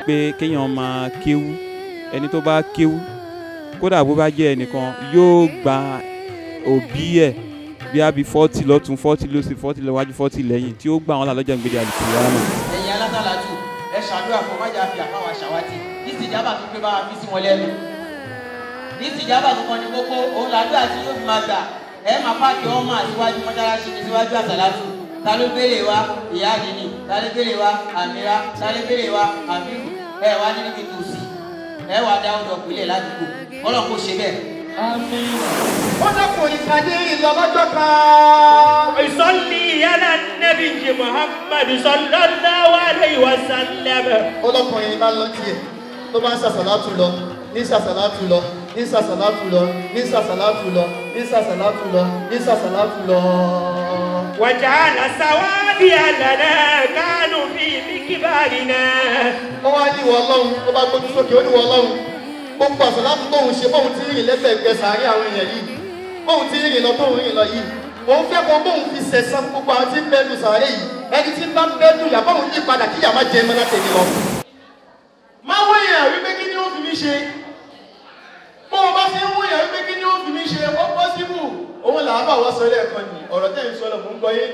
pé kéèyàn máa kéwú ẹni tó bá kéwú kódà bó bá jẹ́ ẹnìkan yóò gba òbí ẹ̀ bí a bí fọ́tì lọ́tún fọ́tì lọ́sì fọ́tì lọ́wájú fọ́tì lẹ́yìn tí ó gbà wọn là lọ́jọ́ ìgbéde àlùkìyámà. ẹ̀yin alásàlátù ẹ ṣàdúrà fún májà fi àfáwà ṣàwátì ní ìsìjábà tó pé bá wa fi sí wọn lẹ́nu ní ìsìjábà tó kàn ní kókó òun làdúrà tí yóò fi máa gbà ẹ máa pààkì ọmọ àtiwájú mọ́ṣáláṣí ní síwájú àsàlátù ta ló béèrè wa ìyá àdínì ta ló béèrè wa àmìrá ta ló béèrè wa àbírù ẹ wá ní níbi tòsí ẹ wá dá ọdọ pìlẹ̀ ládùúgbò ọlọ́run kò ṣe bẹ́ẹ̀. ó dẹ́kun ìkàdé ìlọ́lọ́jọ́ kan. يصلي على النبي محمد صلى الله عليه وسلم ọlọ́kùnrin bá lọ tiẹ̀ tó bá ń sàṣàlátù lọ ní sàṣàlátù lọ ní sàṣàlátù lọ ní sàṣàlátù lọ ní sàṣàlátù lọ ní sàṣàlátù lọ. وجعل سوابي لنا كانوا في مكبارنا wọ́n wá ní ìwọ ọlọ́run tó bá gbójú sókè ó ní ìwọ ọlọ́run gbogbo àṣàlátù tóun ṣe bóun ti rìn lẹ́gbẹ̀ẹ́gbẹ́ sàárẹ̀ àwọn èèyàn yìí bóun ti rìn lọ tóun rìn lọ yìí òun fẹ́ kó bóun fi sẹ̀sán gbogbo àwọn tí ń bẹ́nu sàárẹ̀ yìí ẹni tí ń bá ń bẹ́nu yà bóun yí padà kíyà má jẹ mọ́ látẹ̀mí lọ. má wọ́yàn wípé kí ni ó fi mí ṣe bó o bá fi ń wọ́yàn wípé kí ni ó fi mí ṣe ó pọ́sibú òun là á bà wá sọ lẹ́ẹ̀kan ní ọ̀rọ̀ tẹ́ ń sọ lọ mò ń gbọ́ yé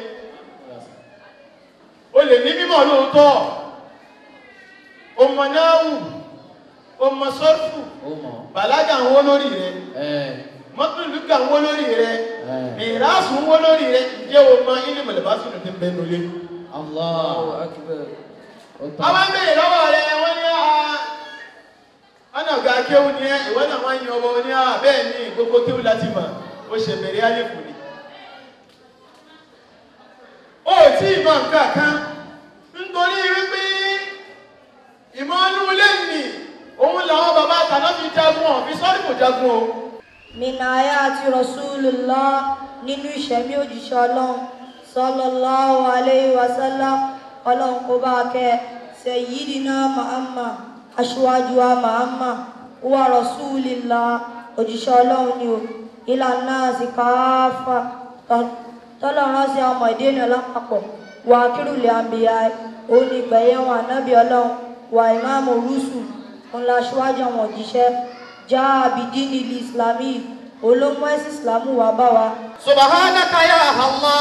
o lè ní mímọ̀ lóòótọ́ ọmọ náà wù ọmọ sọ́ọ̀fù bàlágà ń wó lórí rẹ mọ́tòlùkà ń wó lórí rẹ mìíràsù ń wó lórí rẹ ǹjẹ́ o mọ ilé mọ̀lẹ́bàṣù ní ti ń bẹnu lé. àwọn béèrè lọ́wọ́ rẹ wọ́n ní a ọ̀nà ọ̀gá kéwù ni ẹ ìwọ náà wọ́n yan ọmọ ní a bẹ́ẹ̀ ni gbogbo kéwù láti mọ̀ ó ṣe bẹ̀rẹ̀ àlékù ni. ó tí ì mọ nǹkan kan nítorí wípé ìmọ̀ ọdún ilé nì òun làwọn bàbá àtàná fi jagun ọ̀ fi sọ́ọ́rì kò jagun o. minaya àti rasulullah nínú ìṣẹ̀mí òjíṣẹ́ ọlọ́run sallallahu alayhi wa sallam ọlọ́run kó bá kẹ́ sayyidina muhammad aṣíwájú wa muhammad wa rasulillah òjíṣẹ́ ọlọ́run ni o ìlànà àsìkáfà tọ́lọ́run sí ọmọ ìdí ènìyàn lápapọ̀ wà kírùlẹ̀ àmbìyà òun ni ìgbẹ̀yẹ̀ wọn ànábì ọlọ́run wà ìmáàmù rúṣù ńlá aṣíwájú àwọn òjíṣẹ́ já abidini li islami olómọ ẹsìn islamu wà bá wa. subhanaka ya allah.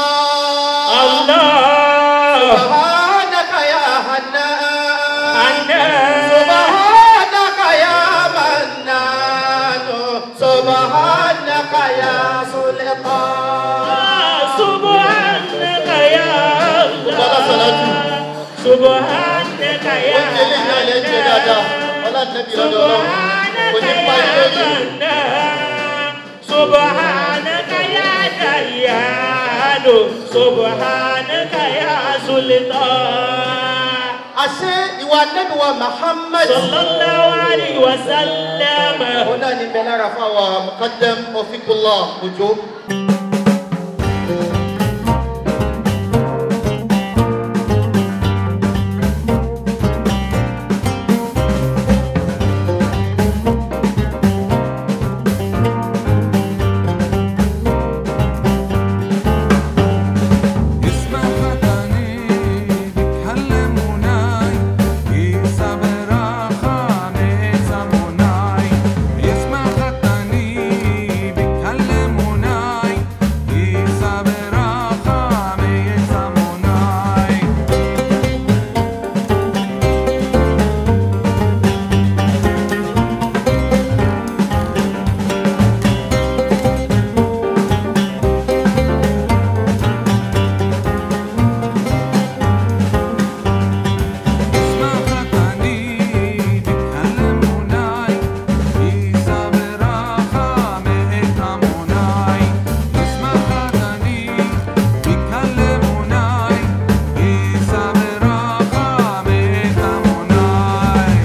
الله subhanaka ya hannan. حنان subhanaka ya mannan. subhanaka ya sultan. سبحانك يا Bọ́lá Sọlájú. الله سبحانك يا Ó ti eléyìí náà lè jẹ dáadáa. Ọlá nẹ́bí lọ́dọ̀ ọlọ́run. Kò ní pa ilé yìí. سبحانك يا ديان سبحانك يا سلطان Àṣé ìwà nẹ́bí wa Muhammad. صلى الله عليه وسلم Òun náà ní bẹ lára fún àwọn Muqaddam Ofikullah Òjó. اسمع فتاني بيتكلم وناي يصبر خاني زموناي اسمع فتاني بيتكلم وناي يصبر خاني زموناي اسمع فتاني بيتكلم وناي يصبر خاني زموناي اسمع فتاني بيتكلم وناي يصبر خاني زموناي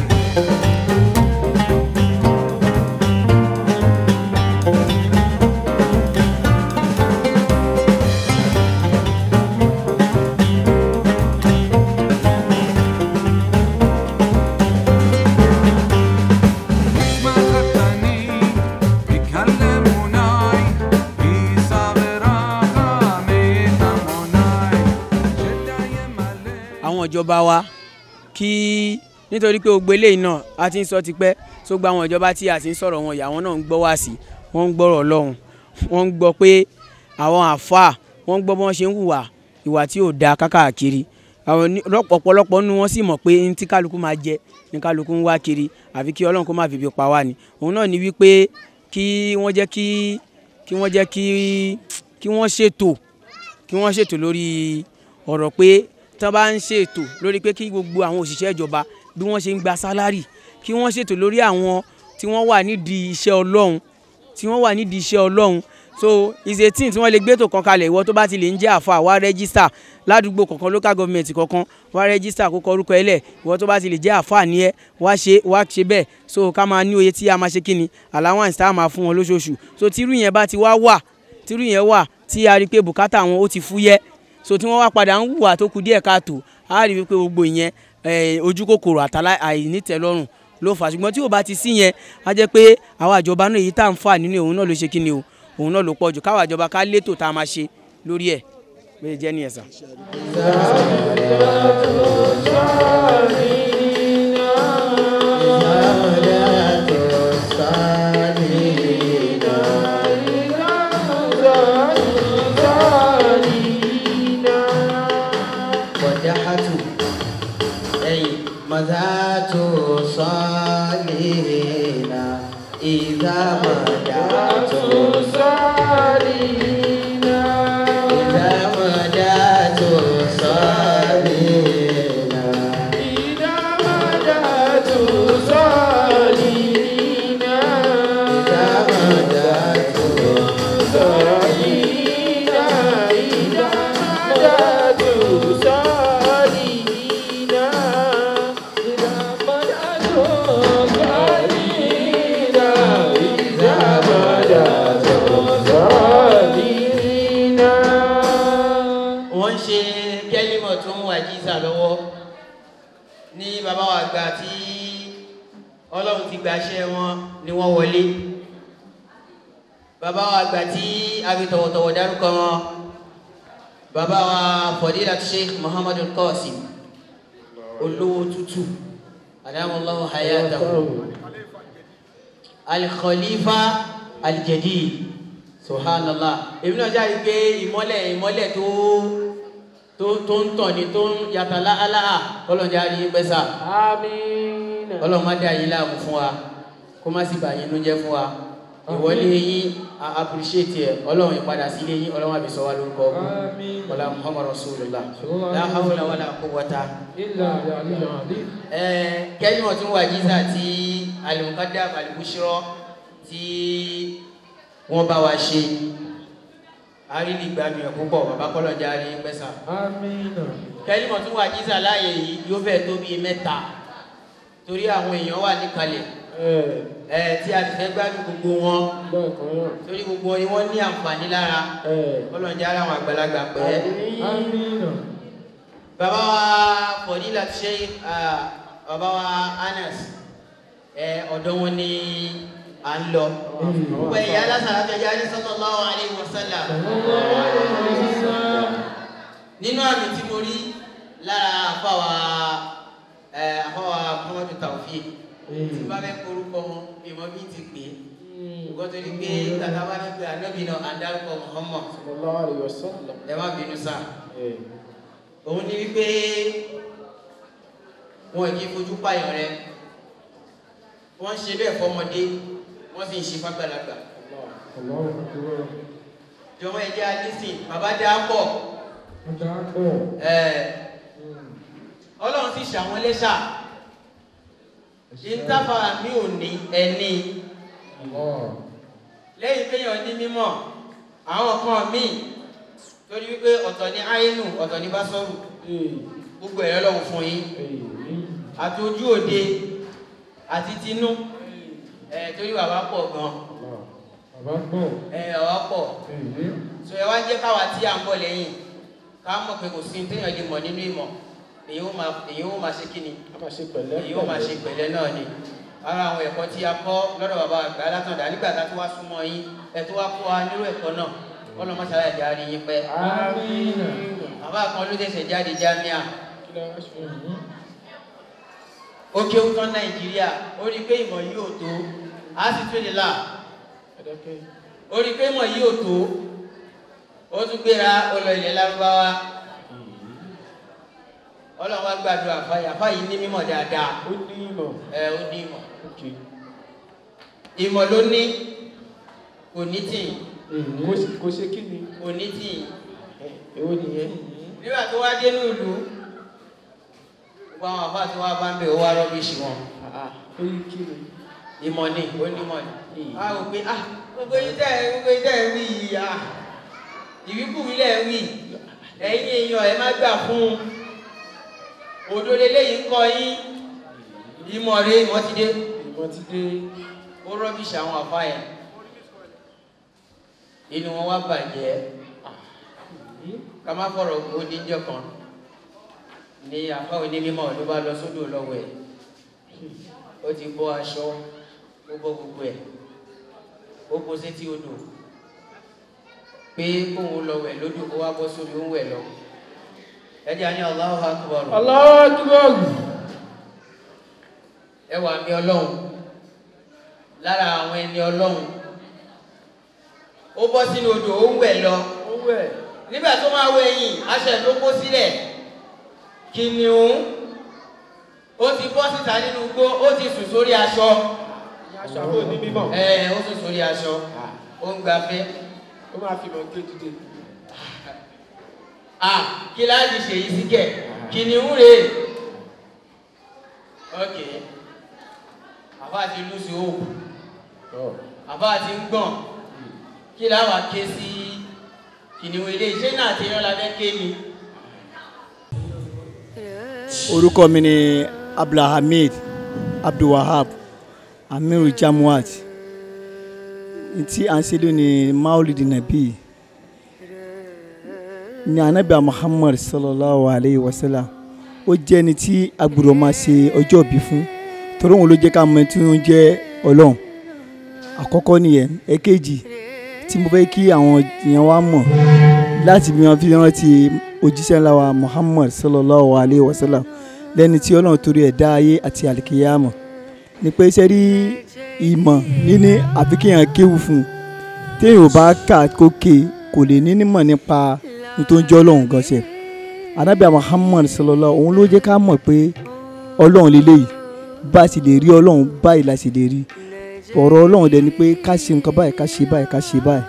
اسمع فتاني بيتكلم وناي يصبر خاني زموناي شد يملي àwọn ìjọba wa kí nítorí pé gbogbo eléyìí náà a ti ń sọ tipẹ́ tó gba àwọn ìjọba tí a ti ń sọ̀rọ̀ wọn ìyá wọn náà ń gbọ́ wá sí wọ́n ń gbọ́rọ̀ ọlọ́run wọ́n ń gbọ́ pé àwọn àáfàá wọ́n ń gbọ́ bí wọ́n ṣe ń hùwà ìwà tí ò dáa kákàkiri àwọn ní- lọ́pọ̀- ọ̀pọ̀lọpọ̀ nínú wọn sì mọ̀ pé ní tí kálukú máa jẹ ní kálukú ń wá kiri àfi kí ọlọ́run kó má fi ibi pa wá ni òun náà ni wípé kí wọ́n jẹ́ kí kí wọ́n jẹ́ kí kí wọ́n ṣètò kí wọ́n ṣètò lórí ọ̀rọ̀ pé tí wọ́n bá ń ṣètò lórí pé kí gbogbo àwọn òṣìṣẹ́ ìjọba bí wọ́n ṣe ń gba sálárì kí wọ́n ṣètò lórí àwọn tí wọ́n wà nídìí iṣẹ́ ọlọ́run tí wọ́n wà nídìí iṣẹ́ ọlọ́run so is a thing tí wọ́n lè gbé tó kan kalẹ̀ ìwọ tó bá ti lè ń jẹ́ àfa wá rẹ́gísítà ládùúgbò kọ̀ọ̀kan local government kọ̀ọ̀kan wá rẹ́gísítà kó kọ orúkọ ẹ lẹ̀ ìwọ tó bá ti lè jẹ́ àfa ní ẹ wá ṣe wá ṣe bẹ́ẹ̀ so ká máa ní oye tí a máa ṣe kíni allowance tá a máa fún wọn lóṣooṣù so tírú yẹn bá ti wá wà tírú yẹn wà tí a rí i pé bùkátà wọn ó ti fúyẹ́ so tí wọ́n wá padà ń hùwà tó kù díẹ̀ káàtó a rí i pé gbogbo ìyẹn eh, ojú kòkòrò àtàlà àìnítẹ́lọ́rùn ló fà á ṣùgbọ́n tí ò bá ti sí yẹn á jẹ́ pé àwọn àjọba náà èyí tá à ń fà nínú òun náà ló ṣe kí ni o òun náà ló pọ̀ jù káwọn àjọba ká létò tá a máa ṣe lórí ẹ̀ bẹ́ẹ̀ jẹ́ nìyẹn sà. ودحت أي مذات صالحين إذا مدعت صالحين إذا مدعت صالحين إذا مدعت صالحين إذا مدعت صالحين إذا مدعت صالحين إذا مدعت صالحين إذا مدعت صالحين wọ́n ń ṣe kẹ́límọ̀ tó ń wà jíza lọ́wọ́ ní bàbá wa àgbà tí ọlọ́run ti gbàṣẹ wọn ni wọ́n wọlé bàbá wa àgbà tí a fi tọ̀wọ̀tọ̀wọ̀ dárúkọ wọn bàbá wa fọdílà sheikh muhammadu qasim olówó tútù adamallahu hayatahu alikhalifa aljadid subhanallah èmi náà jáde pé ìmọ́lẹ̀ ìmọ́lẹ̀ tó tó tó ń tàn ní tó ń yàtọ̀ láàlá kọ́lọ́njà rí yín pẹ́sà Àmín. ọlọ́run má dá yín láàmú fún wa kó má sì bà yín ló jẹ́ fún wa ìwọlé yín a appreciate ẹ ọlọ́run ìpadà sílé yín ọlọ́run àbí sọ wá lórúkọ ọkùn Àmín. wàlá muhammadu rasulillah la hawla wàlá quwwata Illa bi'aliyyin azim. kẹ́yìn ọ̀tún wà jíza tí alimukada alibushirọ tí wọ́n bá wa ṣe àrílì gbàgbé púpọ̀ bàbá kọ́lọ́jà rí pẹ́sà Àmín. kẹ́yìn ọ̀tún wà jíza láàyè yìí yóò fẹ́ tó bíi mẹ́ta torí àwọn èèyàn wà níkàlẹ̀ Ẹ ẹ tí a ti fẹ́ gbádùn gbogbo wọn bẹ́ẹ̀ kan náà. torí gbogbo wọn ni wọ́n ní àǹfààní lára Ẹ kọ́lọ́jà ara àwọn àgbàlagbà pẹ́ Àmín. bàbá wa fọdílà ṣe bàbá wa anas ẹ ọ̀dọ̀ wọn ni à ń lọ gbogbo ẹ̀yà alásàlá fẹjá ní sallallahu alaihi wasallam nínú àmì tí mo rí lára àfàwà ẹ àfàwà muhammadu tawfiq tí bá fẹ́ korúkọ wọn bí wọn bí ti pè é nǹkan tó ní pé tàtà bá ní pé ànábì náà à ń dárúkọ muhammad Sallallahu alaihi wasallam. ẹ má bínú sáà Ẹ òun ni wípé wọn kì í fojú pààyàn rẹ wọn ń ṣe bẹ́ẹ̀ fọmọdé wọn sì ń ṣe fàgbàlagbà Allahu akbar. jọmọ ẹjẹ alísìn bàbá dá pọ̀ Ọjà pọ̀. ẹ Ọlọ́run sì ṣàwọn lẹ́ṣà ìntàfàrà mi ò ní ẹni Allah. lẹ́yìn kéèyàn ní mímọ̀ àwọn kan míì torí wípé ọ̀tọ̀ ní àínú ọ̀tọ̀ ní básọ́rù Ee. gbogbo ẹ̀rọ lọ́wọ́ fún yín Ee. àti ojú òde àti tinú ẹ torí bàbá pọ̀ gan Allah. Bàbá pọ̀. ẹ bàbá pọ̀ Ee. so ẹ wá jẹ́ káwa tí à ń bọ̀ lẹ́yìn ká mọ̀ pé kò sí ní téèyàn lè mọ̀ nínú ìmọ̀ èyí ó máa èyí ó máa ṣe kíni A máa ṣe pẹ̀lẹ́. èyí ó máa ṣe pẹ̀lẹ́ náà ni ara àwọn ẹ̀kọ́ tí a kọ́ lọ́dọ̀ bàbá àgbà látọ̀dá nígbà tá a tó wá súnmọ́ yín ẹ tó wá kó wa nírú ẹ̀kọ́ náà kọ́ lọ́ mọ́ṣáláà ìjà rí yín pẹ́ Àmín. bàbá kan ló tẹ̀sẹ̀ jáde jámíà Kí la wá ṣe yìí? ó kéwú tán nàìjíríà ó rí i pé ìmọ̀ yìí ò tó á sì tún lè là ó rí i pé ìmọ̀ yìí ò tó ó tún gbéra ó lọ ilẹ̀ lárúbáwá ọlọ́run wá gbàdúrà fáyà fáyì ní mímọ̀ dáadáa ó ní ìmọ̀ ẹ ó ní ìmọ̀ ok ìmọ̀ ló ní kò ní tì kò ṣe kò ṣe kí ni kò ní tì èwo nìyẹn nígbà tó wá dé ní ìlú gbogbo àwọn àbá tí wọ́n bá ń bẹ̀ ó wá rọ́bìṣì wọn Ah, ó yí kí ni ìmọ̀ ni ó ní ìmọ̀ ni a ò pé ah gbogbo yìí tẹ́ gbogbo yìí tẹ́ wí yìí ah ìwíkúwí lẹ̀ wí ẹ̀yin èèyàn ẹ má gbà fún un òdo leléyìí ń kọ yín ìmọ̀ rẹ ìmọ̀ ti dé ìmọ̀ ti dé ó rọ́bìṣì àwọn àfa yẹn inú wọn wá bàjẹ́ ká má fọ̀rọ̀ ó díjọ́ kan ní àfa òní mímọ́ ló bá lọ sódò lọ́wọ́ ẹ̀ ó ti bọ́ aṣọ ó bọ́ gbogbo ẹ̀ ó kó sétí odò pé kóun lọ wẹ̀ lódò kó wá bọ́ sórí òun wẹ̀ lọ ẹjẹ àní Allahu Akbar Allahu Akbar ẹ wà mí ọlọ́run lára àwọn ẹni ọlọ́run ó bọ́ sínú odò ó ń wẹ̀ lọ ó wẹ̀ nígbà tó máa wẹ̀ yìn aṣọ ẹ̀ ló kó sílẹ̀ kìnìún ó ti bọ́ síta nínú igbó ó ti sùn sórí aṣọ ní aṣọ àbò ní mímọ̀ ẹ ó sùn sórí aṣọ ó ń gbafẹ́ ó máa fi mọ̀ gbé dìde à kí láti ṣe yìí sí kẹ̀ kìnìún rèé ok àbá ti lùsì òògùn àbá ti ń gbọ̀n kí láwàá ké sí kìnìún ilé iṣẹ́ náà ti rán labẹ́ ké mi. orúkọ mi ni abdulhamid abdulwahab amiru jamuat tí à ń ṣe lónìí maulidi nabi ní anabi muhammad sallallahu alayhi wa sallam ó jẹ́ ẹni tí a gbọ́dọ̀ máa ṣe ọjọ́ ìbí fún torí òun ló jẹ́ ká mọ̀ tí ó ń jẹ́ ọlọ́run àkọ́kọ́ nìyẹn èkejì tí mo fẹ́ kí àwọn èèyàn wa mọ̀ láti bí wọn fi rántí òjíṣẹ́ ńlá wa muhammad sallallahu alayhi wa sallam lẹ́ni tí ọlọ́run torí ẹ̀ dá ayé àti àlìkìyàmọ̀ ní pé iṣẹ́ rí ìmọ̀ níní àfi kéèyàn kéwù fún un téèyàn ò bá kà kó ké kò lè ní nímọ̀ nípa nítorí jẹ́ ọlọ́run gan ṣe anábìá muhammad sallallahu òun ló jẹ́ ká mọ̀ pé ọlọ́run lélẹ́yìí bá a sì lè rí ọlọ́run báyìí la sì lè rí ọ̀rọ̀ ọlọ́run dẹ̀ ni pé ká ṣe nǹkan báyìí ká ṣe báyìí ká ṣe báyìí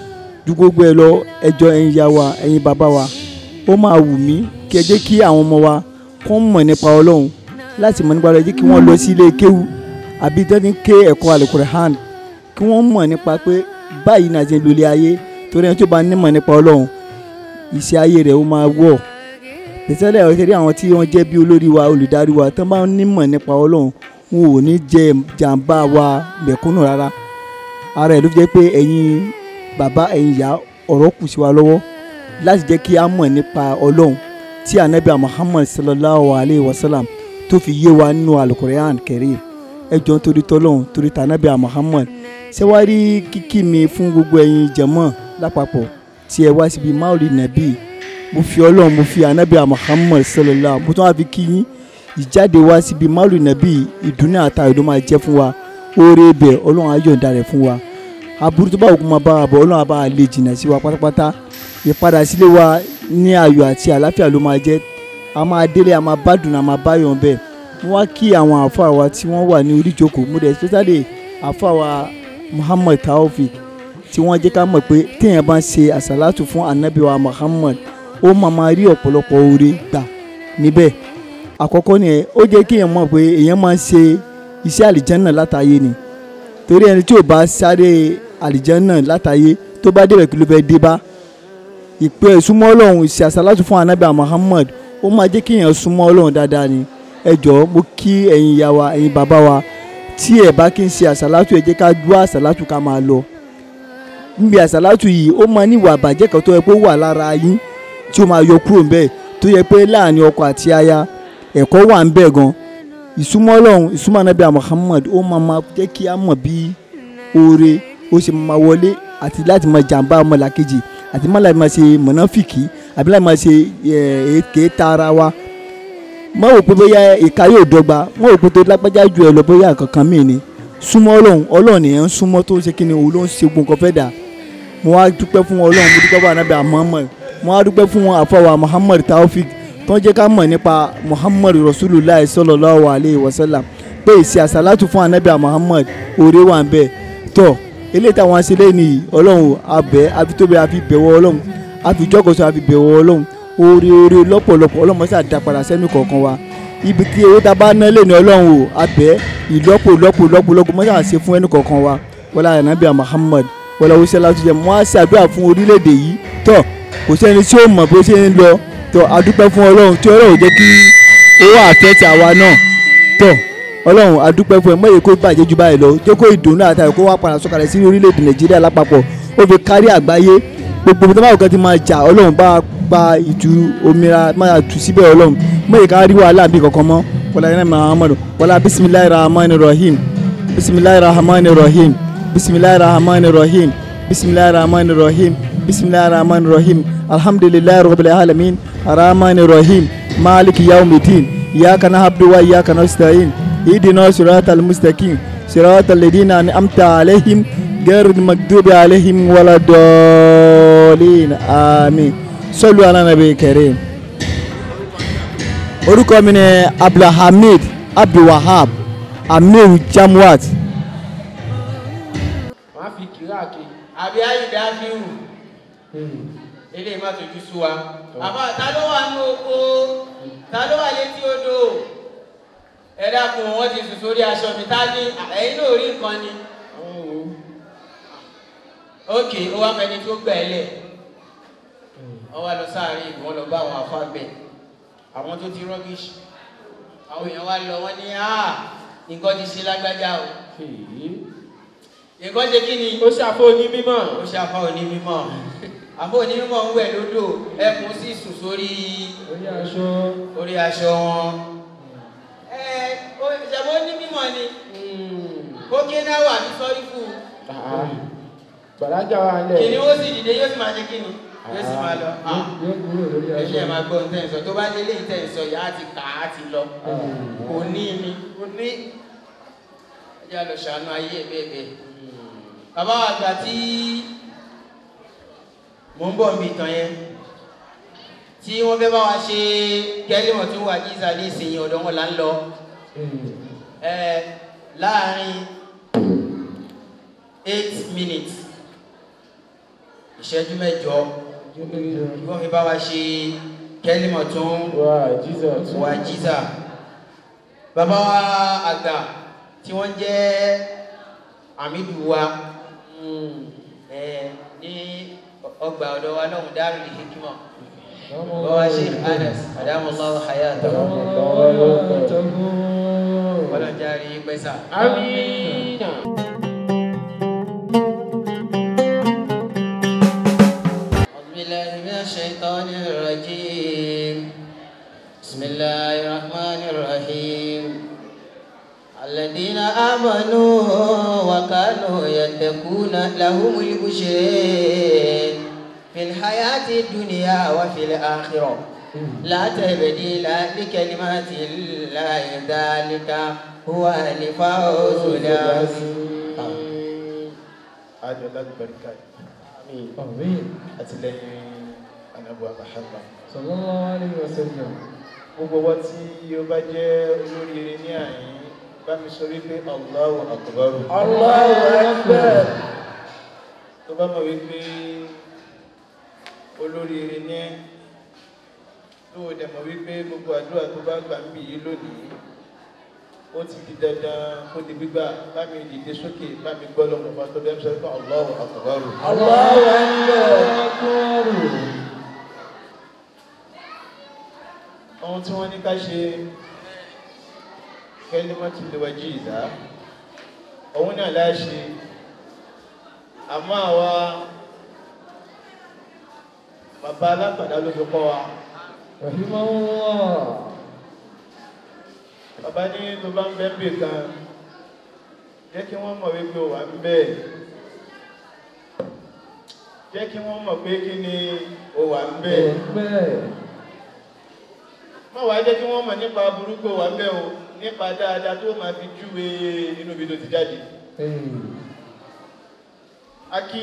ju gbogbo ẹ lọ ẹjọ́ ẹ̀yin ya wa ẹ̀yin bàbá wa ó máa wù mí kí ẹ jẹ́ kí àwọn ọmọ wa kó mọ̀ nípa ọlọ́run láti mọ̀ nípa ọlọ́run jẹ́ kí wọ́n lọ sí ilé kéwú àbí dání ké ẹ̀kọ́ alukur'an kí wọ́n mọ̀ nípa pé báyìí náà ti ń lulẹ̀ ayé torí ẹni tó bá nímọ̀ nípa ọlọ́run ìṣe ayé rẹ̀ ó máa wọ̀ tẹ̀sílẹ̀ ọ̀sẹ̀ rí àwọn tí wọ́n jẹ́ bí olórí wa olùdarí wa tó bá nímọ̀ nípa ọlọ́run wọn ò ní jẹ jàǹbá wa mẹ̀kúnnù rárá ara ẹ̀ ló fi jẹ́ pé ẹ̀yin bàbá ẹ̀yin ìyá ọ̀rọ̀ kù sí wa lọ́wọ́ láti jẹ́ kí a mọ̀ nípa ọlọ́run tí anabi muhammad sallallahu alayhi wa sallam tó fi yé wa nínú alukorean kẹrin ẹ jọ ń torí tọ́lọ́run torí tànàbí muhammad ṣé wàá rí kíkí mi fún gbogbo ẹ̀yin jẹ̀mọ́ lápapọ̀ tí ẹ wá síbi maulid nabi mo fi ọlọ́run mo fi anabi muhammad sallallahu mo tún wá fi kí yín ìjáde wá síbi maulid nabi ìdùnnú àtàwọn ìdó máa jẹ́ fún wa oore ibẹ̀ ọlọ́run á yọ̀ǹda rẹ̀ fún wa aburú tó bá òkú máa bá wa bọ̀ ọlọ́run á bá wa lè jìnnà sí wa pátápátá ìpadà sílé wa ní ayọ̀ àti àlàáfíà ló máa jẹ́ a máa délé a máa bá dùn a máa bá yọ̀ bẹ́ẹ̀ mo wá kí àwọn àáfàá wa tí wọ́n wà ní orí ìjókòó mo dẹ̀ especially àáfàá wa muhammad taofik tí wọ́n jẹ́ ká mọ̀ pé téèyàn bá ń ṣe àṣàlátù fún anabi wa muhammad ó máa máa rí ọ̀pọ̀lọpọ̀ oore gbà níbẹ̀ àkọ́kọ́ ni ẹ ó jẹ́ kéèyàn mọ̀ pé èèyàn máa ń ṣe iṣẹ́ àlìjánná látàyè ni torí ẹni tí ò bá sáré àlìjánná látàyè tó bá débẹ̀ kí ló fẹ́ dé bá ìpè ìsúnmọ́ ọlọ́run ìṣe àṣàlátù fún anabi muhammad ó máa jẹ́ kéèyàn súnmọ́ ọlọ́run dáadáa ni ẹ jọ̀ọ́ mo kí ẹ̀yin ìyá wa ẹ̀yin bàbá wa tí ẹ bá kí n ṣe àṣàlátù ẹ jẹ́ ká dúró àṣàlátù ká máa lọ níbi àṣàlátù yìí ó máa ní ìwà àbàjẹ́ kan tó yẹ pé ó wà lára yín tí ó máa yọ kúrò ń bẹ̀ tó yẹ pé láàrin ọkọ àti aya ẹ̀kọ́ wà ń bẹ̀ gan ìsúnmọ́ ọlọ́run ìsúnmọ́ anabi muhammad ó máa máa jẹ́ kí a mọ̀ bí oore ó ṣe máa wọlé àti láti máa jàǹbá ọmọlàkejì àti má láti máa ṣe mọ̀nàfìkì àbí láti máa ṣe èké ta ara wa má wò pé bóyá ìka yóò dọ́gba má wò pé tó lágbájá ju ẹ lọ bóyá kankan míì ni súnmọ́ ọlọ́run ọlọ́run nìyẹn ń súnmọ́ tó ń ṣe kíni òun ló ń ṣe gbogbo nǹkan fẹ́ dà mo wá dúpẹ́ fún ọlọ́run mo dúpẹ́ fún anabi muhammad mo wá dúpẹ́ fún àfọwà muhammad taofik tó ń jẹ́ ká mọ̀ nípa muhammad rasulullah sallallahu alayhi wa sallam pé ìṣe àṣàlátù fún anabi muhammad òde wà ń bẹ̀ tọ́ eléyìí táwọn aṣe lẹ́yìn nìyí ọlọ́run abẹ́ afitóbi àfi bẹ̀wọ̀ ọlọ́run àfijọ́kọ̀sọ àfi bẹ̀wọ̀ ọlọ́run oore oore lọ́pọ̀lọpọ̀ ọlọ́run mọ́sá dá padà sẹ́nu kọ̀ọ̀kan wa ibi tí owó tá a bá ná lẹ́nu ọlọ́run o abẹ́ ìlọ́pọ̀ lọ́pọ̀ lọ́pọ̀ lọ́pọ̀ mọ́sá ṣe fún ẹnu kọ̀ọ̀kan wa wọlé anabi muhammad wọlé wọsẹlá tó jẹ mọ́ á ṣàdúrà fún orílẹ̀-èdè yìí tọ́ kò sẹ́ni tí ó mọ̀ bó ṣe ń lọ tọ́ adúpẹ́ fún ọlọ́run tí ọlọ́run jẹ́ kí owó àfẹ́tì àwa náà tọ́ ọlọ́run adúpẹ́ fún ẹ mọ̀ èyí kó bàjẹ́ ju báyìí lọ jẹ́ kó ìdùnnú àtàwọn kó wá padà sọ̀kalẹ̀ sí orílẹ̀-èdè nàìjíríà lápapọ̀ ó fi kárí àgbáyé gbogbo tó bá wù kán ti máa jà ọlọ́run bá gba ìtú omira máa tù síbẹ̀ ọlọ́run mọ̀ èyí ká rí wàhálà bí kankan mọ́ wọlé ayé muhammadu wọlé bisimilayi rahman rahim bisimilayi rahman rahim bisimilayi rahman rahim bisimilayi rahman rahim bisimilayi rahman rahim alhamdulilayi rabbil alamin rahman rahim maliki yawmiddin iyaka na'budu wa iyaka nasta'in اهدنا صراط المستقيم صراط الذين انعمت عليهم غير المغضوب عليهم ولا الضالين امين صلوا على النبي الكريم orúkọ mi ni abdulhamid abdulwahab amir jamwat wọ́n á fi kìláàkì. àbí ayíǹde áfíù eléyìí má tójú sú wa àbá ta ló wà ní oko ta ló wà létí odò ẹ dákun wọn ti sùn sórí aṣọ mi tá ní ẹ̀yin náà rí nǹkan ni ok ó wá mẹni tó gbà ẹ lẹ wọn wá lọ sáàrin ìlú wọn lọ bá àwọn afágbẹ àwọn tó ti rọgíṣì àwọn èèyàn wá lọ wọn ní à nǹkan ti ṣe lágbájá o nǹkan ṣe kí ni ó ṣàfó ní mímọ́. ó ṣe àfa òní mímọ́ àfa òní mímọ́ ń wẹ̀ lódò ẹkùn sì sùn sórí orí aṣọ. orí aṣọ wọn ẹ ìṣàbọ̀ ní mímọ́ ni ó ké náà wà ní sọ́rí fún un gbàdájà wà lẹ̀. kìnìún ó sì dìde yóò sì máa ṣe kíni yóò sì máa lọ ah yóò kúrò lórí aṣọ. ẹṣẹ máa gbọ́ nǹkan ìsọ tó bá délé ìtẹ̀ ìsọ yà á ti kà á ti lọ kò ní mi kò ní ẹjẹ́ lọ ṣàánú ayé ẹ̀ bẹ́ẹ̀ bẹ́ẹ̀ bàbá wa gbà tí mò ń bọ̀ níbi ìtàn yẹn tí wọ́n fẹ́ bá wa ṣe kẹ́límọ̀ tó wà ní ìsàlẹ̀ ìsìnyìn ọ̀dọ̀ wọn là ń lọ ẹ láàárín eight minutes ìṣẹ́jú mẹ́jọ kí wọ́n fi bá wa ṣe kẹ́límọ̀ tó ń wà jíjà tó. wà jíza bàbá wa àgbà tí wọ́n jẹ́ àmìdù wa ẹ ní ọgbà ọ̀dọ̀ wa náà Darul Hikmah bàbá wa Sheikh Anas adamallahu hayatahu ọlọ́jà rí pẹ́sà. Amina. أعوذ بالله من الشيطان الرجيم بسم الله الرحمن الرحيم الذين آمنوا وكانوا يتقون لهم البشر في الحياة الدنيا وفي الآخرة لا تبديل لكلمات الله ذلك هو الفوز العظيم àjọ lágbàríkà Àmín. àtìlẹ́yìn anabuwa Muhammad Sallallahu alaihi wasallam. gbogbo wa tí ó bá jẹ́ olóríire ní àyín bá mi sọ wípé Allahu Akbar Allahu Akbar. tó bá mọ̀ wípé olóríire ní tó o dẹ̀ mọ̀ wípé gbogbo àdúrà tó bá gbà ń bì yí lónìí ó ti di dandan kó di gbígbà bá mi dìde sókè bá mi gbọ́ lọ́mọ bá tó dẹ́m sọ pé Allahu Akbar Allahu Akbar. ohun tí wọ́n ní ká ṣe kalimatul wajiza òun náà láṣe àmọ́ àwa bàbá alápàdá ló fi kọ́ wa Rahimahullah. bàbá ní tó bá ń bẹ́ ń bè kan jẹ́ kí wọ́n mọ̀ wípé ó wà ń bẹ́ẹ̀ jẹ́ kí wọ́n mọ̀ pé kí ni ó wà ń bẹ́ẹ̀ Bẹ́ẹ̀. má wàá jẹ́ kí wọ́n mọ̀ nípa burúkú wà bẹ́ẹ̀ o nípa dáadáa tó máa fi júwe inú ibi tó ti jáde. a kí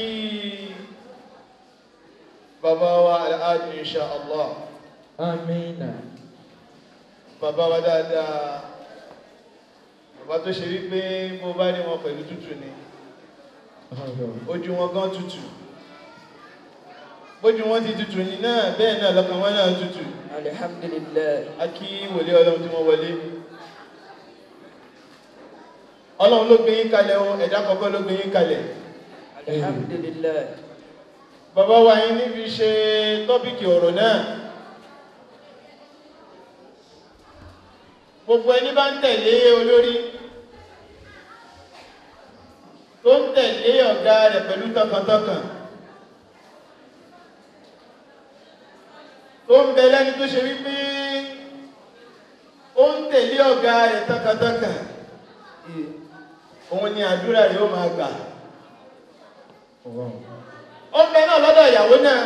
bàbá wa alhaji insha allah Amina. bàbá wa dáadáa bàbá tó ṣe wípé mo bá rí wọn pẹ̀lú tútù ni ojú wọn gan tútù bójú wọn ti tútù ní náà bẹ́ẹ̀ náà lọ́kàn wọn náà tútù Alhamdulillah. a kí wòlé ọlọ́run tí wọ́n wọlé ọlọ́run ló gbé yín kalẹ̀ o ẹ̀dá kọ̀ọ̀kan ló gbé yín kalẹ̀ Alhamdulillah. bàbá wa yín níbi ṣe tọ́pìkì ọ̀rọ̀ náà gbogbo ẹni bá ń tẹ̀lé olórí tó ń tẹ̀lé ọ̀gá rẹ̀ pẹ̀lú tọkàntọkàn tó ń bẹ lẹ́ni tó ṣe wípé ó ń tẹ̀lé ọ̀gá rẹ̀ tọkàntọkàn òun ni àdúrà rẹ̀ ó máa gbà ó ń bẹ náà lọ́dọ̀ ìyàwó náà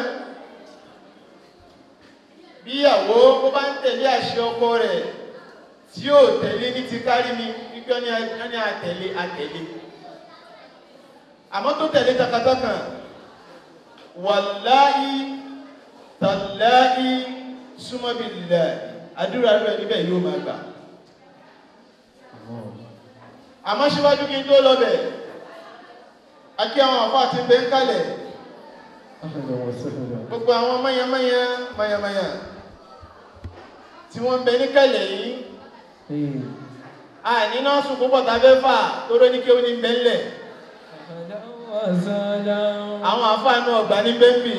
bí ìyàwó ó bá ń tẹ̀lé àṣẹ ọkọ rẹ̀ tí ó tẹ̀lé ní ti kárí mi wípé ó ní àtẹ̀lé àtẹ̀lé àmọ́ tó tẹ̀lé takatọ́kàn wàláhí tàláhí súnmọ́bìlẹ̀ àdúrà rẹ̀ níbẹ̀ yóò máa gbà àmọ́ síwájú kí n tó lọ bẹ̀ akí àwọn àfáà ti bẹ́ ń kalẹ̀ gbogbo àwọn mayamaya mayamaya tí wọ́n ń bẹ ní kalẹ̀ yìí a ní náà sùn púpọ̀ tàbẹ́ fà tó rọ́ ní kí ó ní bẹ́ńlẹ̀ àwọn àfáànú ọgbà ní bẹ́ńbì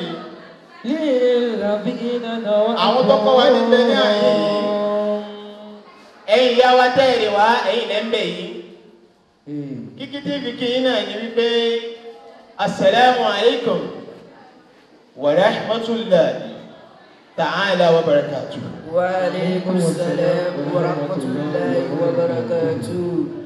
àwọn tó kọ́ wa ní bẹ́ ní àyè yìí ẹ̀yìn ìyá wa tẹ́ẹ̀rẹ̀ wá ẹ̀yìn lẹ́ńbẹ̀ yìí kíkí tí fi kí yín náà ní wípé assalamu alaikum wa rahmatullahi ta'ala wa barakatuh وعليكم السلام ورحمة الله وبركاته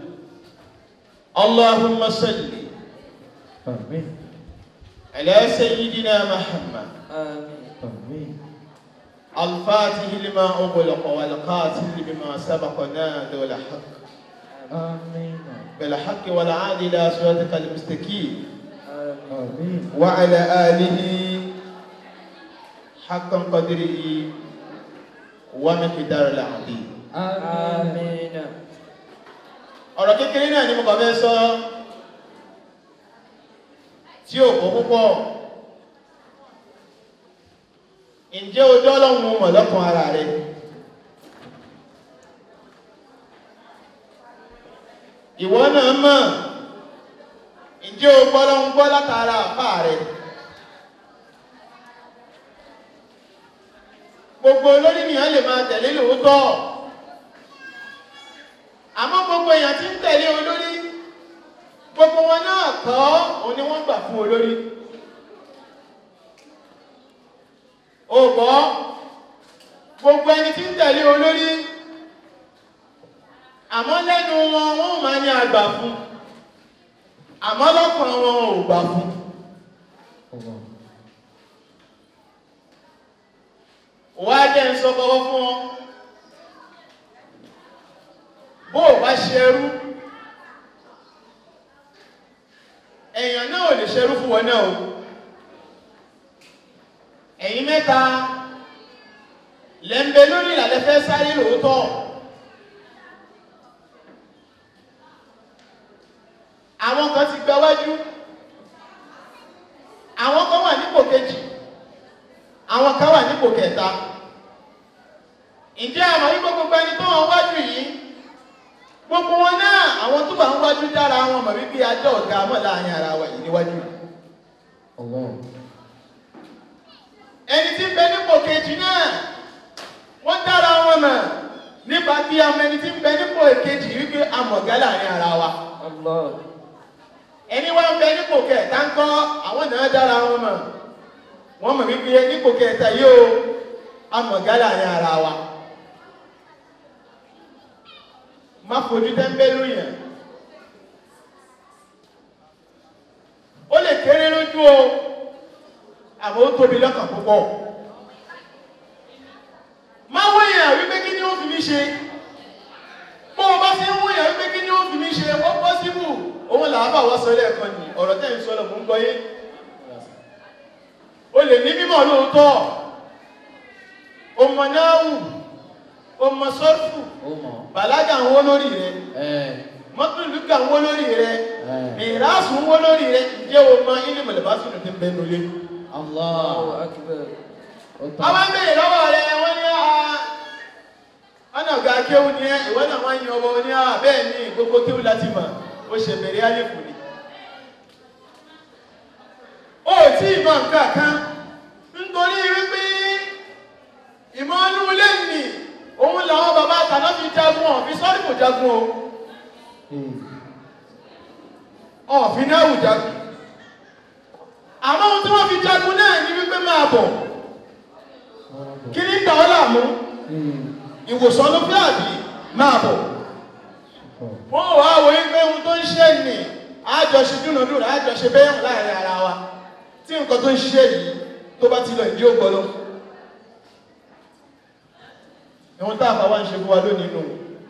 اللهم صل آمين على سيدنا محمد آمين الفاتح لما أغلق والقاتل بما سبق نادى الحق آمين بالحق والعادل إلى صراطك المستقيم آمين وعلى آله حقا قدره ومقدار العظيم آمين ọ̀rọ̀ kékeré náà ni mo kàn fẹ́ sọ tí ò kó púpọ̀ ǹjẹ́ ojú ọlọ́run mọ̀ lọ́kàn ara rẹ̀ ìwọ náà mọ̀ ǹjẹ́ o gbọ́ lọ́run gbọ́ látara àpá rẹ̀ gbogbo olórí nìyàn lè máa tẹ̀lé lóòótọ́ àmọ́ gbogbo èèyàn tí ń tẹ̀lé olórí gbogbo wọn náà kọ́ òun ni wọ́n gbà fún olórí o gbọ́ gbogbo ẹni tí ń tẹ̀lé olórí àmọ́ lẹ́nu wọn wọ́n máa ní àgbà fún àmọ́ lọ́kàn wọn ò gbà fún wá jẹ́ ń sọ kọ́kọ́ fún ọ bó o bá ṣerú èèyàn náà ò lè ṣerú fún wọn náà o ẹ̀yin mẹ́ta lẹ́ńbẹ́ lórí ìlàlẹ́ fẹ́ sáré lóòótọ́ àwọn kan ti gba wájú àwọn kan wà nípò kejì àwọn kan wà nípò kẹta ǹjẹ́ àmọ́ wípé gbogbo ẹni tó wọn wájú yìí gbogbo wọn náà àwọn tó wà ń wájú dára wọn mọ̀ wípé ajọ́ ọ̀gá mọ̀ láàrin ara wa yìí níwájú ẹni tí ń bẹ nípò kejì náà wọ́n dára wọn mọ̀ nípa bí ọmọ ẹni tí ń bẹ nípò kejì wípé amọ̀gá láàrin ara wa الله ẹni wá ń bẹ nípò kẹta ń kọ́ àwọn náà dára wọn mọ̀ wọ́n mọ̀ wípé nípò kẹta yóò amọ̀gá láàrin ara wa má fojú tẹ́ńbẹ́lú yẹn ó lè kéré lójú o àmọ́ ó tóbi lọ́kàn púpọ̀ má wọ́n yẹn wípé kí ni ṣe bó o bá ṣe ń wúyà wípé kí ni ó fi mí ṣe ó pọ́síbù òun là á bà wá sọ lẹ́ẹ̀kan ní ọ̀rọ̀ tẹ́ ń sọ lọ mò ń gbọ́ yé o lè ní mímọ̀ lóòótọ́ o mọ̀ náàwù o mọ̀ sọ́ọ̀fù bàlágà ń wó lórí rẹ mọ́tòlùkà ń wó lórí rẹ mìíràsù ń wó lórí rẹ ǹjẹ́ o mọ ilé mọ̀lẹ́básùn tó ń bẹnu lé. Allahu akbar. àwọn ń bèèrè lọ́wọ́ rẹ wọ́n ní a ọ̀nà ọ̀gá kéwù ni ẹ ìwọ náà wọ́n yin ọmọ ní a bẹ́ẹ̀ ni gbogbo kéwù láti mọ̀ ó ṣe bẹ̀rẹ̀ àlékún ni. ó tí ì mọ nǹkan kan nítorí wípé ìmọ̀ inú ilé nì òun làwọn bàbá àtàná fi jagun ọ̀ fi sọ́ọ́rì kò jagun o ọ̀fin náà wù jagun àmọ́ ohun tí wọ́n fi jagun náà ní wípé máa bọ̀ kí ní dà ọ́ láàmú ìwòsàn ló fẹ́ àbí máa bọ̀ wọ́n wá wo wípé ohun tó ń ṣe nì àjọṣe dúnàdúrà àjọṣe bẹ́ẹ̀ láàrin ara wa tí nǹkan tó ń ṣe yìí tó bá ti lọ ìdí ògbọ́ lọ ìwọ̀n tá àbá wá ń ṣe fún wa lónìí nù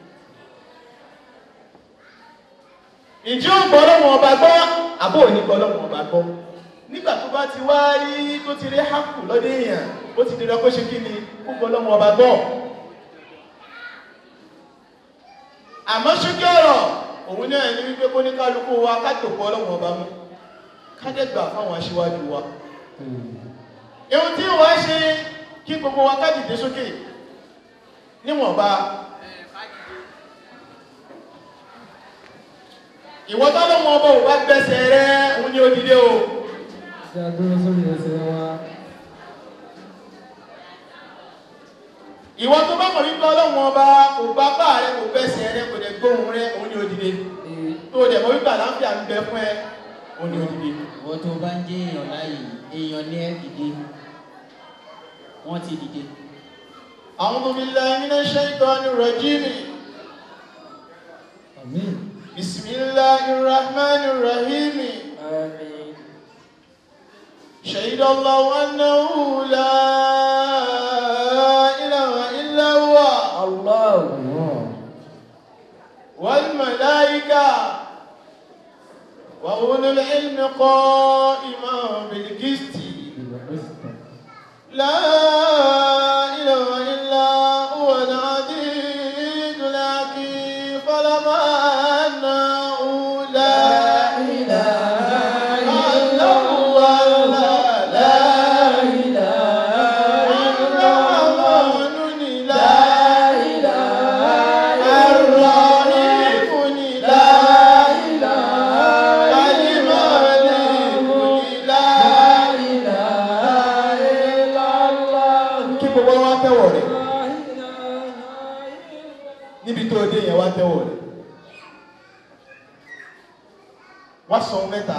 ìdí ògbọ́ lọ́wọ́ ọba gbọ́ àbó òní gbọ́ lọ́wọ́ ọba gbọ́ nígbà tó bá ti wá rí tó ti rí hákù lọ́dẹ èèyàn ó ti dira kó ṣe kí ni kó gbọ́ lọ́wọ́ ọba gbọ́ àmọ́ ṣókè ọ̀rọ̀ òun náà ní wípé kó ní kálukú wa ká tó gbọ́ lọ́wọ́ ọba mú ká dẹ̀ gbà fáwọn aṣíwájú wa ohun tí wàá ṣe kí gbogbo wa ká dìde sókè níwọ̀nba ìwọ tọ́lọ́mọ ọba ò bá gbẹ́sẹ̀ rẹ òun ni ó dìde o Ṣé a dúró sórí ẹsẹ̀ wa? ìwọ tó bá mọ̀ wípé ọlọ́run ọba kò bá bá rẹ kò gbẹ́sẹ̀ rẹ kò dẹ̀ gbóhùn rẹ òun ni ó dìde tó o dẹ̀ mọ̀ wípé àlàáfíà ń bẹ fún ẹ òun ni ó dìde. wọ́n tó bá ń jẹ́ èèyàn láàyè èèyàn ní ẹ́ dìde wọ́n ti dìde. أعوذ بالله من الشيطان الرجيم Àmín. بسم الله الرحمن الرحيم Àmín. شهد الله أنه لا إله إلا هو Allah. والملائكة وأولو العلم قائما بالقسط لا إله إلا هو العزيز الحكيم فلما أنه لا إله إلا هو لا إله الرحمن لا إله الرحيم لا إله الملك لا kí gbogbo wa tẹ́wọ̀ rẹ̀ níbi tó dé yẹn wá tẹ́wọ̀ rẹ̀ wá sọ ohun mẹ́ta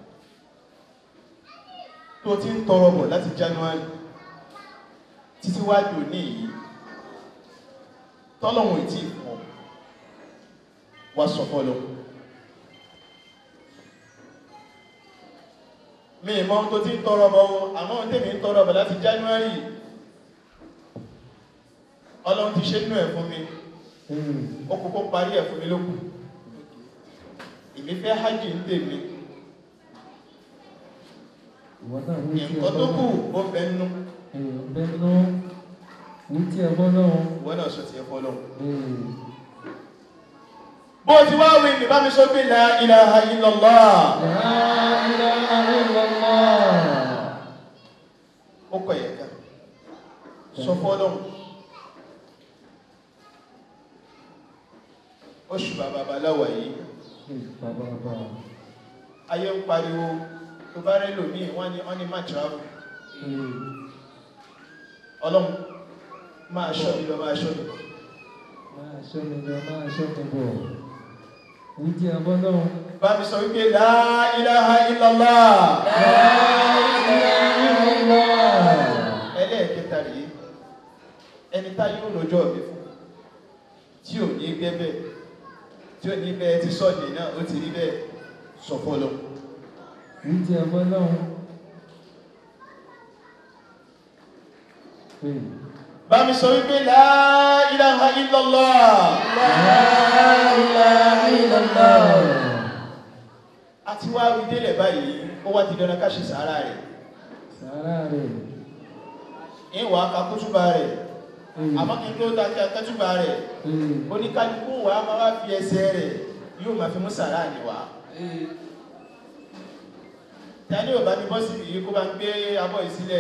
tó ti ń tọrọ bọ̀ láti January títí wá dò ní yìí tọ́lọ́hun ìtì fọ́ wá sọ fọ́lọ́ mi ìmọ̀ ohun tó ti ń tọrọ bọ̀ o àmọ́ ohun tèmi ń tọrọ bọ̀ láti January ọlọ́run ti ṣe nínú ẹ̀ fún mi ó kókó parí ẹ̀ fún mi lókù ìmí fẹ́ hajj ń tèmi Ìwọ náà wí tí ẹ nǹkan tó kù ó fẹ́ nú Bẹ́ẹ̀nu wí tí ẹ bọ́ náà. ìwọ náà sọ ti ẹ fọ́ lọ́wọ́ bó ti wá wí ní bá mi sọ pé la ilaha illallah ó kọ̀ yẹ̀ ká sọ fọ́ lọ́wọ́ oṣù bàbá baláwà yìí ayé ń pariwo tó bá rẹ́ lòmí wọ́n ní wọ́n ní má travel ọlọ́run máa ṣọ́ mi lọ máa ṣọ́ mi bọ̀ Máa ṣọ́ mi lọ, máa ṣọ́ mi bọ̀. Wí tí ẹ bọ́ náà. bá mi sọ wípé la ilaha illallah ẹlẹ́ẹ̀kẹta rèé ẹni tá yóò lọ́jọ́ ọ̀bẹ fún tí ò ní gbẹ́bẹ̀ tí ò ní bẹ́ẹ̀ ti sọ́ọ̀dì náà ó ti rí bẹ́ẹ̀ sọ fọ́lọ́ Wí tí ẹ bọ́ náà. bá bá mi sọ wípé la ilaha illallah. La ilaha illallah. àti wá wí délẹ̀ báyìí ó wá ti dandan ká ṣe sàárà rẹ̀ Sàárà rẹ̀. ìwà kakútúbà rẹ̀ àmọ́ kí n tó ta kí akẹ́túbà rẹ̀ oníkálukú wa máa wá fi ẹsẹ̀ rẹ̀ yóò máa fi mú sàárà ní wa. tani ò bá mi bọ́ síbi yìí kó bá ń gbé abọ́ yìí sílẹ̀.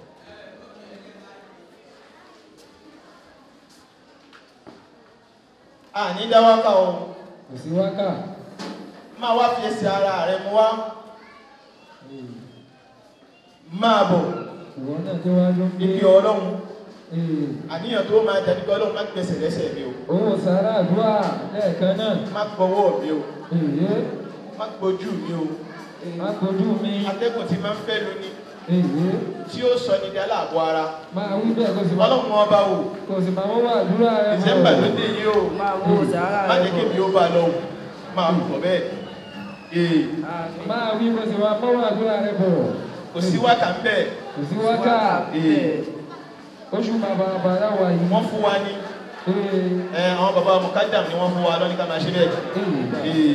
a ní dáwákà o Kò sí wákà. máa wá fi ẹsẹ̀ ara rẹ̀ mú wá máa bọ̀ Ìwọ náà tó wá ló ń gbé. ibi ọlọ́run àníyàn tó máa dàbí pé ọlọ́run má gbẹ̀sẹ̀ lẹ́sẹ̀ mi o Owó sàárà àdúrà lẹ́ẹ̀kan náà. má gbọ́wọ́ mi o Èyí. má gbójú mi o Má gbójú mi. atẹ́gùn tí máa ń fẹ́ lóní Èyí. tí ó sọ ní dálà àbọ̀ ara Máa wí bẹ́ẹ̀ kó sì máa. ọlọ́run ọba o Kò sì máa wọ́n wà àdúrà rẹ̀. ìsẹ́mbà ló dé yìí o máa wo sàárà má rẹ jẹ́ kí mi ó bá lọ o máa bọ̀ bẹ́ẹ̀ ee Máa wí kó sì máa mọ́ wà àdúrà rẹ̀ bọ̀. kò sí wákà ń bẹ̀ Kò sí wákà. ee Oṣù bàbá bàbá wà yìí. wọ́n fún wa ní ẹ àwọn bàbá mukadam ni wọ́n fún wa lọ́ní ká máa ṣe bẹ́ẹ̀ ee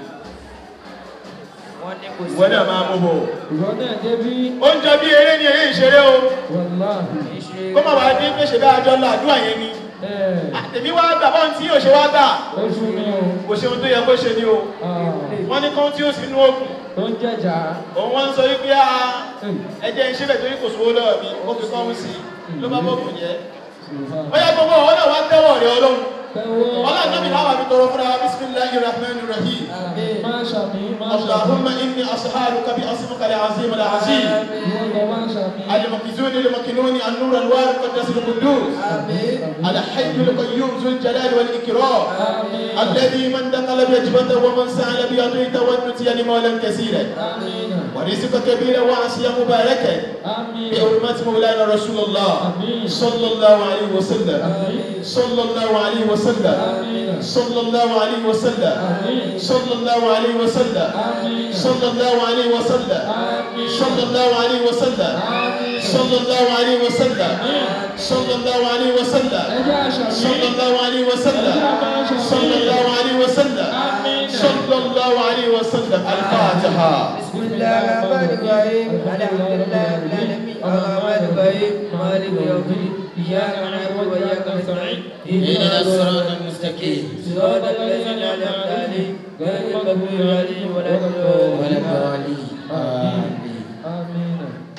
wọ́n ní kò sí ìwọ náà máa mú bọ̀ Ìwọ náà débí. oúnjẹ bí eré ni eré ìṣeré o Wàláhì. kó má wàá dín pé ṣe bá àjọ ńlá àdúrà yẹn ni àtẹ̀mí wá gbà bọ́n tí yóò ṣe wá gbà Oṣù ni o. kò ṣe ohun tó yẹ kó ṣe ni o wọ́n ní kán tí ó sì nú ogun Tó ń jẹ̀jà. òun wọ́n ń sọ wípé a ẹjẹ́ ń ṣe bẹ̀ torí kò sówó lọ́wọ́ mi ó fi kán sí i ló bá bọ́ọ̀gùn jẹ́ bóyá gbogbo ọ̀hún náà wá tẹ́wọ̀ rẹ̀ ọlọ́run ọlọ́run náà mi láwà mi tọrọ fúnra wa bisimilahi rahman rahim Máa ṣàmì, máa ṣàmì. اللهم إني أسألك باسمك العظيم العظيم Ìwọ máa ṣàmì. المكزون المكنون النور الوارد قدس القدوس الحي القيوم ذو الجلال والإكرام الذي من دخل بيجبته ومن سأل بيضيت والنتي لمولا كثيرا ورزق كبيرا وعصيا مباركا بحرمة مولانا رسول الله صلى الله عليه وسلم صلى الله عليه وسلم صلى الله عليه وسلم صلى الله عليه وسلم صلى الله عليه وسلم صلى الله عليه وسلم صلى الله عليه وسلم صلى الله عليه وسلم صلى الله عليه وسلم صلى الله عليه وسلم صلى الله عليه وسلم الفاتحة بسم الله الرحمن الرحيم الحمد لله رب العالمين الرحمن الرحيم مالك يوم الدين اياك نعبد واياك نستعين اهدنا الصراط المستقيم صراط الذين انعمت عليهم غير المغضوب عليهم ولا الضالين Àmín.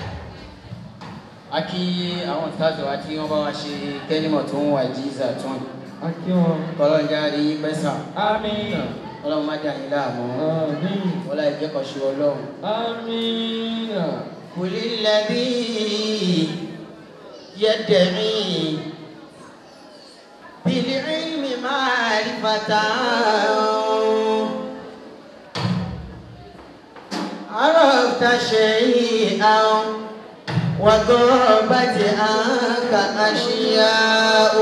a kí àwọn ìtajọ wa tí wọn bá wa ṣe kẹlímọ tó ń wà jíza tún A kí wọn. kọlọńjà rí pẹsà Àmín. Ọlọ́run má dà yín láàmú Àmín. wọlé ìjẹkọṣe Ọlọ́run. Àmín. قل الذي يدعي بالعلم معرفة عرفت شيئا وغابت عنك أشياء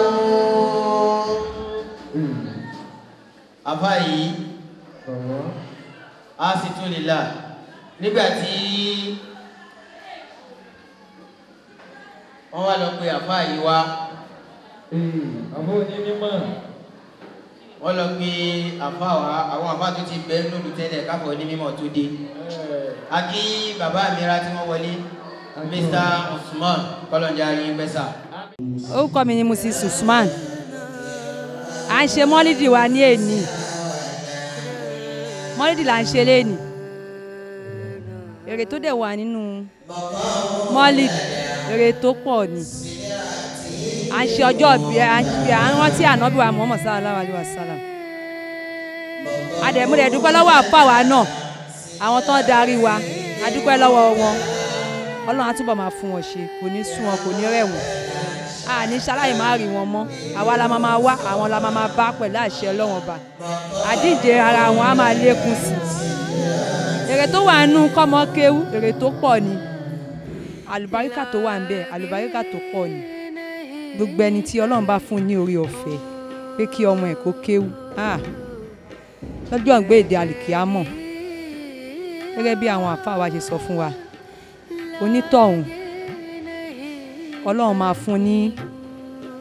àfáà a sì tún lè là nígbà tí wọ́n wá lọ pe àfáà yìí wá Àbó ní mímọ̀. wọ́n lọ pe àfáà wá àwọn àfáà tó ti bẹ́ẹ̀ lólu tẹ́lẹ̀ káfọ̀ ní mímọ̀ tó dé a kí bàbá àmìra tí wọ́n wọlé Mr. Usman kọlọ̀njà yín pẹ́sà. orúkọ mi ni mrs usman à ń ṣe mọ́lídì wa ní èní mọ́lídì là ń ṣe léèní èrè tó dẹ̀ wà nínú mọ́lídì èrè tó pọ̀ ni à ń ṣe ọjọ́ bí à ń ṣe à ń rántí ànábì wa muhammad sallallahu alayhi wa sallam àdẹ̀múdẹ̀ dúpẹ́ lọ́wọ́ àfàwà náà àwọn tó ń darí wa a dúpẹ́ lọ́wọ́ wọn ọlọ́run á túbọ̀ máa fún wọn ṣe kò ní sún wọn kò ní rẹ̀ wọ́n a ní ṣaláì má rí wọn mọ́ àwa la máa máa wá àwọn la máa máa bá pẹ̀lú àṣẹ ọlọ́wọ́n ọba àdíje ara wọn á máa lékún sí i èrè tó wà nínú kọ́mọ kéwú èrè tó pọ̀ ni àlùbáríkà tó wà ń bẹ̀ àlùbáríkà tó pọ̀ ni gbogbo ẹni tí ọlọ́run bá fún ní orí ọ̀fẹ́ pé kí ọmọ ẹ̀ kó kéwú ah, lọ́jọ́ ìgbé èdè àlìkíámọ̀ gẹ́gẹ́ bí àwọn àfáà wa ṣe sọ fún wa onítọ̀hún ọlọ́run máa fún ní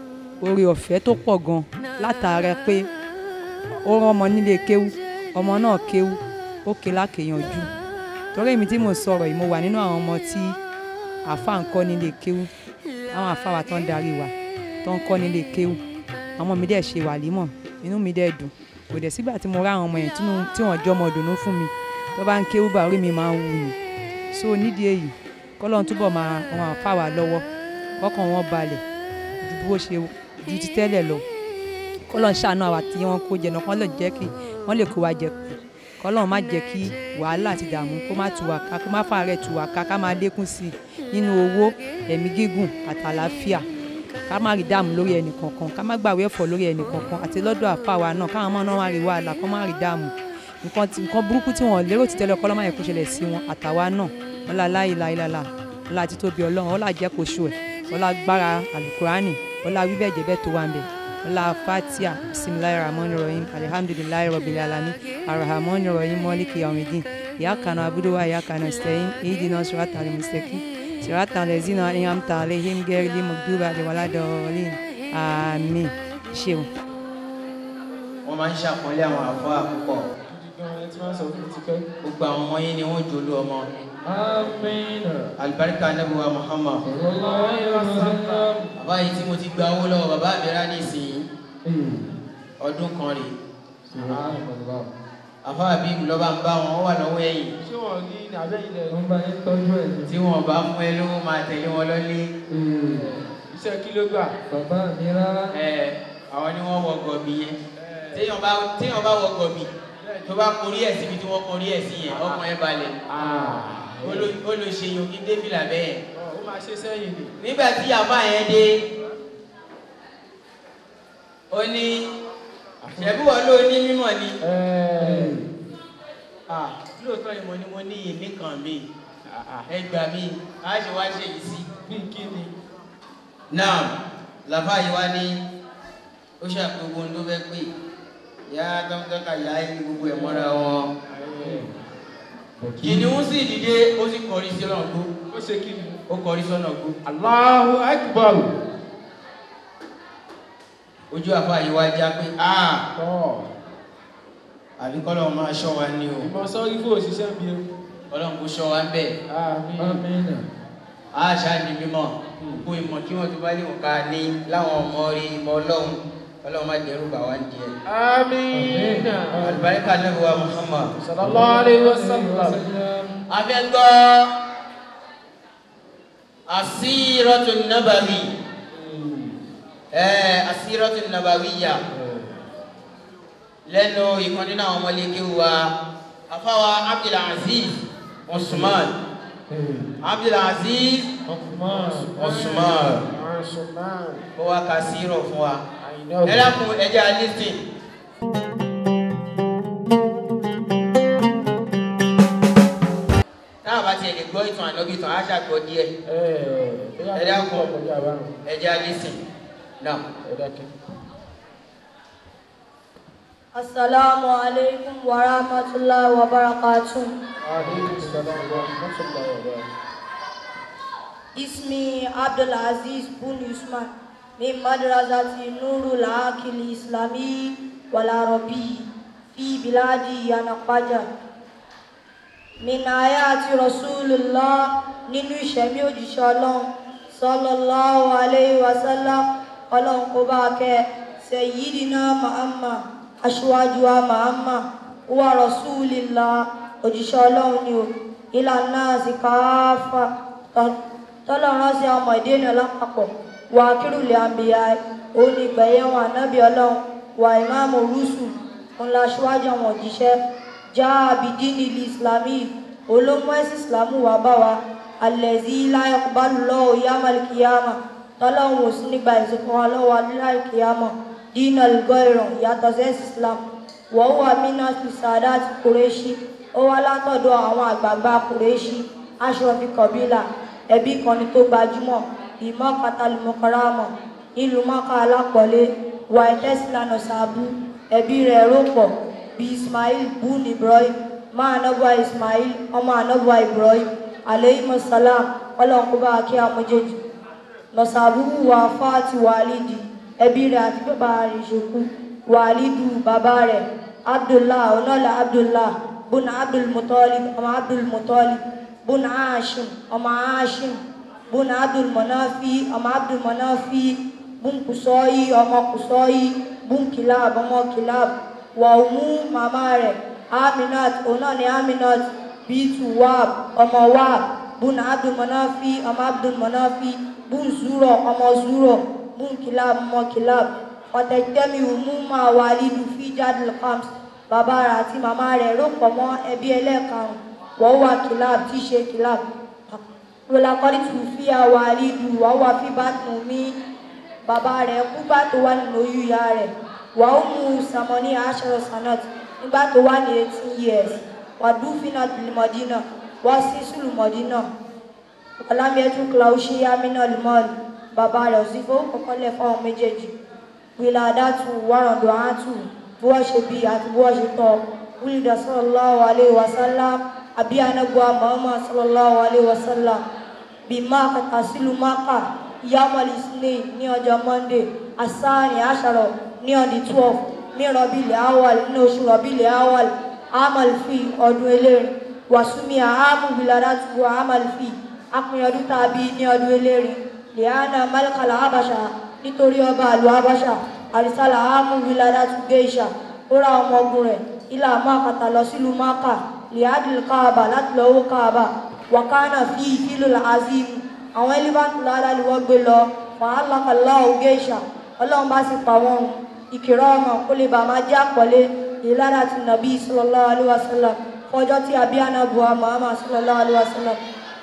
oore ọ̀fẹ́ tó pọ̀ gan látara pé ó rán ọmọ nílé kéwú ọmọ náà kéwú ó ké lákèyànjú torí èmi tí mo sọ̀rọ̀ yìí mo wà nínú àwọn ọmọ tí àfa ń kọ́ nílé kéwú àwọn àfa wa tó ń darí wa tó ń kọ́ nílé kéwú àwọn mi dẹ̀ ṣe wàlímọ̀ inú mi dẹ̀ dùn kò dẹ̀ sígbà tí mo rá àwọn ọmọ yẹn tínú- tí wọ́n jọ́ ọmọ dùnú fún mi tó bá ń kéwú bá orí mi máa ń wù ní so nídìí èyí kọ́lọ́n túbọ̀ máa wọn àfa wa lọ́wọ́ kọ́kàn wọn balẹ̀ ju bó ṣe ju ti tẹ́lẹ̀ lọ kọ́lọ́n ṣàánú àwa tí wọ́n kó jẹ náà kọ́ lè jẹ́ kí wọ́n lè kó wa jẹ kù kọ́lọ́n má jẹ́ kí wàhálà àti ìdààmú kó má tù wá ká kó má fàárẹ̀ tù wá ká ká máa lékún sí i nínú owó ẹ̀mí gígùn àtàlàáfíà ká má rí dààmú lórí ẹnì kankan ká má gbàwé ẹ̀fọ́ lórí ẹnì kankan àti lọ́dọ̀ àfa wa náà káwọn ọmọ náà má rí wàhálà kó má rí dààmú nǹkan tí- nǹkan burúkú tí wọ́n lérò ti tẹ́lẹ̀ kọ́lọ́ má yẹ kó ṣẹlẹ̀ sí wọn àtàwa náà wọn lá láyé láyé lálá wọn lá títóbi ọlọ́run wọn lá jẹ́ kó ṣù ẹ̀ wọn lá gbára alukurani wọn lá wíbẹ̀ jẹ́bẹ̀ tó wà ń bẹ̀ wọn lá fatia bisimilayi rahman rahim alihamdulilayi rabil alamin arahamani rahim mọ́líkì yawmidin ìyá kanu abuduwa ìyá kanu sẹ́yìn ìdínà sùràtà alimusẹ́kì sùràtà lẹ́zínà ìyàmtà alehim gẹ́rẹ́lì mọ̀gbúbà àdìwáládọ́ọ̀lìn àmín ṣeun. wọ́n máa ń ṣàpọ́nlé àwọn àfáà púpọ̀ gan-an tí wọ́n sọ fún mi ti pẹ́. gbogbo àwọn ọmọ yín ni wọ́n jòlú ọmọ Amina. alibarika anabiwa muhammad Sallallahu alaihi wasallam. bàbá yìí tí mo ti gba owó lọ́wọ́ bàbá mi rá nísìnyí Ee. ọdún kan rè Subhanallah. àfáà bíi lọ́ba ń bá wọn ó wà lọ́wọ́ ẹ̀yìn Ṣé wọ́n rí ní abẹ́yìn lẹ̀? Wọ́n bá yín tọ́jú ẹ̀ ní. tí wọn bá fún ẹ lówó máa tẹ̀lé wọn lọ́lé Ee. Iṣẹ́ kí ló gbà? Bàbá mi rárá. ẹ àwọn ni wọ́n wọ gọ̀bì yẹn téèyàn bá téèyàn bá wọ gọ̀bì tó bá korí ẹ̀ síbi tí wọ́n korí ẹ̀ sí yẹn ọkàn ẹ̀ balẹ̀ ó ló- ó ló ṣe yòókì débìlà bẹ́ẹ̀ Ó máa ṣe sẹ́yìn ni. nígbà tí àbá yẹn dé ó ní ṣẹ̀bí wọn ló ní mímọ̀ ni Ah, lóòótọ́ ni mo ní mo ní ìní kan mi ẹ gbà mí a ṣe wá ṣe yìí sí. Bí kí ni? náà làbá yìí wá ní ó ṣàpèwò ohun tó fẹ́ pè yá tọ́kítọ́kà yá ẹni gbogbo ẹ̀ mọ́ra wọn. kìnìún sì dìde ó sì kọrí sí ọ̀nà gbó Ó ṣe kí ni? ó kọrí sọ́nà gbó. Allahu Akbar. ojú àfa yìí wá já pé ah Tọ́. àbí kọ́lọ́ máa ṣọ́ wa ní o Ìmọ̀ sọ́rí fún òṣìṣẹ́ mi o. ọlọ́run kò ṣọ́ wa ń bẹ̀ Amina. á ṣáà ní mímọ́ kó ìmọ̀ kí wọ́n tó bá lè wọ́n ká ní láwọn ọmọ rí ìmọ̀ ọlọ́run ọlọ́run má dẹrù bà wá ń di ẹ̀. Amina. àlùbáríkà náà wà Muhammad. Sallallahu alaihi wasallam. afẹ́gbọ́ asírọ́tún nàbàwí ẹ̀ asírọ́tún nàbàwí yà lẹ́nu ìkan nínú àwọn ọmọlẹ́kẹ́ wa afáwa Abdulaziz Usman Abdulaziz Osman. Usman Usman. ó wá ka sírọ̀ fún wa I know. ẹ dákun ẹ jẹ́ alísìn. táwọn bá tiẹ̀ lè gbọ́ ìtàn ànábì tán á ṣàgbọ́ díẹ̀ ẹ dákun ẹ jẹ́ alísìn náà. Assalamu alaikum wa rahmatullahi wa barakatuh. Alaikum salam wa rahmatullahi wa barakatuh. اسمي عبد العزيز بن عثمان من مدرسة نور العاقل الإسلامي والعربي في بلاد ينقجة من آيات رسول الله nínú ìṣẹ̀mí òjíṣẹ́ ọlọ́run sallallahu alayhi wa sallam ọlọ́run kó bá kẹ́ sayyidina Muhammad aṣíwájú wa Muhammad wa rasulillah òjíṣẹ́ ọlọ́run ni o ìlànà àsìkáfà tọ́lọ́run sí ọmọ ìdí ènìyàn lápapọ̀ wà kírùlẹ̀ àmbìyà òun ni gbẹ̀yẹ̀ wọn ànábì ọlọ́run wà ìmáàmù rúṣù ńlá aṣíwájú àwọn òjíṣẹ́ já abidini islami olómọ ẹ̀sìn islamu wà bá wa alẹ́zí láyọ̀kúbálù lọ́wọ́ yamal kiyama tọ́lọ́run ò sí nígbà ìsìnkú wa lọ́wọ́ aláì kiyama dínà lùgọ́ ìràn ìyàtọ̀ sí ẹ̀sìn islam wọ́n wà mínà sàdá àti kùrẹ́ṣí ó wá látọ̀dọ̀ àwọn àgbààgbà kùrẹ́ṣí aṣọ́fi kọ̀bílà ẹbí kan ni tó gbajúmọ̀ ìmọ̀ katalimọ̀kọ́rámọ̀ ìlú mọ́ká alápọ̀lé wà ìtẹ́sílànà sàbú ẹbí rẹ̀ rọ́pọ̀ bí ismail bun ibrahim má anábọ̀ ismail ọmọ anábọ̀ ibrahim aleyhimu salam ọlọ́nkúbá akí amójèjì nọ̀sàbú wà fáàtì wàlídì ẹbí rẹ̀ àti bàbá rẹ̀ ṣekú wàlídù bàbá rẹ̀ abdullah ọ̀nàlá abdullah bùnà abdulmutalib ọmọ abdulmutalib bùnà hashim ọmọ hashim bùnà abdulmanafi ọmọ abdulmanafi bùn kùsọ́yì ọmọ kùsọ́yì bùn kìláàb ọmọ kìláàb wàhùmú màmá rẹ̀ aminat ọ̀nàlá aminat bíntù wàb ọmọ wàb bùnà abdulmanafi ọmọ abdulmanafi bùn zúrọ̀ ọmọ zúrọ̀ bùn kìláàb ọmọ kìláàb ọ̀tẹ̀tẹ̀mí ọmú máa wà lílu fi jáde farms bàbá rẹ̀ àti màmá rẹ̀ rò pọ̀ mọ́ ẹbí ẹlẹ́ẹ̀karùn wọ́n wà kìláàb tí í ṣe kìláàb lọ́làkọ́rí tù fi àwà lílu wọ́n wà fi bá tún mí bàbá rẹ̀ kú bá tó wà nínú oyún ìyá rẹ̀ wọ́n ó mú sàmọ́ní aṣọ sanat nígbà tó wà ní eighteen years wàdúfínà tìlímọ̀dínà wọ́n sí sùlùmọ̀dínà ọ̀làmìẹ́tù klausi amínà limọ́ọ̀lì bàbá rẹ̀ ò sí fowó kọ́kọ́ lẹ̀ fáwọn méjèèjì wiladatu waranduatu bí wọ́n ṣe bí àti bí wọ́n ṣe tọ́ wíìdà sallallahu alayhi wa sallam àbí anagba muhammad sallallahu alayhi wa sallam bí máàkà tàṣílù máàkà yamali snake ní ọjọ́ monday asani asharọ ní ọdí twelve ní rọbìlì awal ní oṣù rọbìlì awal amalfi ọdún eléyìí wàsúmi àhámù wiladatu amalfi apin ọdún tàbí ní ọdún eléyìí liana malikala abasha nítorí ọba àlù abáṣà àrísàlà ámú wilada tún géṣà ó ra ọmọ ogun rẹ̀ ilà mákàtà lọ sílùú máka liadil kaaba láti lọ owó kaaba wakana fi ìfìlù azim àwọn elephant lára ni wọ́n gbé lọ wàhálàkàlá géṣà ọlọ́run bá sì pa wọn ìkìrọ̀ ọmọ kó lè bà máa jẹ́ àpọ̀lé ìlànà ti nàbí sallallahu alaihi wasallam fọjọ́ tí abíyáná buha muhammad sallallahu alaihi wasallam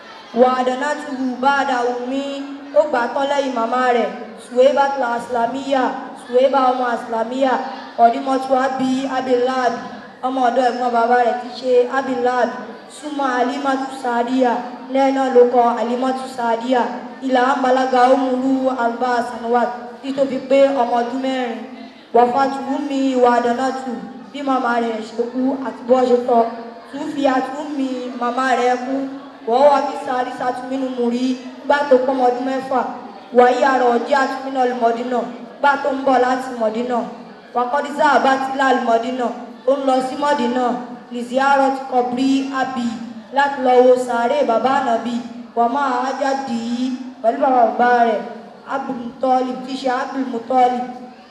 wàdànà tuhu báàdà wùmí ó gbà tán lẹ́yìn màmá rẹ̀ suweba tla aslamiya suweba ọmọ aslamiya ọdímọtú abi abilad ọmọ ọ̀dọ̀ ẹ̀gbọ́n bàbá rẹ̀ ti ṣe abilad súnmọ́ alimatu sadiya lẹ́ẹ̀nà ló kọ alimatu sadiya ilà ambalaga omuru alba sanwat títóbi pé ọmọ ọdún mẹ́rin wàfàtú mi ìwà àdánátù bí màmá rẹ̀ ṣe kú àti bọ́ ṣe tọ́ tún fi àtúnmí màmá rẹ̀ kú wọ́n wá fi sáré sátúmínú mú rí gbá tó pọ́mọ ọdún mẹ́fà wàyí àrò ọjọ́ àtúmínà lùmọ̀dínà gbá tó ń bọ̀ láti mọ̀dínà wàkọ́dísà àbátìlá lùmọ̀dínà ó ń lọ sí mọ̀dínà lìzíárọ̀ ti kọ̀ bí àbí láti lọ wo sàárè bàbá ànàbí wọ́n máa ájá dì í pẹ̀lú bàbá bàbá rẹ̀ abdulmutọ́lì tí ṣe abdulmutọ́lì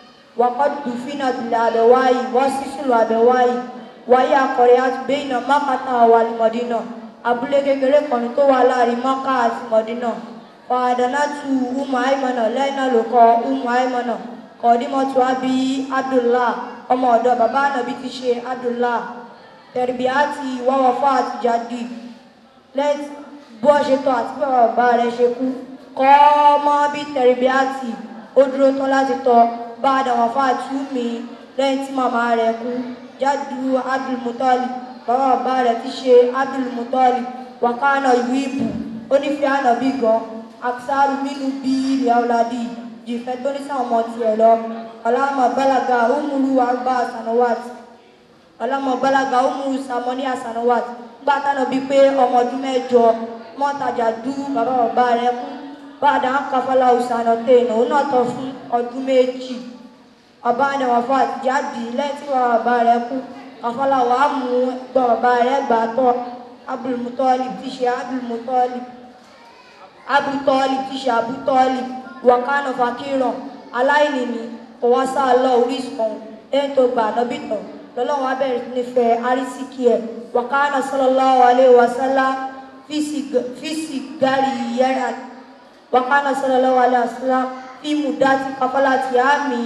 wàkọ́dù fínà bìlà àbẹ̀wáyì wọ́n sì sùlù àbẹ̀wáyì wàyí àkọ̀rẹ́ àti bẹ́yìnà mákàtà wà lùmọ̀dínà abúlé kékeré kan tó wà láàrin mọ́ká àti mọ̀dínà fàdánátù umu aimana lẹ́yìn náà ló kọ umu aimana kọ̀ọ́dímọ̀tù abi abdullah ọmọ ọ̀dọ̀ bàbá ànàbí ti ṣe abdullah tẹ̀rìbíàtì wọ́wọ́fọ́ àti jáde lẹ́yìn bó ṣe tọ́ àti bí bàbá rẹ̀ ṣe kú kọ́ ọmọ bí tẹ̀rìbíàtì ó dúró tán láti tọ́ bá àdàwọ̀fọ́ àti umi lẹ́yìn tí màmá rẹ̀ kú jádù abdulmutali bàbá bàbá rẹ̀ ti ṣe abdulmutali wàkánà ìlú ìbù ó nífẹ̀ẹ́ ànàbí gan aksaru mínú bí ilẹ̀ ọ̀làdì jìfẹ́ tó ní sáwọn ọmọ tiẹ̀ lọ ọlámọ bálaga umuru arba sanawat ọlámọ bálaga umuru samoni asanawat gbá tánà bíi pé ọmọ ọdún mẹ́jọ mọ́tajà dú bàbá bàbá rẹ̀ kú bàdà ń kafala ọ̀sánà tẹ̀nà òun náà tọ́ fún ọdún méjì ọba àdàwọ̀ fún àtijáde lẹ́yìn tí bàbá bàbá rẹ̀ kú kafala wàá mú gbọ́ bàbá rẹ̀ gbà tọ́ abdulmutali tí ṣe abdulmutali abutọ́ọ̀lì tí ṣe abutọ́ọ̀lì wọ̀kánà fakíràn aláìní ni kò wá sá lọ orísun lẹ́yìn tó gbà ànábì tán lọ́lọ́wọ́n abẹ́rẹ́ nífẹ̀ẹ́ arísíkì ẹ̀ wọ̀kánà sallallahu alaihi wasallam fíìsì gárì yẹ́rà wọ̀kánà sallallahu alaihi wasallam fíìmù dátì káfọ́lá ti àmì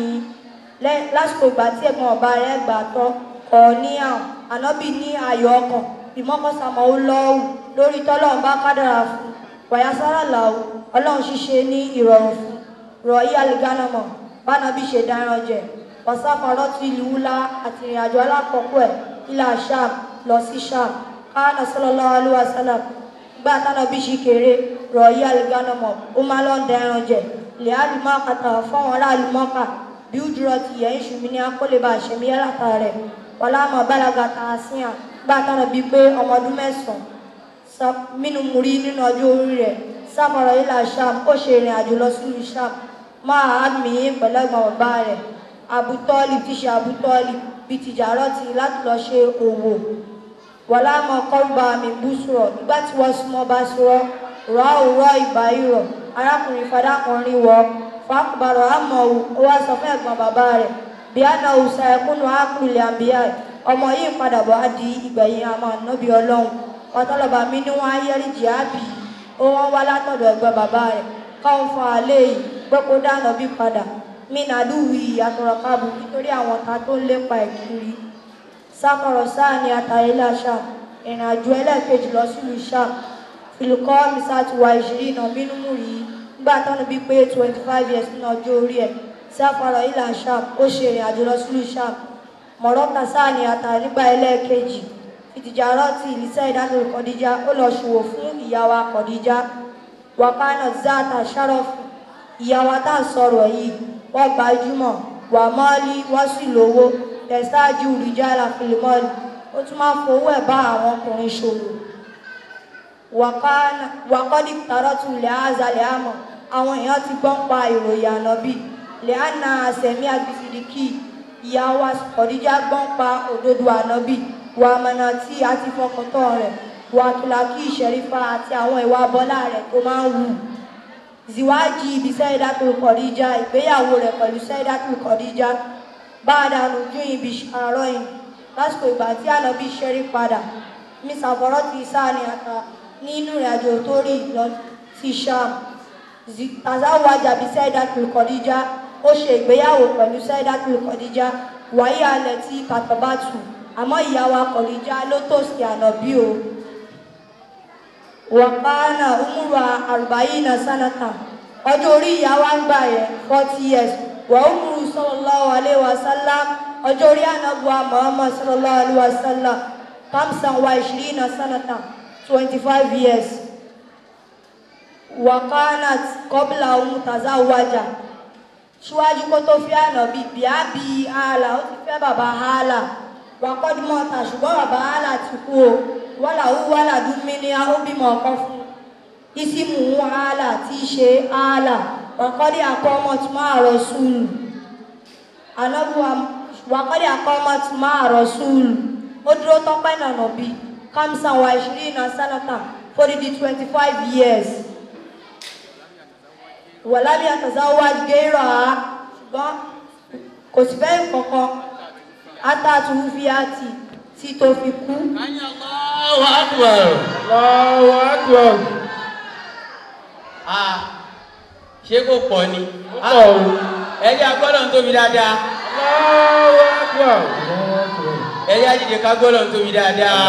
lásìkò ìgbà tí ẹ̀gbọ́n ọba rẹ̀ gbà tán kọ̀ ní àwọn ànábì ní ayọ̀ ọkàn ìmọ̀kànsámọ́ ó lọ́wù lórí tọ́lọ́run bá kádàrà fún wàyására làwù ọlọ́run ṣíṣe ní ìrọ̀rùn fún rọ̀yí alìgánamọ̀ bánabi ṣe dáran jẹ wàsáfàrọ́ ti ìlú wúlá àti ìrìnàjò alákọ̀ọ́kọ́ ẹ̀ ilà sham lọ sí sham káàna sallallahu alaihi wasallam gbà tánabi ṣì kéré rọ̀yí alìgánamọ̀ ó máa lọ ń dáran jẹ ilẹ̀ àlùmọ́ kàtà fọ́wọn aráàlú mọ́kà bí ó dúró ti yẹ̀ ń ṣùmí ní akólébà ṣẹ̀mí yálàtà rẹ̀ wàlámọ̀ bálaga tààsíà gbà tánabi pé ọmọ ọdún mẹ́sàn-án mínú múrí nínú ọjọ́ orí rẹ̀ sáfàrọ̀ ilà sham ó ṣe ìrìn àjò lọ sílùú sham máa mí pẹ̀lú ẹ̀gbọ́n bàbá rẹ̀ abutọ́ọ̀lì tí ṣe abutọ́ọ̀lì bíi tìjàrọ́tì láti lọ ṣe òwò wàlá mọ kọ́ńbà mi bú sọ̀rọ̀ nígbà tí wọ́n súnmọ́ bá sọ̀rọ̀ rọ̀ òwúrọ̀ ìgbà ìrọ̀ arákùnrin fadakùnrin wọ fàkùbàrọ̀ àmọ̀ òwò ó wá sọ fún ẹ̀gbọ́n bàbá rẹ̀ bí àná òòsà ẹ̀kúnnù ákùnrin àbíyá ẹ̀ ọmọ yìí ń padà bọ̀ á di ìgbẹ̀yìn àmọ́ ànábì ọlọ́run ọ̀tọ́lọ́ba mi ní wọ́n á yẹ́rì jìábì ó wọ́n wá látọ̀dọ̀ ẹ̀gbọ́n bàbá rẹ̀ káwọn fún alẹ́ yìí pé kó dáná bí padà mí nàdúwì àtọ̀rọ̀kábù nítorí àwọn ta tó ń lépa ẹ̀ kiri sákọ̀rọ̀ sáà ní àtàlélà ṣá ìrìn àjò ẹlẹ́ẹ̀kejì lọ sílùú ṣá filikọ́ misati wa ìṣirí iná bínú mú rí nígbà tọ́nu bí pé twenty five years nínú ọjọ́ orí ẹ̀ sáfàrọ̀ ìlà ṣá ó ṣe ìrìn àjò lọ sílùú ṣá mọ̀rọ́kà sáà ní àtà nígbà ẹlẹ́ẹ̀kejì ìtìjàrọ́tì ìlísẹ́ ìdánilò kọ̀díjà ó lọ ṣòwò fún ìyàwó kọ̀díjà wàkánà zata ṣárọ́fù ìyàwó tá à ń sọ̀rọ̀ yìí wọ́n gbajúmọ̀ wà mọ́ọ́lí wọ́n sì lówó tẹ̀sáájú rìjálà filimọ́ọ̀lì ó tún máa ń fowó ẹ̀ bá àwọn ọkùnrin ṣòwò wàkọ́dí tààrọ́tù lẹ́hàzà lẹ́hàmọ̀ àwọn èèyàn ti gbọ́n pa ìròyìn ànábì lẹ́hànà àsẹ̀mí àgbìsìdìkì ìyàwó kọ̀díjà gbọ́n pa òdodo ànábì wà mọ̀nà tí a ti fọkàntán rẹ̀ wà kìlàkì ìṣẹ̀rífà àti àwọn ìwà bọ́lá rẹ̀ tó máa ń wù ziwaji ibi sẹ́ẹ̀dátù kọ̀díjà ìgbéyàwó rẹ̀ pẹ̀lú sẹ́ẹ̀dátù kọ̀díjà bá a dànù ju ibi àárọ̀ yìí lásìkò ìgbà tí ànábì ṣẹ́rí padà miss àfọ̀rọ̀ ti sáà ní ata nínú ìrìnàjò tó rí lọ sí sham tazawaja bí sẹ́ẹ̀dátù kọ̀díjà ó ṣe ìgbéyàwó pẹ̀lú sẹ́ẹ̀dátù kọ̀díjà wáyé alẹ̀ tí kàtàbátù àmọ́ ìyàwó kọ̀díjà ló tòsí ànábì o wàkánà umura arba'ina sanata ọjọ́ orí ìyàwó àgbà yẹn forty years wà umuru sallallahu alayhi wa sallam ọjọ́ orí ànábùwà muhammad sallallahu alayhi wa sallam kamsan wa ishirina sanata twenty five years wàkánà kọ́bílà ohun tazawaja síwájú kó tó fi ànábì bíábí ààlà ó ti fẹ́ bàbá ààlà wàkọ́dúmọ̀ta ṣùgbọ́n bàbá ààlà ti kú o wàlà ó wàlà dúnmí ní ó bímọ ọkọ fún ìsìmù ààlà tí í ṣe ààlà wàkọ́dí àkọ́mọ́ tí máa rọ súùlù anábùwà wàkọ́dí àkọ́mọ́ tí máa rọ súùlù ó dúró tọ́pẹ́ nànà bí kamsan wa ìṣirí iná sánátà fódìdí twenty five years wàlábí àtàzáwá gẹ́rọ̀ á ṣùgbọ́n kò sí fẹ́ kankan átàtù fíàtì tí tó fi kú. Allahu Akbar. Allahu Akbar. Ah, ṣé kò pọ̀ ni? Ó pọ̀ o. Ẹjẹ́ agbọ́dọ̀ ń tóbi dáadáa. Allahu Akbar. Ẹjẹ́ àjèjì ká gbọ́dọ̀ ń tóbi dáadáa.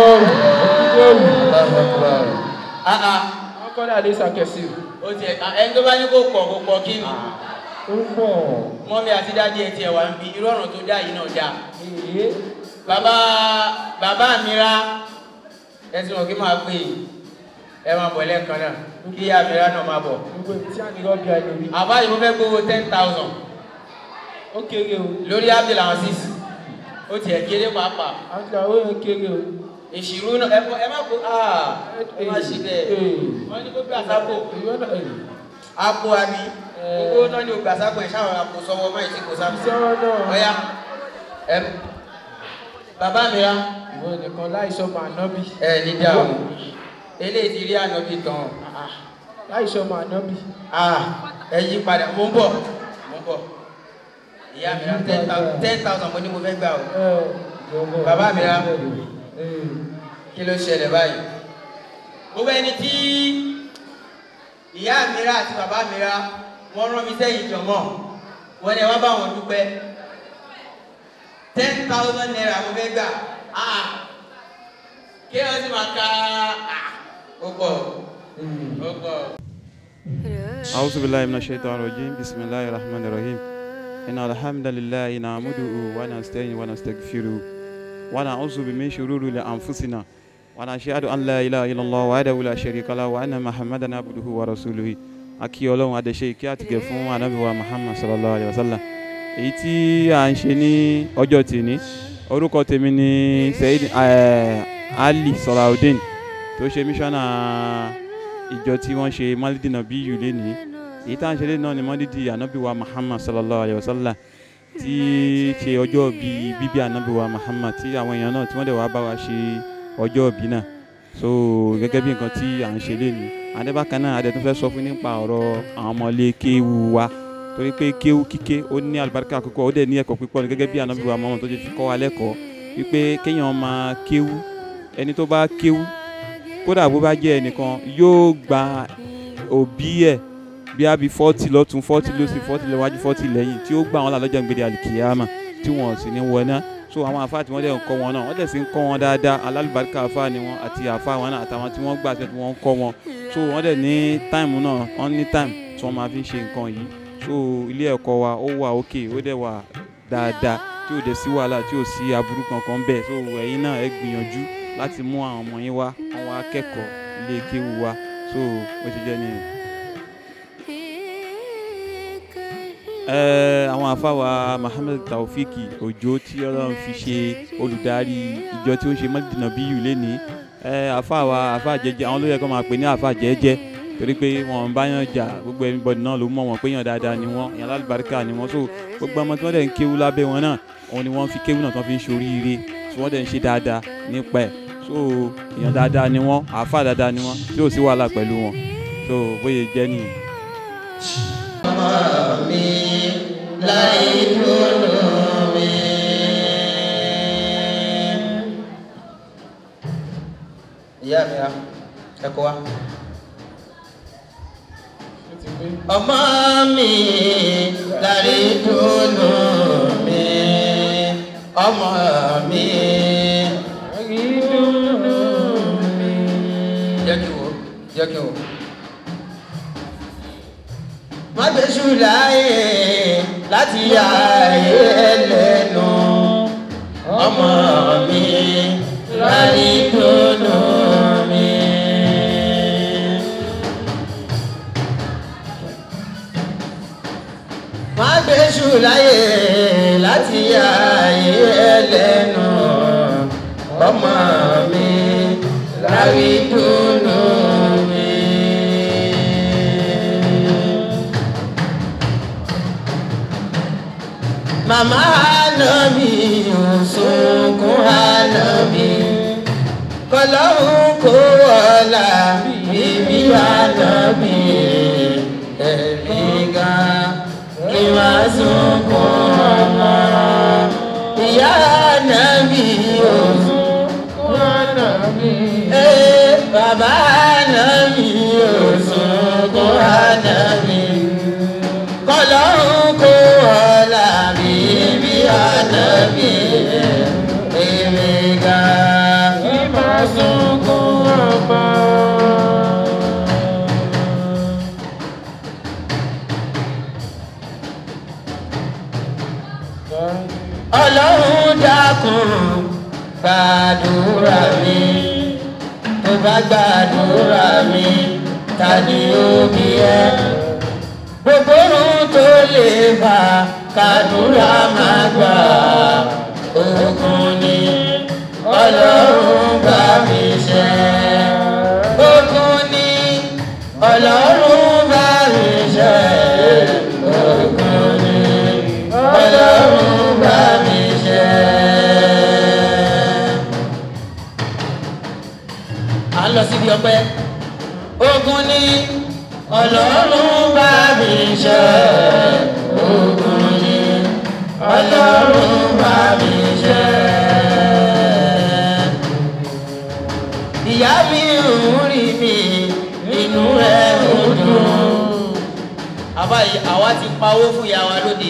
Allahu Akbar. Ah ah. Wọ́n kọ́ ní Adé Sàkẹ́sì. Ó tiẹ̀ ah, ẹni tó bá ní kó pọ̀ kó pọ̀ kí ni? Ó pọ̀. Mọ́mí àti dádì ẹ̀ tiẹ̀ wà ń bi irú ọ̀ràn tó dá yìí náà dáa. Èyí. Bàbá bàbá mi ra ẹsìn òkè máa pè é. Ẹ máa bọ̀ lẹ́ẹ̀kan náà kí ìyá mi ra náà máa bọ̀. Gbogbo ibi tí a ní rọ́bì àìlórí. Àbá yìí mo fẹ́ gbowó ten thousand Ó kéré o. lórí Abdul Aziz. Ó tiẹ̀ kéré pàápàá. Àti àwọn èèyàn kéré o. ìṣirò náà ẹ ẹ má kó aa ẹ má ṣe bẹ́ẹ̀ wọ́n ní kó gbé àsápò Ìwọ náà ẹ̀. àpò àbí gbogbo náà ní ògbà àsápò ẹ̀ ṣáwọn àpò sọ́wọ́ máa ti kò sápò Sọ́wọ́ náà. ọ̀ya ẹ bàbá mi ra Ìwọ nìkan láìsọ máa nọ́bì. ẹ ní dáhùn eléyìí ti rí ànábì tán Láìsọ máa nọ́bì. ah ẹ yí padà mo ń bọ̀ mo ń bọ̀ ìyá mi ra ten thousand ten thousand mo ní mo fẹ́ gbà o Bàbá mi ra. kí ló ṣẹlẹ̀ báyìí gbogbo ẹni tí ìyá mi ra àti bàbá mi ra wọ́n rán mi sẹ́yìn jọ̀mọ́ wọ́n ní ẹ wá bá wọn dúpẹ́ ten thousand naira mo fẹ́ gbà ah kí wọ́n sì máa ka ah ó pọ̀ ó pọ̀. أعوذ بالله من الشيطان الرجيم بسم الله الرحمن الرحيم إن الحمد لله نعمده ونستعينه ونستغفره ونعوذ من شرور أنفسنا ونشهد أن لا إله إلا الله وحده لا شريك له وأن محمدا عبده ورسوله akí ọlọ́run adẹ́ṣe kí àtìgẹ̀ fún anábìwá muhammad sallallahu alayhi wa sallam èyí tí à ń ṣe ní ọjọ́ tèmi orúkọ tèmi ni sayid ali salaudeen tó ṣe mísọ́nà ìjọ tí wọ́n ṣe malidina bí yù lẹ́ni èyí tá à ń ṣe lé náà ni mọ́lídì ànábì wa muhammad sallallahu alayhi wa sallam tí ṣe ọjọ́ bí bíbí ànábì wa muhammad tí àwọn èèyàn náà tí wọ́n dẹ̀ wá bá wa ṣe ọjọ́ bí náà so gẹ́gẹ́ bí nǹkan tí à ń ṣe lé ní adébákan náà adé tún fẹ́ sọ fún nípa ọ̀rọ̀ àwọn ọmọlé kéwu wa torí pé kéwu kíké ó ní àlùbáríkà púpọ̀ ó dẹ̀ ní ẹ̀kọ́ púpọ̀ ní gẹ́gẹ́ bí ànábì wa muhammad tó ṣe fi kọ́ wa lẹ́kọ̀ọ́ wípé kéèyàn máa kéwu ẹni tó bá kéwu kódà bó bá jẹ́ ẹnìkan yóò gba òbí ẹ̀ bí a bí fọ́tì lọ́tún fọ́tì lọ́sì fọ́tì lọ́wájú fọ́tì lẹ́yìn tí ó gbà wọn lálọ́jà gbèdé àlìkìyàmà tí wọn ò sì ní wọná so àwọn àfa tí wọ́n dẹ̀ ń kọ́ wọn náà wọ́n dẹ̀ sì ń kọ́ wọn dáadáa alálùbáríkà àfa ni wọn àti àfa wọn náà àtàwọn tí wọ́n gbà tí wọ́n ń kọ́ wọn so wọ́n dẹ̀ ní táìmù náà wọ́n ní táìmù tí wọ́n máa fi ṣe nǹkan yìí so ilé ẹ̀kọ́ wa ó wà òkè ó dẹ̀ wà dáadáa tí ò dẹ̀ sí wàhálà tí ò sí aburú kankan bẹ́ẹ̀ so ẹ̀yin náà ẹ gbìyànjú láti mú àwọn ọmọ yín wá àwọn akẹ́kọ̀ọ́ ilé kéwu wa so ó ti jẹ́ nìyẹn. Ẹ, àwọn àfáwà Muhammed Taofiki Òjó tí Ọlọ́run fi ṣe olùdarí ìjọ tí ó ṣe mọ́tìdínà bí yù lẹ́ni àfáwà àfá jẹjẹ àwọn ló yẹ kó máa pè ní àfá jẹjẹ torí pé wọn bá yàn jà gbogbo everybody náà ló mọ̀ wọ́n pé yàn dáadáa ni wọ́n yàn lálùbáríkà ni wọ́n so gbogbo ọmọ tí wọ́n dẹ̀ ń kéwú lábẹ́ wọn náà òun ni wọ́n fi kéwú náà tí wọ́n fi ń ṣoríire tí wọ́n dẹ̀ ń ṣe dáadáa nípa ẹ̀ so èèyàn dáadáa ni wọ́n àfá dáadáa ni wọ́n tí ò sí wàhálà pẹ̀lú wọn so bóyá jẹ́ nìyẹn. mi láì dúró mi. ìyá mi ra ẹ̀kọ́ wa. ọmọ mi láì dúró mi ọmọ mi láì dúró mi. jẹ́ kí n wò jẹ́ kí n wò má gbèsù láàyè láti yà ayé ẹlẹ́nu ọmọ mi láyé dùnú mi. má gbèsù láàyè láti yà ayé ẹlẹ́nu ọmọ mi láyé dùnú mi. Màmá ànábì òṣùnkún ànábì kọlọ́hún kó wọlá bíbí ànábì ẹ̀mí ga kí wá sunkún ọmọ. Ìyá ànábì òṣùnkún ànábì. Ee bàbá ànábì òṣùnkún ànábì kọlọ́hún kó wọlá bíbí ànábì èmi ga ìmọ̀ sunkún ọmọ. ọlọ́run dákun gbàdúrà mi tó bá gbàdúrà mi ta ni ó bí ẹ gbogbo ohun tó lè fà kàdúrà máa gbà ogun ni ọlọ́run bá mi ṣe ogun ni ọlọ́run bá mi ṣe ogun ni ọlọ́run bá mi ṣe. à ń lọ síbi ọpẹ́ ogun ni ọlọ́run bá mi ṣe ogun ni ọlọ́run bá mi ṣe. ìyá mi ń rí mi inú ẹ̀ ń dùn. àbáyé àwa ti pawó fún ìyá wa lóde.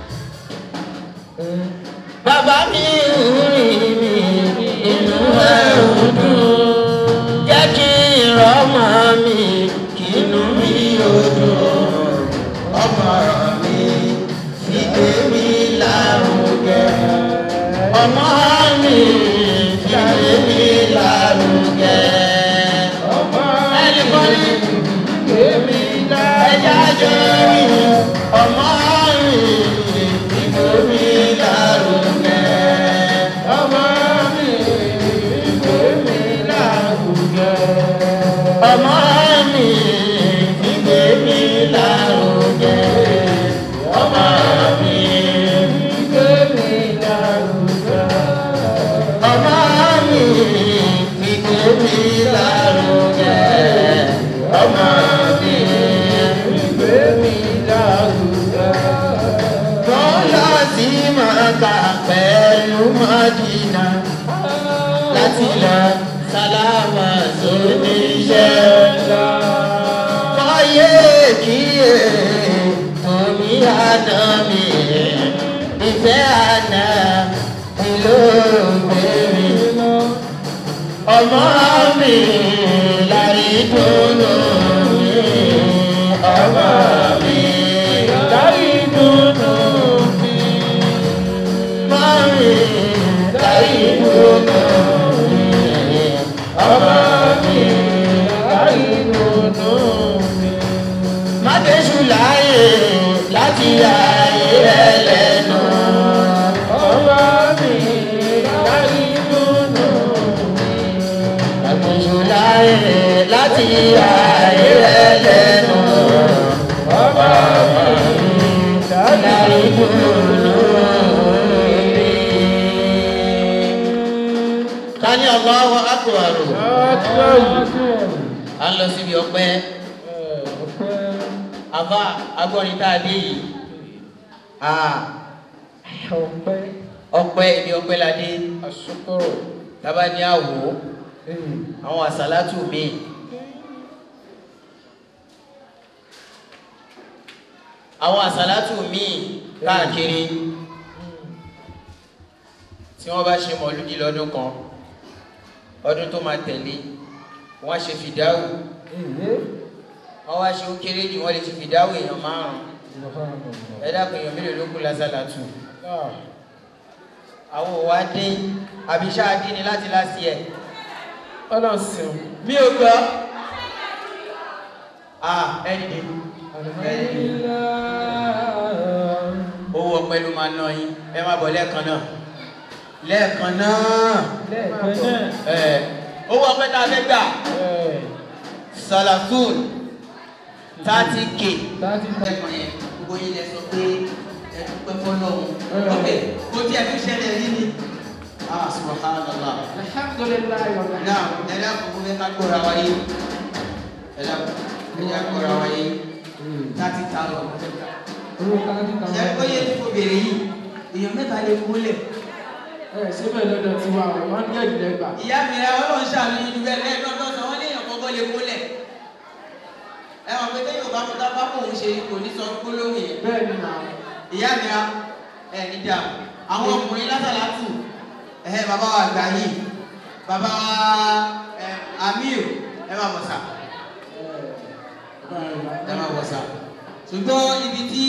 bàbá mi ń rí mi inú ẹ̀ ń dùn. jẹ́ kí ìrọ́mọ mi inú mi ò dùn ọmọ mi fìgbé mi lárugẹ ọmọ mi fìgbé mi lárugẹ ẹnìkan ní fìgbé mi ẹja jẹ mi ọmọ mi fìgbé mi lárugẹ ọmọ mi fìgbé mi lárugẹ ọmọ mi ìgbé mi lárugẹ. sí màkà pẹ̀lú mọ́dínà láti lọ sálámà sóní iṣẹ́. Kọ́yé kíyè torí àná mi, ìfẹ́ àná mi ló gbé mi. Ọmọ mi lárí dúró mi, ọmọ mi lárí dúró mi. Mami lárí dúró mi, ọmọ mi lárí dúró mi. Mákẹ́sù láàyè láti ayé ẹlẹ́nu. Ọmọ mi lárí dúró mi. Mákẹ́sù láàyè láti ayé ẹlẹ́nu. Ọmọ mi lárí dúró mi. Tani Allahu Akbar. A ń lọ síbi ọpẹ́ àbá agbọ́rin tá a dé yìí ọpẹ́ ọpẹ́ ibi ọpẹ́ la dé tábà ní àwò àwọn àsálátù mi àwọn àsálátù mi káàkiri tí wọ́n bá ṣe mọ̀lúdì lọ́dún kan ọdún tó máa tẹ̀lé wọ́n á ṣe fìdáwù wọ́n wá ṣe ó kéré jù wọ́n lè ti fìdáwò èèyàn márùn-ún ẹ dákun èèyàn mélòó ló kú lásàlátù àwọn òwà dé àbíṣá dé ni láti láti ẹ̀ ọlọ́sìn mi ò gbọ́ ah ẹni dé ẹni dé owó ọpẹ́ ló máa ná yín ẹ má bọ̀ lẹ́ẹ̀kan náà lẹ́ẹ̀kan náà ẹ owó ọpẹ́ tá a fẹ́ gbà salafun thirty k ẹ̀kọ́ yẹn gbogbo yín lẹ sọ pé ẹ dúpẹ́ fọlọ́run ọbẹ̀ kò tí ẹ fi ṣẹlẹ̀ rí ni ah subhanallah alhamdulilayi náà ẹ dákun fún mi ká gbọ́ra wáyé ẹ dákun ẹ dákun gbọ́ra wáyé thirty thousand ṣe kó yẹ kó béèrè yìí èèyàn mẹ́ta lè múlẹ̀. síbẹ̀ lọ́dọ̀ tí wà wọ́n máa ń gẹ̀ẹ́dì lẹ́gbà. ìyá mi rẹ ọlọ́run ṣàánú yín níbẹ̀ lẹ́ẹ̀dọ́dọ́ sọ wọ́n léèyàn kọ́kọ́ lè múlẹ̀ ẹ wọ́n pété yóò bá mú tá bá kóun ṣe kò ní sọ gbólóhùn yẹn. bẹ́ẹ̀ ni náà. ìyá mi ra ẹ ní dà àwọn ọkùnrin lásàlátù ẹ bàbá wa gbà yìí bàbá wa ẹ amíl ẹ má bọ̀ sà ẹ má bọ̀ sà ṣùgbọ́n ibi tí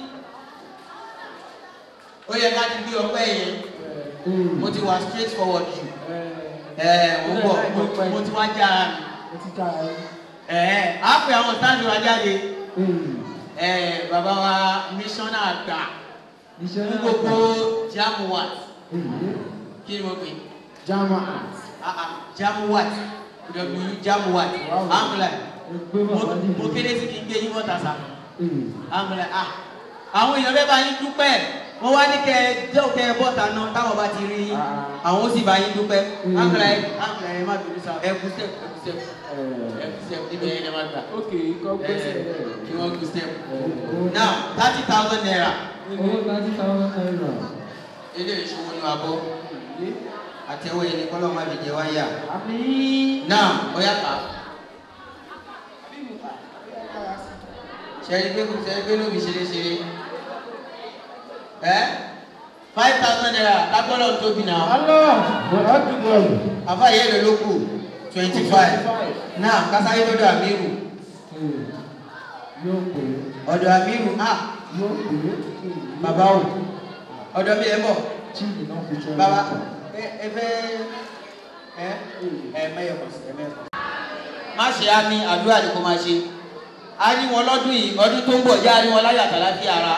ó yẹ ká ti gbé ọpẹ́ yẹn mo ti wà straight forward jù ẹ mo bọ̀ mo ti wá já ara mi ẹ á pè àwọn sáàdì wa jáde ẹ bàbá wa mísọ́nà àgbà fún gbogbo jamuwat kí ni mo pè jamuwat jamuwat w jamuwat amúlá mo kéde sí kí n gbé yín bọ́ta sá amúlá ah àwọn èèyàn bẹ́ẹ̀ bá yín dúpẹ́ wọ́n wá ní kẹ́ ẹ jẹ́ òkè ẹ bọ́ta náà táwọn bá ti rí yín àwọn ó sì bá yín dúpẹ́ amúlá ẹ amúlá ẹ má bínú sá ẹ kú step ẹ kú step ẹ kú step níbi ẹ̀yẹ ẹ má gbà ok kọ́ gbèsè rẹ̀. kí wọ́n kú step now thirty thousand naira owó thirty thousand naira. ilé ìṣòwò ní abọ́ àtẹwọ́ yẹn ni kọ́lọ́ má fi jẹ wáyà àmín. now ó yà ká sẹ́ni pé kò sẹ́ni pé lóbi ṣeré ṣeré ẹ́ five thousand naira lágbọ́dọ̀ tóbi náà. Allah bọ̀dọ̀ dùgbọ̀. àfa yẹn lè ló kù twenty five náà kásáyé lọ́dọ̀ àmírù yóò pè é. ọ̀dọ̀ àmírù ah yóò pè é. bàbá o ọ̀dọ̀ mi ẹ bọ̀ chíìnì náà fi jọ. bàbá ẹ ẹ fẹ́ ẹ ẹ mẹ́yẹ̀ kọ̀ sí ẹ mẹ́yẹ̀ kọ̀ sí. má ṣe á ní àdúrà ni kò máa ṣe a ní wọn lọ́dún yìí ọdún tó ń bọ̀ já a ní wọn láyà tàlàfí ara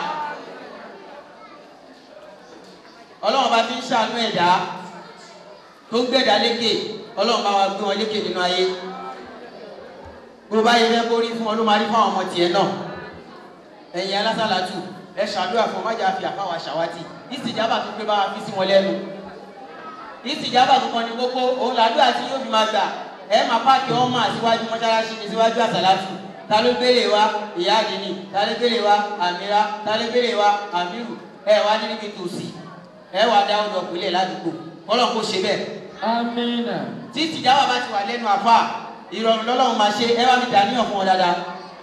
ọlọ́run bá fi ń ṣàánú ẹ̀dá tó ń gbẹ̀dá lékè ọlọ́run bá wa gbé wọn lékè nínú ayé bó bá yẹ fẹ́ kó rí fún ọ ló máa rí fún àwọn ọmọ tiẹ̀ náà ẹ̀yin alásàlátù ẹ ṣàdúrà fún ọmájà fi àfáwà ṣàwátì ìsìjábà tó pé bá wa fi sí wọn lẹ́nu ìsìjábà tó kàn ní kókó òun làdúrà tí yóò fi máa gbà ẹ máa páàkì ọmọ àtiwájú mọ́ṣáláṣí ní síwájú àsàlátù ta ló gbélé wa ìyá àdínì ta ló gbélé wa àmìrá ta ló gbélé wa àmìrù ẹ wá ní níbi tòsí ẹ wá dá ọdọ pìlẹ̀ ládùúgbò kọ́lọ́ kó ṣe bẹ́ẹ̀. amina. tí tìjáwá bá ti wà lẹ́nu àfa ìrọ̀rùn lọ́lọ́run máa ṣe ẹ bá mi dàníyàn fún wọn dáadáa.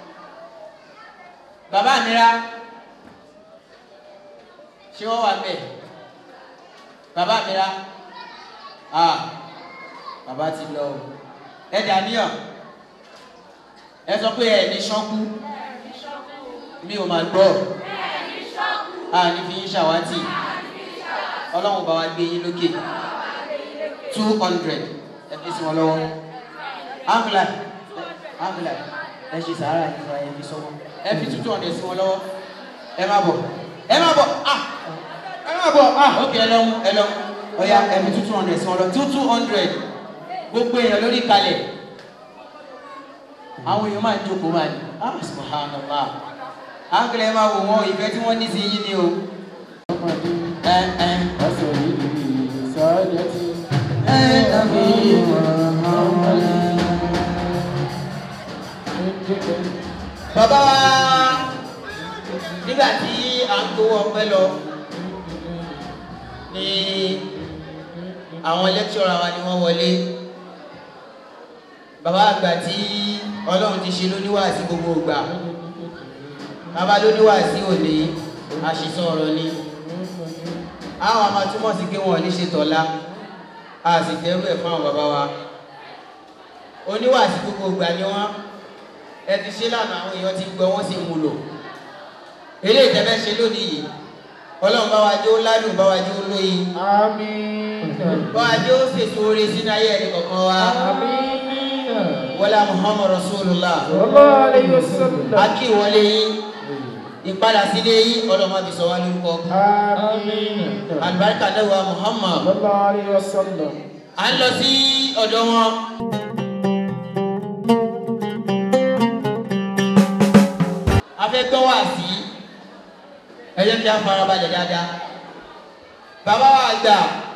bàbá àmìrá ṣé wọ́n wà bẹ́ẹ̀ bàbá àmìrá ah bàbá ti lọ o ẹ dàníyàn ẹ sọ pé ẹ ní ṣọ́kú mi ò máa gbọ́ a ní fi yín ṣàwátì ọlọ́run bá wa gbé yín lókè two hundred ẹ fi sí wọn lọ́wọ́ áńgílà áńgílà ẹ ṣe sàárà yìí fún ẹ fi sọ́wọ́ ẹ fi two hundred sí wọn lọ́wọ́ ẹ má bọ̀ ẹ má bọ̀ ah ẹ má bọ̀ ah ok ẹ lọ́mú ẹ lọ́mú ọ̀ya ẹ fi two hundred sí wọn lọ two two hundred gbogbo èèyàn lórí kalẹ̀ àwọn èèyàn máa ń jókòó máa ní ah subhanallah áńgílà ẹ máa wò wọn ìfẹ́ tí wọ́n ní sí yín ni o. ẹ ẹ bàbá wa nígbà tí à ń gbowó ọpẹ́ lọ ní àwọn lẹ́kṣọ́ra wa ni wọ́n wọlé bàbá àgbà tí ọlọ́run ti ṣe lóníwàásí gbogbo ìgbà bàbá lóníwàásí òní àṣìṣọ ọ̀rọ̀ ni àwọn àmà túmọ̀ sí pé wọn ò ní ṣe tọ̀la a sì fẹ́rù ẹ̀ fún àwọn bàbá wa oníwàásí gbogbo ìgbà ni wọ́n ẹ ti ṣe lánàá àwọn èèyàn ti gbọ́ wọ́n sì mú lò eré ìtẹ́fẹ́ ṣe lónìí yìí ọlọ́run bá wa jó ládùn bá wa jó lóyin bá wa jó fèsò oore sínú ayé ẹni kọ̀ọ̀kan wa wọlé muhammad rasulullah akí wọlé yín ìpadà sílé yín ọlọ́mọ fi sọ wá lórúkọ alibarika náà wa muhammad à ń lọ sí ọ̀dọ̀ wọn. a fẹ́ gbọ́ wá sí ẹ jẹ́ kí a farabalẹ̀ dáadáa bàbá wa gbà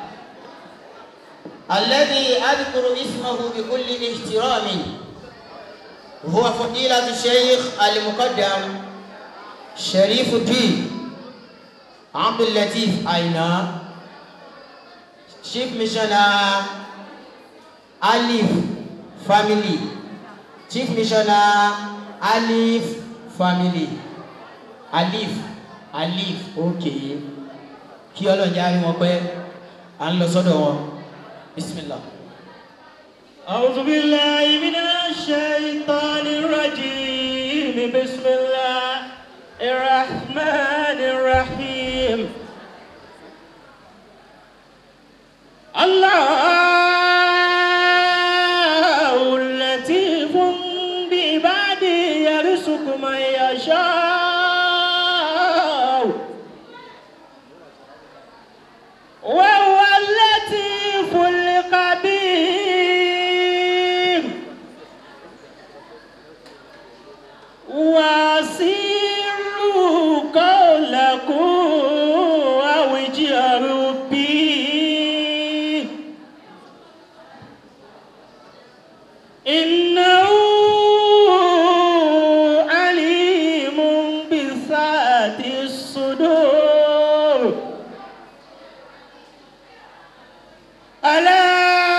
alẹ́ni adukuru ismahu bi kulli ihtirami huwa fadilatu sheikh alimuqaddam sharifuddin abdullatif aina chief missioner alif family chief missioner alif family alif alif okay kí ọlọ́njẹ́ á rí wọn pẹ́ à ń lọ sọ́dọ̀ wọn bisimilah. أعوذ بالله من الشيطان الرجيم بسم الله الرحمن الرحيم الله لطيف بعباده يرزق من يشاء وهو اللطيف الخبير واسروا قولكم أو اجهروا به إنه عليم بذات الصدور ألا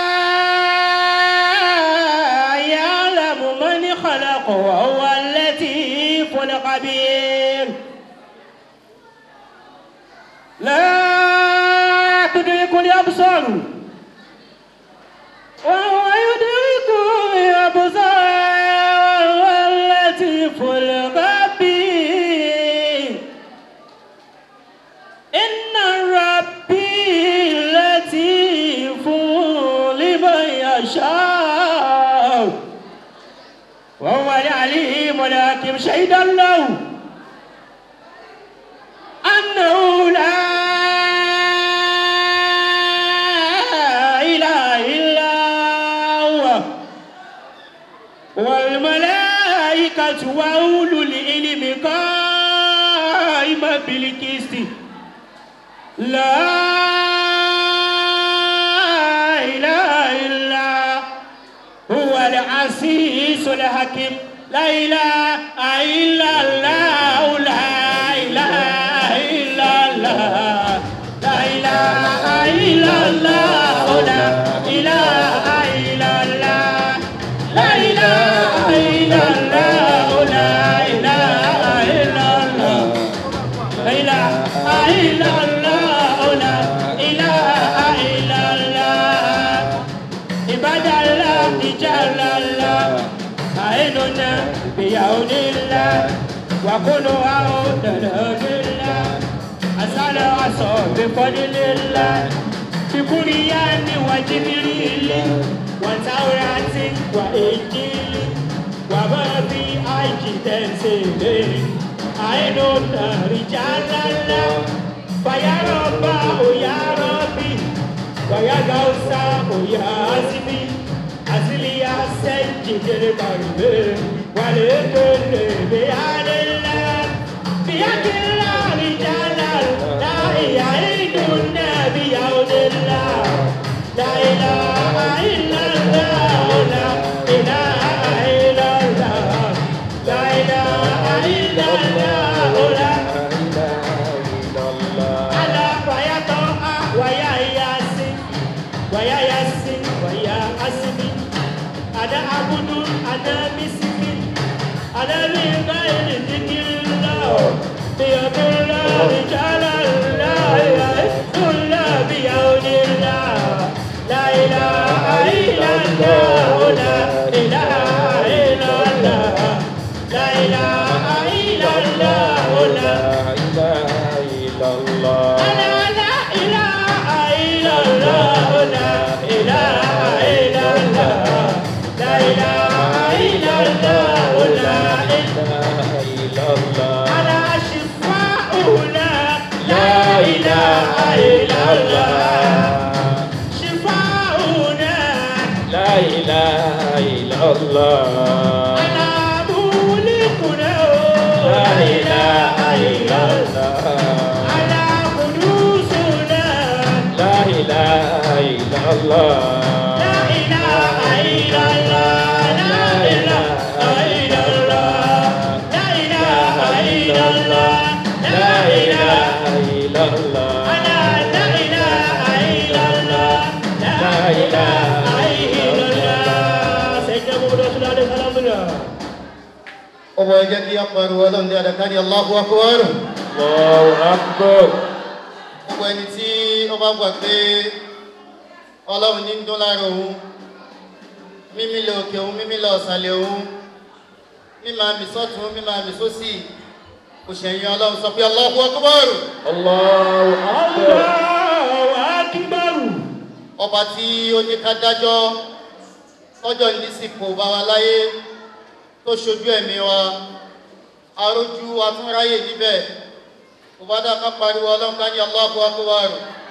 يعلم من خلق وهو اللطيف الخبير لا تدرك الأبصار وهو يدرك الأبصار وهو اللطيف الخبير إن ربي لطيف لمن يشاء وهو العليم الحكيم شهد الله أنه لا إله إلا هو والملائكة وأولو العلم قائما بالقسط لا إله إلا هو العزيز الحكيم La ilaha illallah, la ilaha illallah, la ilaha illallah, la ilaha illallah, la ilaha illallah, la ilaha illallah, la ilaha illallah, la ilaha illallah. Ibadallah, ijalallah, aenuna biyaunillah, wa kunu audadadillah, asala aso bifadilillah, bikuriyani wa jibrili, wa taurati wa injili, wa ma fi ajitensile, aenuna rijalallah, fayarabba, ya rabbi, Waya gausa oya asibi asili ya senji jere karibe wale kele be alela biya kila rijala la iya idunna biya odella la ilaha illallah la ilaha illallah la ilaha illallah la ala waya to waya yasin waya yasin waya asmi ada abudu ada miskin ada min ghairi dhikrillah biyadillah rijalallah kulla biyadillah la ilaha illallah la ilaha illallah la ilaha illallah la ilaha illallah la ilaha illallah la ilaha illallah la ilaha illallah la ilaha illallah ala shifa'una la ilaha illallah shifa'una la ilaha illallah ala mulikuna la ilaha illallah ala qudusuna la ilaha illallah la ilaha illallah la ilaha illallah la ilaha illallah la ilaha illallah ala la ilaha illallah la ilaha illallah sayyidina muhammad sallallahu alaihi wasallam ọmọ ẹjẹ kí a pariwo ọlọ́run ní adakari Allahu Akbar. Allahu Akbar. gbogbo ẹni tí ó bá gbà pé ọlọ́run ní ń dún lára òun mímí lè òkè òun mímí lè ọ̀sàlẹ̀ òun mímá mi sọ́tún mímá mi sósì kò ṣẹ̀yìn ọlọ́run sọ pé Allahu Akbar. Allahu Akbar. Allahu Akbar. ọba tí ó ní ká dájọ́ tọ́jọ́ nísìkò bá wa láyé tó ṣojú ẹ̀mí wa arójú atúnráyè níbẹ̀ kò bá dá ká pariwo ọlọ́run ká ní Allahu Akbar.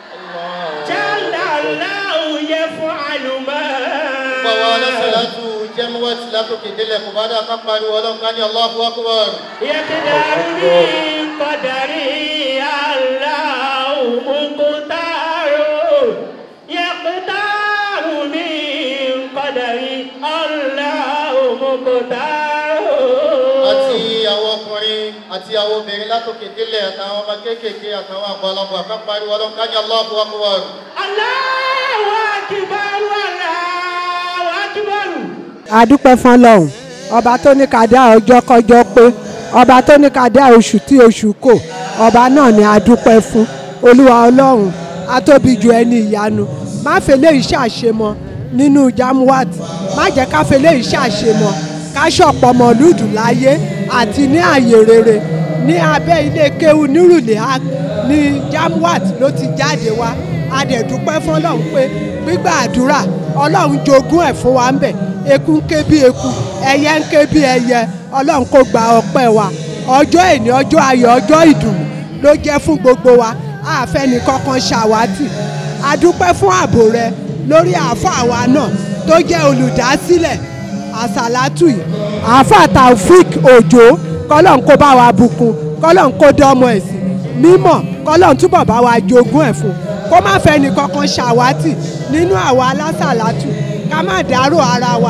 Jallallahu yaf'alu ma. Bàbá alásàlátù jẹ́múwẹ́tì látòkè délẹ̀ kò bá dá ká pariwo ọlọ́run ká ní Allahu Akbar. Yaqdaru min qadari Allahu muqtaru. Yaqdaru min qadari Allahu muqtaru. àti àwọn ọkùnrin àti àwọn obìnrin látòkè délẹ̀ àtàwọn ọmọ kéékèèké àtàwọn àgbàlagbà ká pariwo ọlọ́run ká ní Allahu Akbar. Allahu akbar Allahu akbar. àdúpẹ́ fún ọlọ́run ọba tó ní ká dá ọjọ́ kọjọ́ pé ọba tó ní ká dá oṣù tí oṣù kò ọba náà ni àdúpẹ́ fún olúwa ọlọ́run atóbi ju ẹni ìyanu má fẹlẹ́ iṣẹ́ àṣemọ nínú jamuwat má jẹ́ ká fẹlẹ́ iṣẹ́ àṣemọ ká ṣọ̀pọ̀ mọ̀lúdù láyé àti ní àyè rere ní abẹ́ ilé kéwu nírùlé ní jamuwat ló ti jáde wá a dẹ̀ dúpẹ́ fún ọlọ́run pé gbígbà àdúrà ọlọ́run jogún ẹ̀ fún wa ń bẹ̀ eku ń ké bí eku ẹyẹ ń ké bí ẹyẹ ọlọ́run kò gba ọpẹ́ wa ọjọ́ èní ọjọ́ ayọ̀ ọjọ́ ìdùnnú ló jẹ́ fún gbogbo wa àfẹ́ni kankan ṣàwátì a dúpẹ́ fún ààbò rẹ lórí àáfàá wa náà tó jẹ́ olùdásílẹ̀ àsàlátù yìí àáfàá taofik òjò kọ́lọ́n kó bá wa bùkún kọ́lọ́n kó dánmọ́ ẹ̀ sí mímọ̀ kọ́lọ́n túbọ̀ bá wa jogún ẹ̀ fún kó má fẹ́ni kankan ṣàwátì nínú àwa alásàlátù ká má dárò ara wa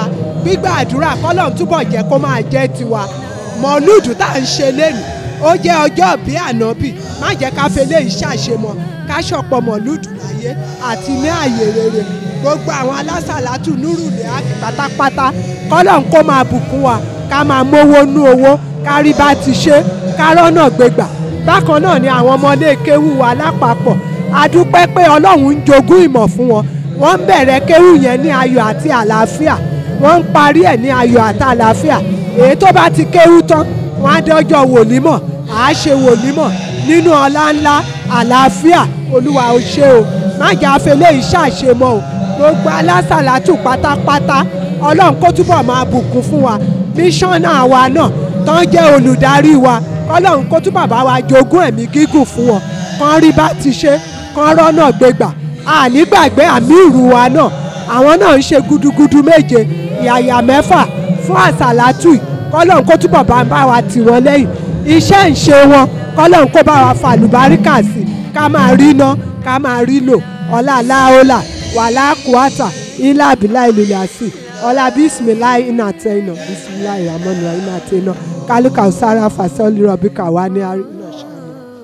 gbígbà àdúrà kọ́lọ́n túbọ̀ jẹ́ kó máa jẹ́ tiwa mọ̀lúùdù tá à ń ṣe lẹ́nu ó jẹ́ ọjọ́ bí ànábì má jẹ́ ká fele ìṣàṣemọ̀ ká ṣọ̀pọ̀ mọ̀lúùdù láyé àti ní àyè rere gbogbo àwọn alásàlátù nírùlé pátápátá kọ́lọ́n kó máa bùkún wa ká máa mówó nú owó ká rí bá ti ṣe ká rọ́nà gbégbà bákan náà ni àwọn ọmọlé kéwú wa lápapọ̀ a dúpẹ́ pé ọlọ́run ń jogún ìmọ̀ fún wọn wọ́n ń bẹ̀rẹ̀ kéwú yẹn ní ayọ̀ àti àlàáfíà wọ́n ń parí ẹ̀ ní ayọ̀ àti àlàáfíà èyí tó bá ti kéwú tán wọ́n á dọ́jọ́ wòlímọ̀ à á ṣe wòlímọ̀ nínú ọlá ńlá àlàáfíà olúwa ò ṣe o má jà fẹlẹ́ ìṣàṣemọ́ o gbogbo alásàlátù pátápátá ọlọ́run kó túbọ̀ máa bùkún fún wa míṣọ́nà wa náà tán jẹ́ olùdarí wa kọ́lọ́run kó túbọ̀ bá wa jogún ẹ̀mí gígùn fún wọn kán rí bá ti ṣe kán rọ́nà gbégbà ànígbàgbé àmì ìrù wa náà àwọn náà ń ṣe gudugudu méje ìyàyà mẹ́fà fún àsàlátù yìí kọ́lọ́run kó túbọ̀ bá bá wa tì wọ́n lẹ́yìn iṣẹ́ ń ṣe wọn kọ́lọ́run kó bá wa fa àlùbáríkà sí ká máa rí ná ká máa rí lò ọlá aláhólà wàhálà kùátà ilá àbílà ìlúlẹ̀ àsì ọlá bísímìláì iná àtẹ̀yìnà bísímìláì ramọ́nù iná àtẹ̀yìnà kálíkà ọ̀sára fàṣọ́lì rọ̀bíkà wà ní àrí náà ṣáà.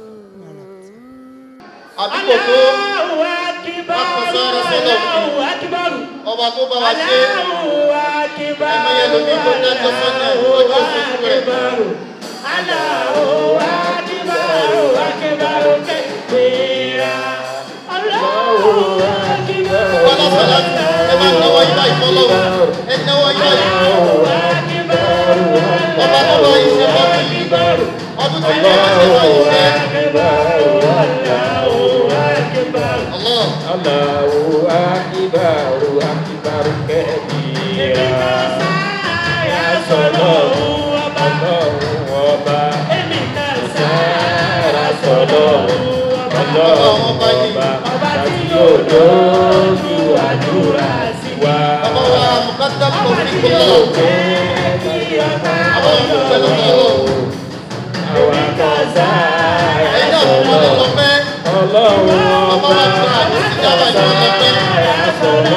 àdúgbò tó akọ̀sára sọ́dọ̀ fún ọba tó bá wa ṣe ẹ̀mọye lómi tó dájọ́ sọ́nà lọ́jọ́ òṣèlú rẹ̀. Bọ́lá sọ̀lá ẹ máa náwó yín báyìí fọlọ́wọ́ ẹ náwó yín báyìí. Ọba tó bá yín ṣe bọ́ bí ọdún tí wọ́n ṣe bá yín ṣe. Allah. Allahu akbar akbar kabira. Ya sọlọ́run ọba. Ọlọ́run ọba. Sára sọlọ́run ọlọ́run ọba. Ọba tí yóò lójú àdúrà sí wa. Ọba wa Mùkádà kò fi kí lọ. Àwọn olùpẹ̀lú ọlọ́run. Àwọn kan sára Ẹ̀yin náà fún wọn lọ pẹ́. Ọlọ́run Ọba wa gba àdúrà ìjábá ìjọ lọ pẹ́.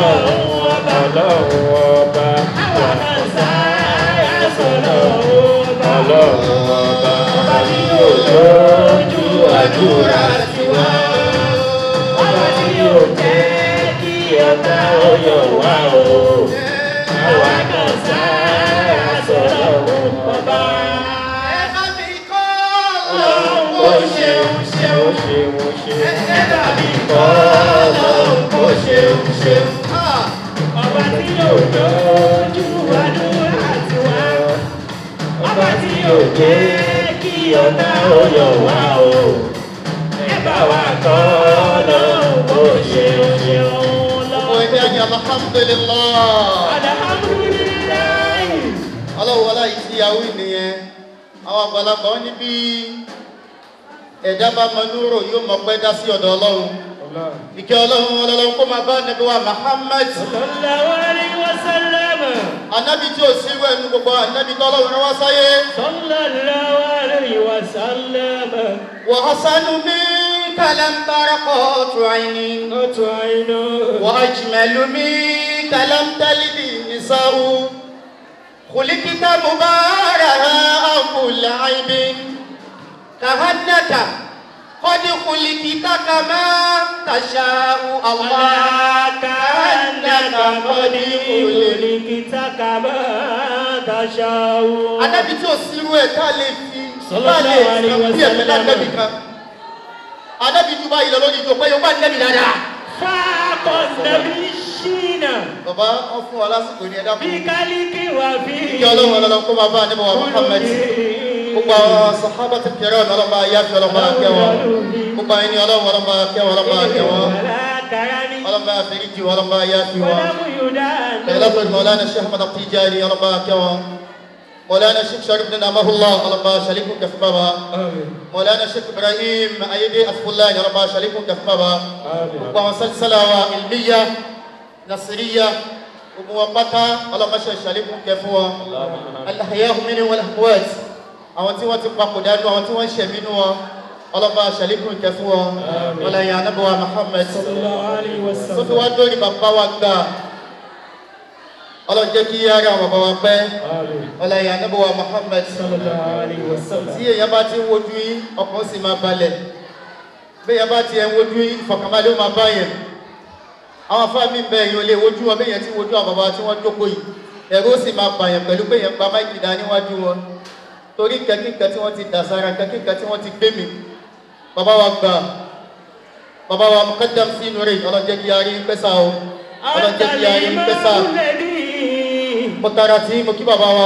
Àdúrà tiwa, ọba tí yóò jẹ́ kí ọ̀tá ọyọ̀ wá o. Àwa kan sára sọ̀rọ̀ ọba. Ọlọ́run ó ṣeun ṣeun ṣeun ṣeun. Ẹ dàbí kọ́ ọlọ́run ó ṣeun ṣeun. Ọba tí yóò lójú àdúrà tiwa. Ọba tí yóò jẹ́ kí ọ̀tá ọyọ̀ wá o. Ẹ bá wa kọ́ ọlọ́run ó ṣeun ṣeun Gbogbo ẹgbẹ́ ayé alhamdulilah. Alhamdulilayi. Ọlọ́run wọlá yìí tí yahoo nìyẹn. Àwọn àgbàlagbà wọn ní bí ẹ̀dá bá mọ núrò yóò mọ pẹ́ dá sí ọ̀dọ̀ Ọlọ́run. Ìkẹ́ Ọlọ́run Ọlọ́run kó máa bá Nàbí wa Muhammad. Sallallahu alayhi wa sallam. Ànábì tí ò sí irú ẹnu gbogbo ànábì tó Ọlọ́run rán wá sáyé. Sallallahu alayhi wa sallam. Wa hasanu minka lam baraqatu aynin. Qatu aynu. Wa ajmalu minka lam talidi nisa'u. خلقت مبارها أو كل عيب كهنك قد خلقت كما تشاء الله كأنك قد خلقت kama tashawu. Anábì tí ò sí irú ẹ̀ tá a lè fi bá Sallallahu lè alaihi sàn bí ẹ̀mí wasallam. lágbẹ́bí kan. Anábì tí báyìí lọ lórí ìjọ pé yóò bá nẹ́bí dáadáa. Fáàkọ̀ nàbí ṣìnà. Bàbá wọn fún wa lásìkò ní ẹ̀dá Bí fún. kálíkì wà bí. Ìjọ ọlọ́run ọlọ́run kó máa bá àníbọ̀ wa Muhammad. Gbogbo àwọn sàhábà ti kẹrẹ́ ọ̀nà ọlọ́mọ ayé àti ọlọ́mọ akẹ́ wọn. Gbogbo àwọn ẹni ọlọ́run ọlọ́mọ akẹ́ wọn ọlọ́mọ akẹ́ wọn. ọlọ́mọ àfẹ́ríjì wọn ọlọ́mọ ayé àfi wọn. خلافة مولانا الشيخ أحمد التيجاني ربا كوا مولانا الشيخ شريف بن نعمه الله ربا شريك كف بابا مولانا الشيخ إبراهيم أيدي أسف الله ربا شريك كف بابا وسلسلة علمية نصرية وموقتة اللهم شريك كفوا الأحياء منهم والأموات àwọn tí wọ́n ti papòdà nù àwọn tí wọ́n ń ṣẹ̀mí nù wọn ọlọ́ba ṣàlékún ìkẹ́ fún wọn ọlọ́yin anábọ̀wá Muhammad tó fi wá dórí bàbá wa gbà ọlọ́run jẹ́ kí ara àwọn bàbá wa pẹ́ ọlọ́run ànábì wa Muhammad tí èèyàn bá ti ń wojú yín ọkàn sì máa balẹ̀ bí èèyàn bá ti ẹ̀ ń wojú yín ìfọ̀kànbalẹ̀ ó máa bá yẹn àwọn afá mi bẹ èèyàn lè wojú wọn bí èèyàn ti wojú àwọn bàbá tí wọ́n jókòó yìí ẹ̀rù ó sì máa bàyàn pẹ̀lú pé èèyàn gba máìkì dá níwájú wọn torí kẹ́kíkẹ́ tí wọ́n ti dà sára kẹ́kíkẹ́ tí wọ́n ti gbé mi bàbá wa gbà bàbá wa mukaddam sí inú rẹ̀ ọlọ́jẹ́ kí a rí pẹ́sà o ọlọ́jẹ́ kí a rí pẹ́sà mo tara tí mo kí bàbá wa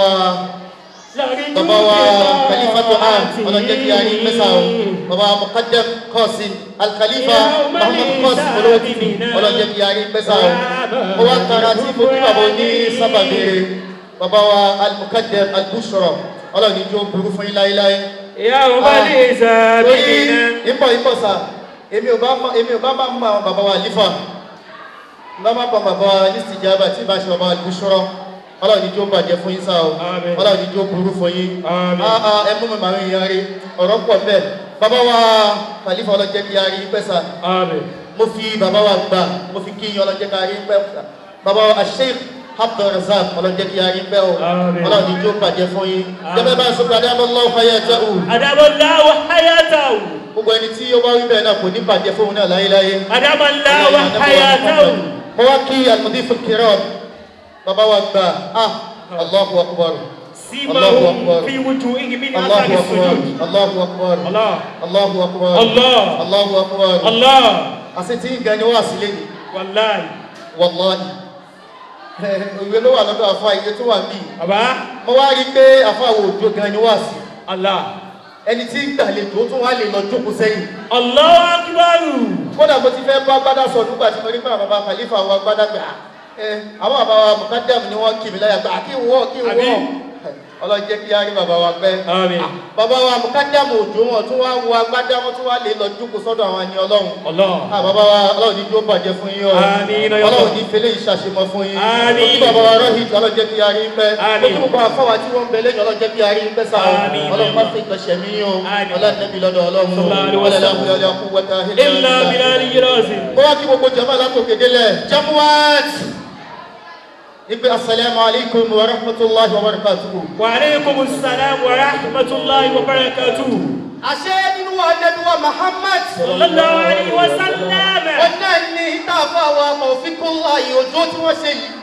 bàbá wa khalifatu am ọlọ́jẹ́ kí a rí pẹ́sà o bàbá wa mukaddam qasim al-khalifa muhammad qasim olówó tv ọlọ́jẹ́ kí a rí pẹ́sà o mo wá tara tí mo kí bàbá oní sábàbíire bàbá wa al-mukaddam al-bushra ọlọ́ni jó burú fún yín láéláé. ìyá ò bá ní ìsàbí náà. ìpọ̀ ìpọ̀ sà èmi ò bá mọ èmi ò bá máa mọ àwọn bàbá wa lífà bá máa pọ̀ bàbá wa ní ìsìjàmbá tí bá ṣe bàbá wa lùsọ́rọ́ ọlọ́ni jó bàjẹ́ fún yín sá o ọlọ́ni jó burú fún yín ẹ mú mi màmí yára rí ọ̀rọ̀ pọ̀ bẹ́ẹ̀ bàbá wa kàlífà ọlọ́jẹ́ kí yára rí pẹ́ sà mo fi bàbá wa gbà mo fi kí yín ọlọ́jẹ́ kí yára rí pẹ́ sà bàbá wa sheikh abdulrazak ọlọ́jẹ́ kí a rí pẹ́ o ọlọ́run ìjó bàjẹ́ fún yín gẹ́gẹ́ bá a sọ pé adábọ́láwọ̀ hayatahu adábọ́láwọ̀ hayatahu gbogbo ẹni tí ó bá wí bẹ́ẹ̀ náà kò ní bàjẹ́ fún òun náà láyéláyé adábọ́láwọ̀ hayatahu mo wá kí almudifu kiram bàbá wa gbà ah allahu akbar allahu akbar fi wujuhihim min allahu athari akbar sujud allahu akbar Allah allahu akbar Allah allahu akbar Allah àti tí ń gani wá sílé ni wallahi wallahi ìwé ló wà lọ́dọ̀ àfa iye tó wà níbí. bàbá. mo wá rí i pé àfa wo òjò gan ni wá sí. Allah. ẹni tí ń gbàlejò tún wá lè lọ jókòó sẹ́yìn. Allahu akbar. kódà mo ti fẹ́ bá gbádà sọ nígbà tí mo rí pé àwọn bàbá khalifa wa gbádà gbà ẹ àwọn bàbá wa mukadam ni wọ́n kì mí láyà gbà kí n wọ́ kí n wọ́ ọlọ́jẹ́ kí á rí bàbá wa pẹ́. Àmín. bàbá wa mukadam òjò wọn tún wá wo agbádá wọn tún wá lè lọ jókòó sọ́dọ̀ àwọn ẹni ọlọ́run. Allah. Ah, bàbá wa ọlọ́run ní jó bàjẹ́ fún yín o. Àmín. ọlọ́run ní fẹlẹ́ ìṣàṣemọ fún yín. Àmín. mo kí bàbá wa rọ́hìt ọlọ́jẹ́ kí á rí pẹ́. Àmín. mo kí gbogbo àfáwà tí wọ́n ń bẹ lẹ́yìn ọlọ́jẹ́ kí á rí pẹ́ sáà. Àmín. ọlọ́run má fi ìgbọ̀nsẹ̀ mí yín o. ọlọ́dẹ́bí lọ́dọ̀ ọlọ́run. Sallallahu alaihi wasallam. ọlọ́dẹ́bí illa bilali yirazi. mo wá kí gbogbo jama látòkè délẹ̀ jamuwaat ipe asalaamu alaykum wa rahmatulahi wa barakatuhu. wa aleykum salaam wa rahmatulahi wa barakatuhu. àṣẹ nínú wa nẹbi wa muhammad. sallallahu alayhi wa sallam. wọn náà ní ìtàfà wa mọ̀fíkúnlá ìyòjó tí wọ́n ṣe yìí.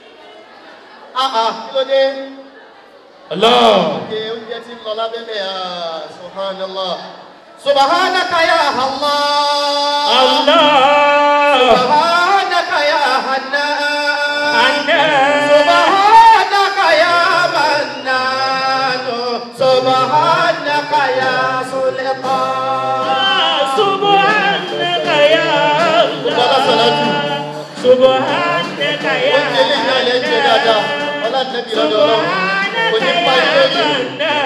àà kí ló dé. Allah. oúnjẹ oúnjẹ tí ń lọ lábẹ́lẹ̀ ah subhanallah. subhanaka ya allah. Allah. subhanaka ya hannan. Hannan. subhanaka ya mannan. subhanaka ya sultan. subhanaka ya Bọ́lá Sọ̀lájú. subhanaka ya Oúnjẹ lè ní alẹ́ jẹ dáadáa. Ọlá nẹ́bí lọ́dọ̀ ọlọ́run. Kò ní pa ilé yìí.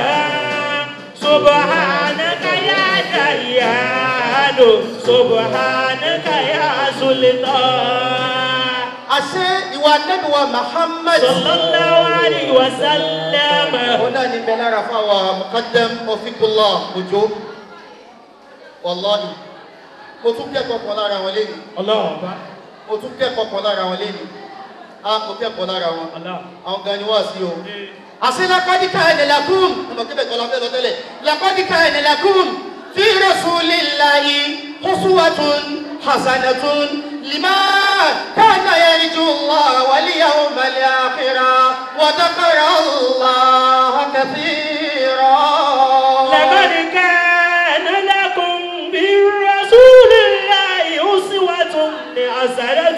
subhanaka ya dayyanu subhanaka ya sultan. Àṣé ìwà nẹ́bí wa Muhammad. sallallahu alayhi wa sallam. Òun náà ní bẹ́ẹ̀ lára fáwọn Mukaddam Ofikullah Òjó. Wàláhì. Mo tún kẹ́kọ̀ọ́ kan lára wọn lénìí. Allah. Mo tún kẹ́kọ̀ọ́ kan lára wọn lénìí. Á mo kẹ́kọ̀ọ́ lára wọn. Allah. Àwọn gan ni wá sí o. Àṣé lakọ́dí ká ẹ̀nẹ̀ lakum. Ọmọ kébẹ̀ kọ́ la fẹ́ lọ tẹ́lẹ̀. Lakọ́dí ká ẹ̀nẹ̀ lakum. Fi rasulillahi uswatun hasanatun liman kana yarju Allah wal yawmal akhir wa dhakara Allah kathira. لقد كان لكم برسول الله أسوة حسنة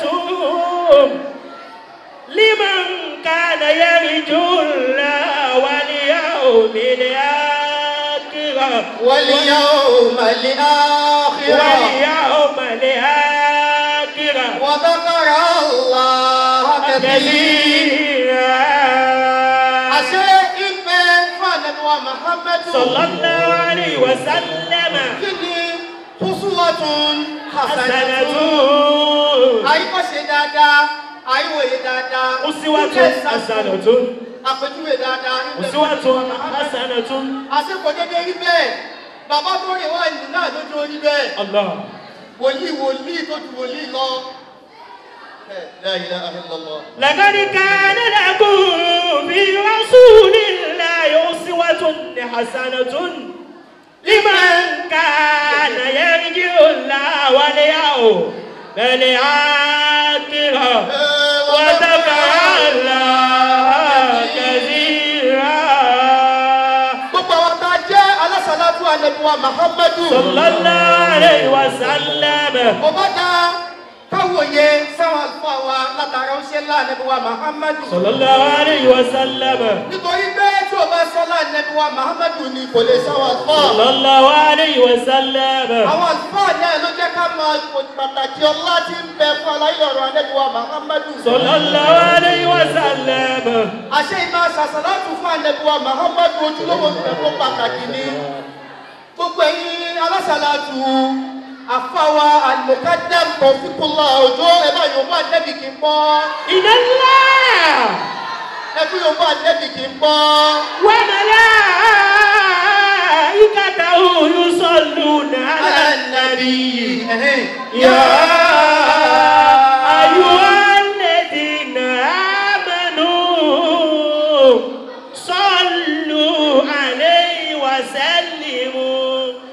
لمن كان يرجو الله واليوم الآخر واليوم الآخر واليوم الآخر وذكر الله كثيرا àṣẹ ìfẹ́ fànàbíwá muhammadu sallallahu alayhi wa sallam kí ni kúsùwàtún hasanatun hasanatun àyíkọ́ṣe dáadáa àyíwòye dáadáa usiwatun hasanatun àpèjúwe dáadáa ìfẹ́ usiwatun fànàbíwá Muhammad. hasanatun àṣekò dédé rí bẹ́ẹ̀ bàbá tó rìn wá ìlú náà lójú orí bẹ́ẹ̀ Allah wòlíì wòlíì tó ju wòlíì lọ La ilaha illallah. لقد كان لكم في رسول الله أسوة حسنة لمن كان يرجو الله واليوم الآخر وذكر الله كثيرا gbogbo àwọn tá a jẹ́ alásàlátù ànẹ́bùwà muhammadu. sallallahu alayhi wa sallam. kò bá dáa káwòye sáwọn àlùfáà wa látara ó ṣe ńlá ànẹ́bùwà muhammadu. sallallahu alayhi wa sallam. nítorí pé tí o bá sọ lá ànẹ́bùwà muhammadu ni kò lè sáwọn àlùfáà. sallallahu alayhi wa sallam. àwọn àlùfáà náà ló jẹ́ ká máa kò pàtàkì ọlá tí ń bẹ fún aláyé ọ̀rọ̀ ànẹ́bùwà muhammadu. sallallahu alayhi wa sallam. àṣẹ ìmọ̀ àṣàṣàlátù fún ànẹ́bùwà muhammadu ojúlówó ń bẹ fún pàtàkì ni. gbogbo ẹ̀yin alásàlátù àfáwa àlùkádàm kọ̀ọ̀fíkúnlá òjò ẹ bá yorùbá ànẹ́bì kì í pọ́. iná ńlá. ẹ fún yorùbá ànẹ́bì kì í pọ́. وملائكته يصلون على النبي يا أيها الذين آمنوا صلوا عليه وسلموا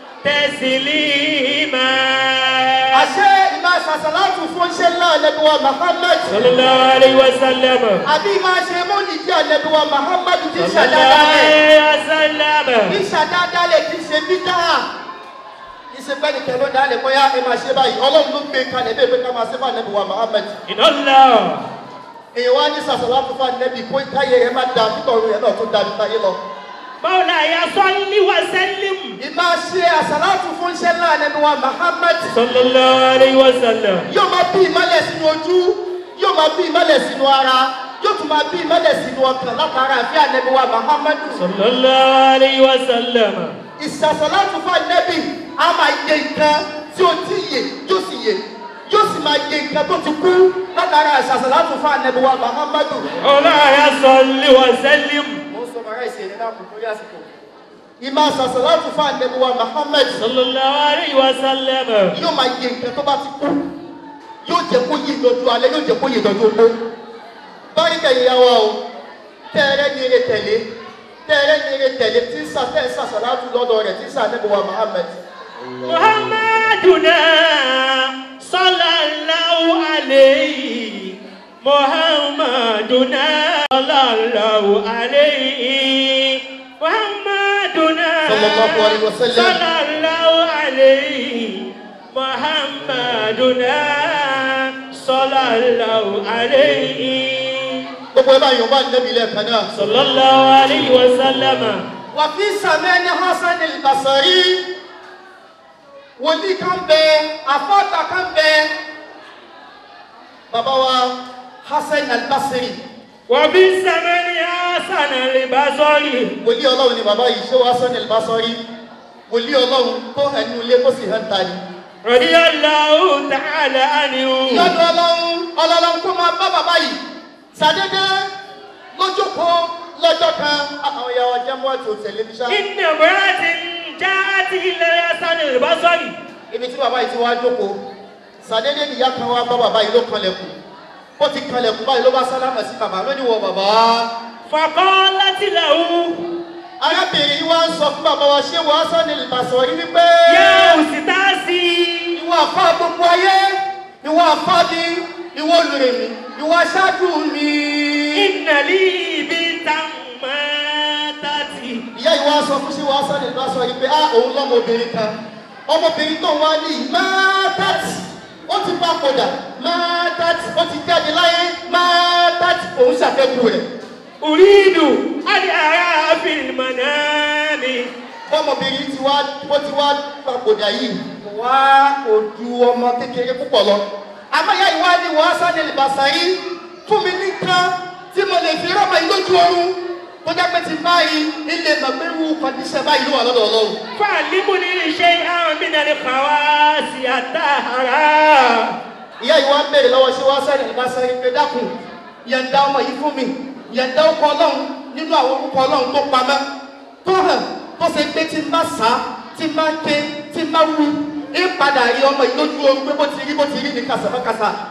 تسليما àṣẹ ìmọ̀ àṣàṣàlátù fún ṣe ńlá ànẹ́bùwà muhammad. صلى الله عليه وسلم àbí máa ṣe mọ́lìdí ànẹ́bùwà muhammad ti صلى الله ṣàdáadáa عليه وسلم kì í ṣàdáadáa lè kì í ṣe bídà kì í ṣe pẹ́ nìkan ló dálé bóyá ẹ máa ṣe báyìí ọlọ́run ló gbé kalẹ̀ bẹ́ẹ̀ pé ká máa ṣe fún ànẹ́bùwà muhammad. إن الله èèyàn wá ní ṣàṣàlátù fún ànẹ́bì kó káyé rẹ̀ má da nítorí rẹ̀ náà tó da níta yé lọ. مولاي صل وسلم ìmọ̀ ṣe àṣàlátù fún ṣe ńlá ànẹ́bùwà muhammad. صلى الله عليه وسلم yóò máa bí ìmọ̀lẹ̀ sínú ojú yóò máa bí ìmọ̀lẹ̀ sínú ara yóò tún máa bí ìmọ̀lẹ̀ sínú ọkàn látara àfi ànẹ́bùwà muhammadu. صلى الله عليه وسلم ìṣàṣàlátù fún ànẹ́bì á máa yẹ nǹkan tí ó ti yè yóò sì yè yóò sì máa yẹ nǹkan tó ti kú látara ìṣàṣàlátù fún ànẹ́bùwà muhammadu. مولاي صل وسلم mo ń sọ màrá ìṣẹ̀lẹ̀ náà kò torí àsìkò. ìmọ̀ ìṣàṣàlátù fún ànẹ́bùwà muhammad صلى الله عليه وسلم yóò máa yẹ nǹkan tó bá ti kú yóò jẹ́ kó yé ìdọ̀jú alẹ́ yóò jẹ́ kó yé ìdọ̀jú ogbó. báríkà ìyàwó o tẹ́ẹ̀rẹ́ ní eré tẹ̀lé tẹ́ẹ̀rẹ́ ní eré tẹ̀lé tí ń sàtẹ́ ìsàṣàlátù lọ́dọ̀ rẹ̀ tí ń sànẹ́bùwà muhammad. محمدنا صلى الله عليه محمدنا صلى الله عليه محمدنا صلى الله عليه وسلم. صلى الله عليه محمدنا صلى الله عليه gbogbo ẹ bá yọ̀ bá nẹ́bi lẹ́ẹ̀kan náà. صلى الله عليه وسلم wà fi sàmẹ́ni hasan al-basari wòlíì kan bẹ afọ́ta kan bẹ bàbá wa hasan al-basari وبالزمن حسن البصري wòlíì ọlọ́run ni bàbá yìí ṣé wà hasan al-basari wòlíì ọlọ́run tó ẹnu ilé kó sì hàn ta ni. رضي الله تعالى عنه lọ́dọ̀ ọlọ́run ọlọ́run kó máa bá bàbá yìí sàdédé lójókòó lọ́jọ́ kan àwọn ìyá wa jẹ́ mọ́ àti òtẹ̀lé fi ṣá. إن امرأة جاءت إلى حسن البصري ibi tí bàbá yìí ti wá jókòó sàdédé nìyá kan wá bá bàbá yìí ló kanlẹ̀kùn ó ti kanlẹ̀kùn báyìí ló bá sálámà sí bàbá lónìí wọ bàbá. فقالت له arábìnrin yìí wá ń sọ fún bàbá wa ṣé wàá sọ ní ìbàṣọ yìí wípé. يا أستاذي ìwọ àfa gbogbo ayé ìwọ àfa mi ìwọ olùrè mi ìwọ aṣáájú mi. إن لي بنتا ماتت ìyá yìí wá sọ fún ṣé wàá sọ ní ìbàṣọ yìí pé ah òun lọ́mọbìnrin kan ọmọbìnrin tó ń wá ní mátàtì ó ti bá padà mátàtì ó ti jáde láyé mátàtì òun ṣàfẹ́kù rẹ̀. أريد أن أرى في المنام ọmọbìnrin ti wá bó ti wá papòdà yìí kò wá ojú ọmọ kékeré púpọ̀ lọ. àmọ́yá ìwá ni wọ́n sáré lìbàṣà yìí fún mi nìkan tí mo lè fi rọ́mọ yìí lójú oorun tó jẹ́ pé ti báyìí ilé màgbéru kọ́ndíṣẹ́ báyìí ló wà lọ́dọ̀ ọlọ́run. فعلمني شيئا من الخواص الطاهرة ìyá ìwá ń bèrè lọ́wọ́ ṣé wọ́n sáré lìbàṣà yìí pé dákun yẹ̀ǹda ọmọ yìí fún mi yẹ̀ǹda ọkọ ọlọ́run nínú àwọn orúkọ ọlọ́run tó pamọ́ tó hàn tó ṣe pé tí n bá sá tí n bá ké tí n bá wú ń padà rí ọmọ yìí lójú oorun pé bó ti rí bó ti rí ní kàṣàmọ́kàṣà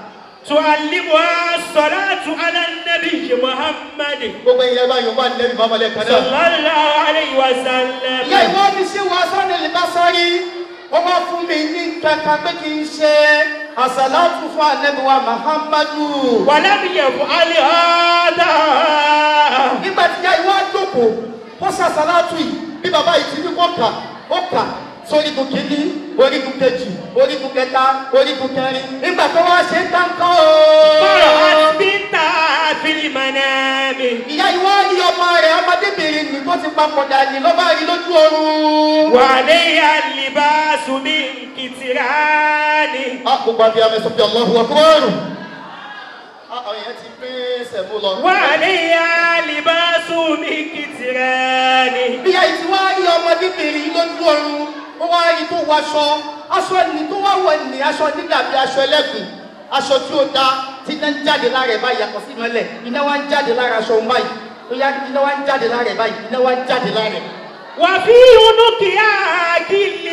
تعلمها الصلاة على النبي محمد gbogbo ìyẹn bá yorùbá ní lẹ́bi bàbá lẹ́ẹ̀kan náà. صلى الله عليه وسلم ìyá ìwọ mi ṣe wà sọ́ni lè bá sọ́rí wọ́n wá fún mi ní kankan pé kí n ṣe àṣàlátù fún ànẹ́bíwá muhammadu. ولم يفعل هذا nígbà tí ìyá ìwọ jókòó ó ṣàṣàlátù yìí bí bàbá yìí ti ní kó kà ó kà sórígun kìíní orígun kejì orígun kẹta orígun kẹrin nígbà tó wá ṣe ń tán kán o. فرأت بنتها في المنام ìyá ìwọ rí ọmọ rẹ̀ ọmọdébìnrin nì tó ti papòdà ní ló bá rí lójú oorun. وعليها اللباس من كتران a kò gbàgbé amẹ́sọ̀ bí ọlọ́run ọkùnrin. àwọn èèyàn ti gbé sẹ̀mú lọ. وعليها لباس من كتران bí ayé tí wọ́n á rí ọmọdébìnrin lójú oorun ó wá rí tó wọṣọ aṣọ ẹni tó wá wọ ní aṣọ nígbàgbé aṣọ ẹlẹ́gùn aṣọ tí ó da tí iná ń jáde lára ẹ̀ báyìí yàtọ̀ sí ìmọ̀lẹ̀ iná wá ń jáde lára aṣọ òun báyìí ó yá iná wá ń jáde lára ẹ̀ báyìí iná wá ń jáde lára ẹ̀. وفي عنقها كل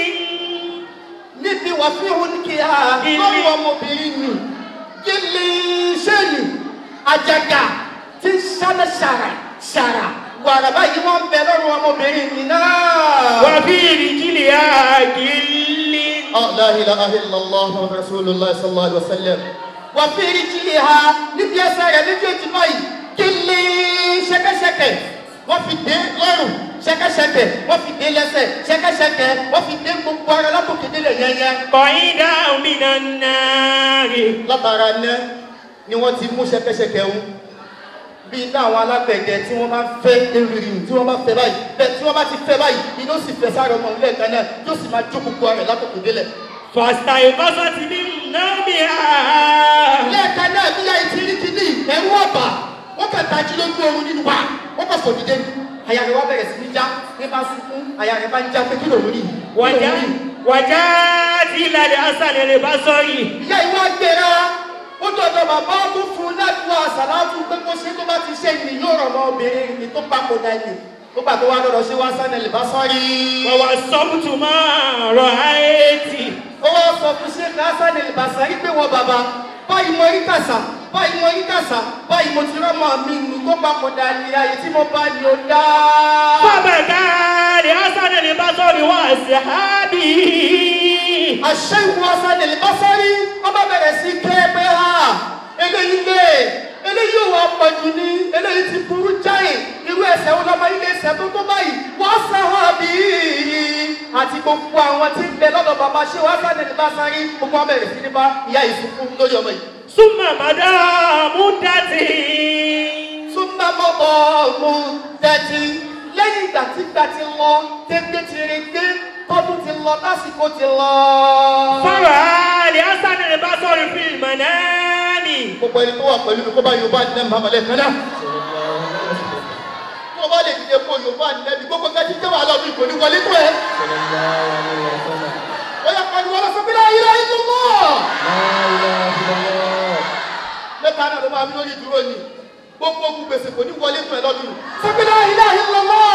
níbi wà fún ìhun kí a lọ́rùn ọmọbìnrin nì gílì ṣẹ́ẹ̀lì àjàgà tí ń ṣáná ṣàrà ṣàrà wàrà báyìí wọ́n ń bẹ lọ́rùn ọmọbìnrin nì náà. وفي رجلها كل لا إله إلا الله رسول الله صلى الله عليه وسلم وفي رجلها níbi ẹsẹ̀ rẹ̀ méjèèjì báyìí kílí ṣẹ̀kẹ̀ṣẹ̀kẹ̀ wọ́n fi dé lọ́rùn ṣẹ̀kẹ̀ṣẹ̀kẹ̀ wọ́n fi dé lẹ́sẹ̀ ṣẹ̀kẹ̀ṣẹ̀kẹ̀ wọ́n fi dé gbogbo ara látòkè délẹ̀ yẹnyẹ. قيدا من النار látara ná ni wọ́n ti mú ṣẹ̀kẹ̀ṣẹ̀kẹ̀ ń bí iná àwọn alágbẹ̀dẹ tí wọ́n máa ń fẹ́ eriri tí wọ́n bá fẹ́ báyìí bẹ́ẹ̀ tí wọ́n bá ti fẹ́ báyìí iná sì fẹ́ sáré ọmọ ilé ẹ̀ka náà yóò sì máa jó gbogbo ara rẹ̀ látòkè délẹ̀. فاستيقظت من نومها lẹ́ẹ̀kan náà bí yáa ti rí kíní ẹ̀rú ọ̀bà wọ́n kàn tají lójú oorun nínú wa wọ́n kàn fò dìde àyà rẹ̀ wá bẹ̀rẹ̀ sí ní já ní bá sunkún àyà rẹ̀ bá ń já pé kí lòun rí kí lòun وجاء rí. وجاءت إلى الحسن البصري ìyá ìwà gbéra ó dọ̀dọ̀ bàbá tó fún un ládùúgbò àṣàlátù pé kó ṣe tó bá ti ṣe ni yóò rọ̀ mọ́ obìnrin ni tó papòdà ni ó gbà tó wá lọ́dọ̀ sí wá sánà lè bá sọ́rí. ووصفت ما رأيت ó wá sọ fún ṣé ká sánà lè bá sọ́rí pé wọ́n bàbá báyìí mo rí kàṣà báyìí mo rí kàṣà báyìí mo ti rọ́mọ mi ni tó papòdà ni ayé tí mo bá ní o dá. فبكى لحسن البصري وأصحابه àṣẹ ìwọ sánà lè bá sọ́rí wọ́n bá bẹ̀rẹ̀ sí kẹ́ pé ha eléyìí lé eléyìí ò wá pọ̀jù ní eléyìí ti burú jáì irú ẹsẹ̀ wo lọ́mọ ilé ẹsẹ̀ tó tó báyìí wọ́n sàn bí àti gbogbo àwọn tí ń bẹ lọ́dọ̀ bàbá ṣé wọ́n sàn ní bàṣárí gbogbo wọn bẹ̀rẹ̀ sí ní bá ìyá ìsìnkú lórí ọmọ yìí. ثم مدى مدة súnmọ́ mọ́bọ̀ ọ̀gbun dẹ́tí lẹ́yìn ìgbà tí ìgbà ti lọ tẹ́gbẹ́ ti rí gbé tọ́dún ti lọ lásìkò ti lọ. فرأى لحسن البصري في المنام gbogbo ẹni tó wà pẹ̀lú mi kó bá yorùbá ní ẹ̀mọ́ àmàlẹ́ kan náà. tó o bá lè dìde kó yorùbá ní ẹ̀mí gbogbo nǹkan tí jẹ́ wàhálà ọdún ìkò ní wọlé tó ẹ̀. ó yẹ pariwo lọ sọ pé láyé láyé tó mọ̀. mẹ́ta náà ló máa ń lórí dúró ni gbogbo ogun gbèsè kò ní wọlé tó ẹ̀ lọ́dún. sọ pé láyé láyé tó mọ̀.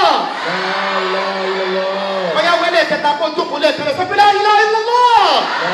ó yá wẹ́lẹ̀ kẹta kó jókòó lẹ́ẹ̀kẹrẹ sọ pé láyé láyé tó mọ̀.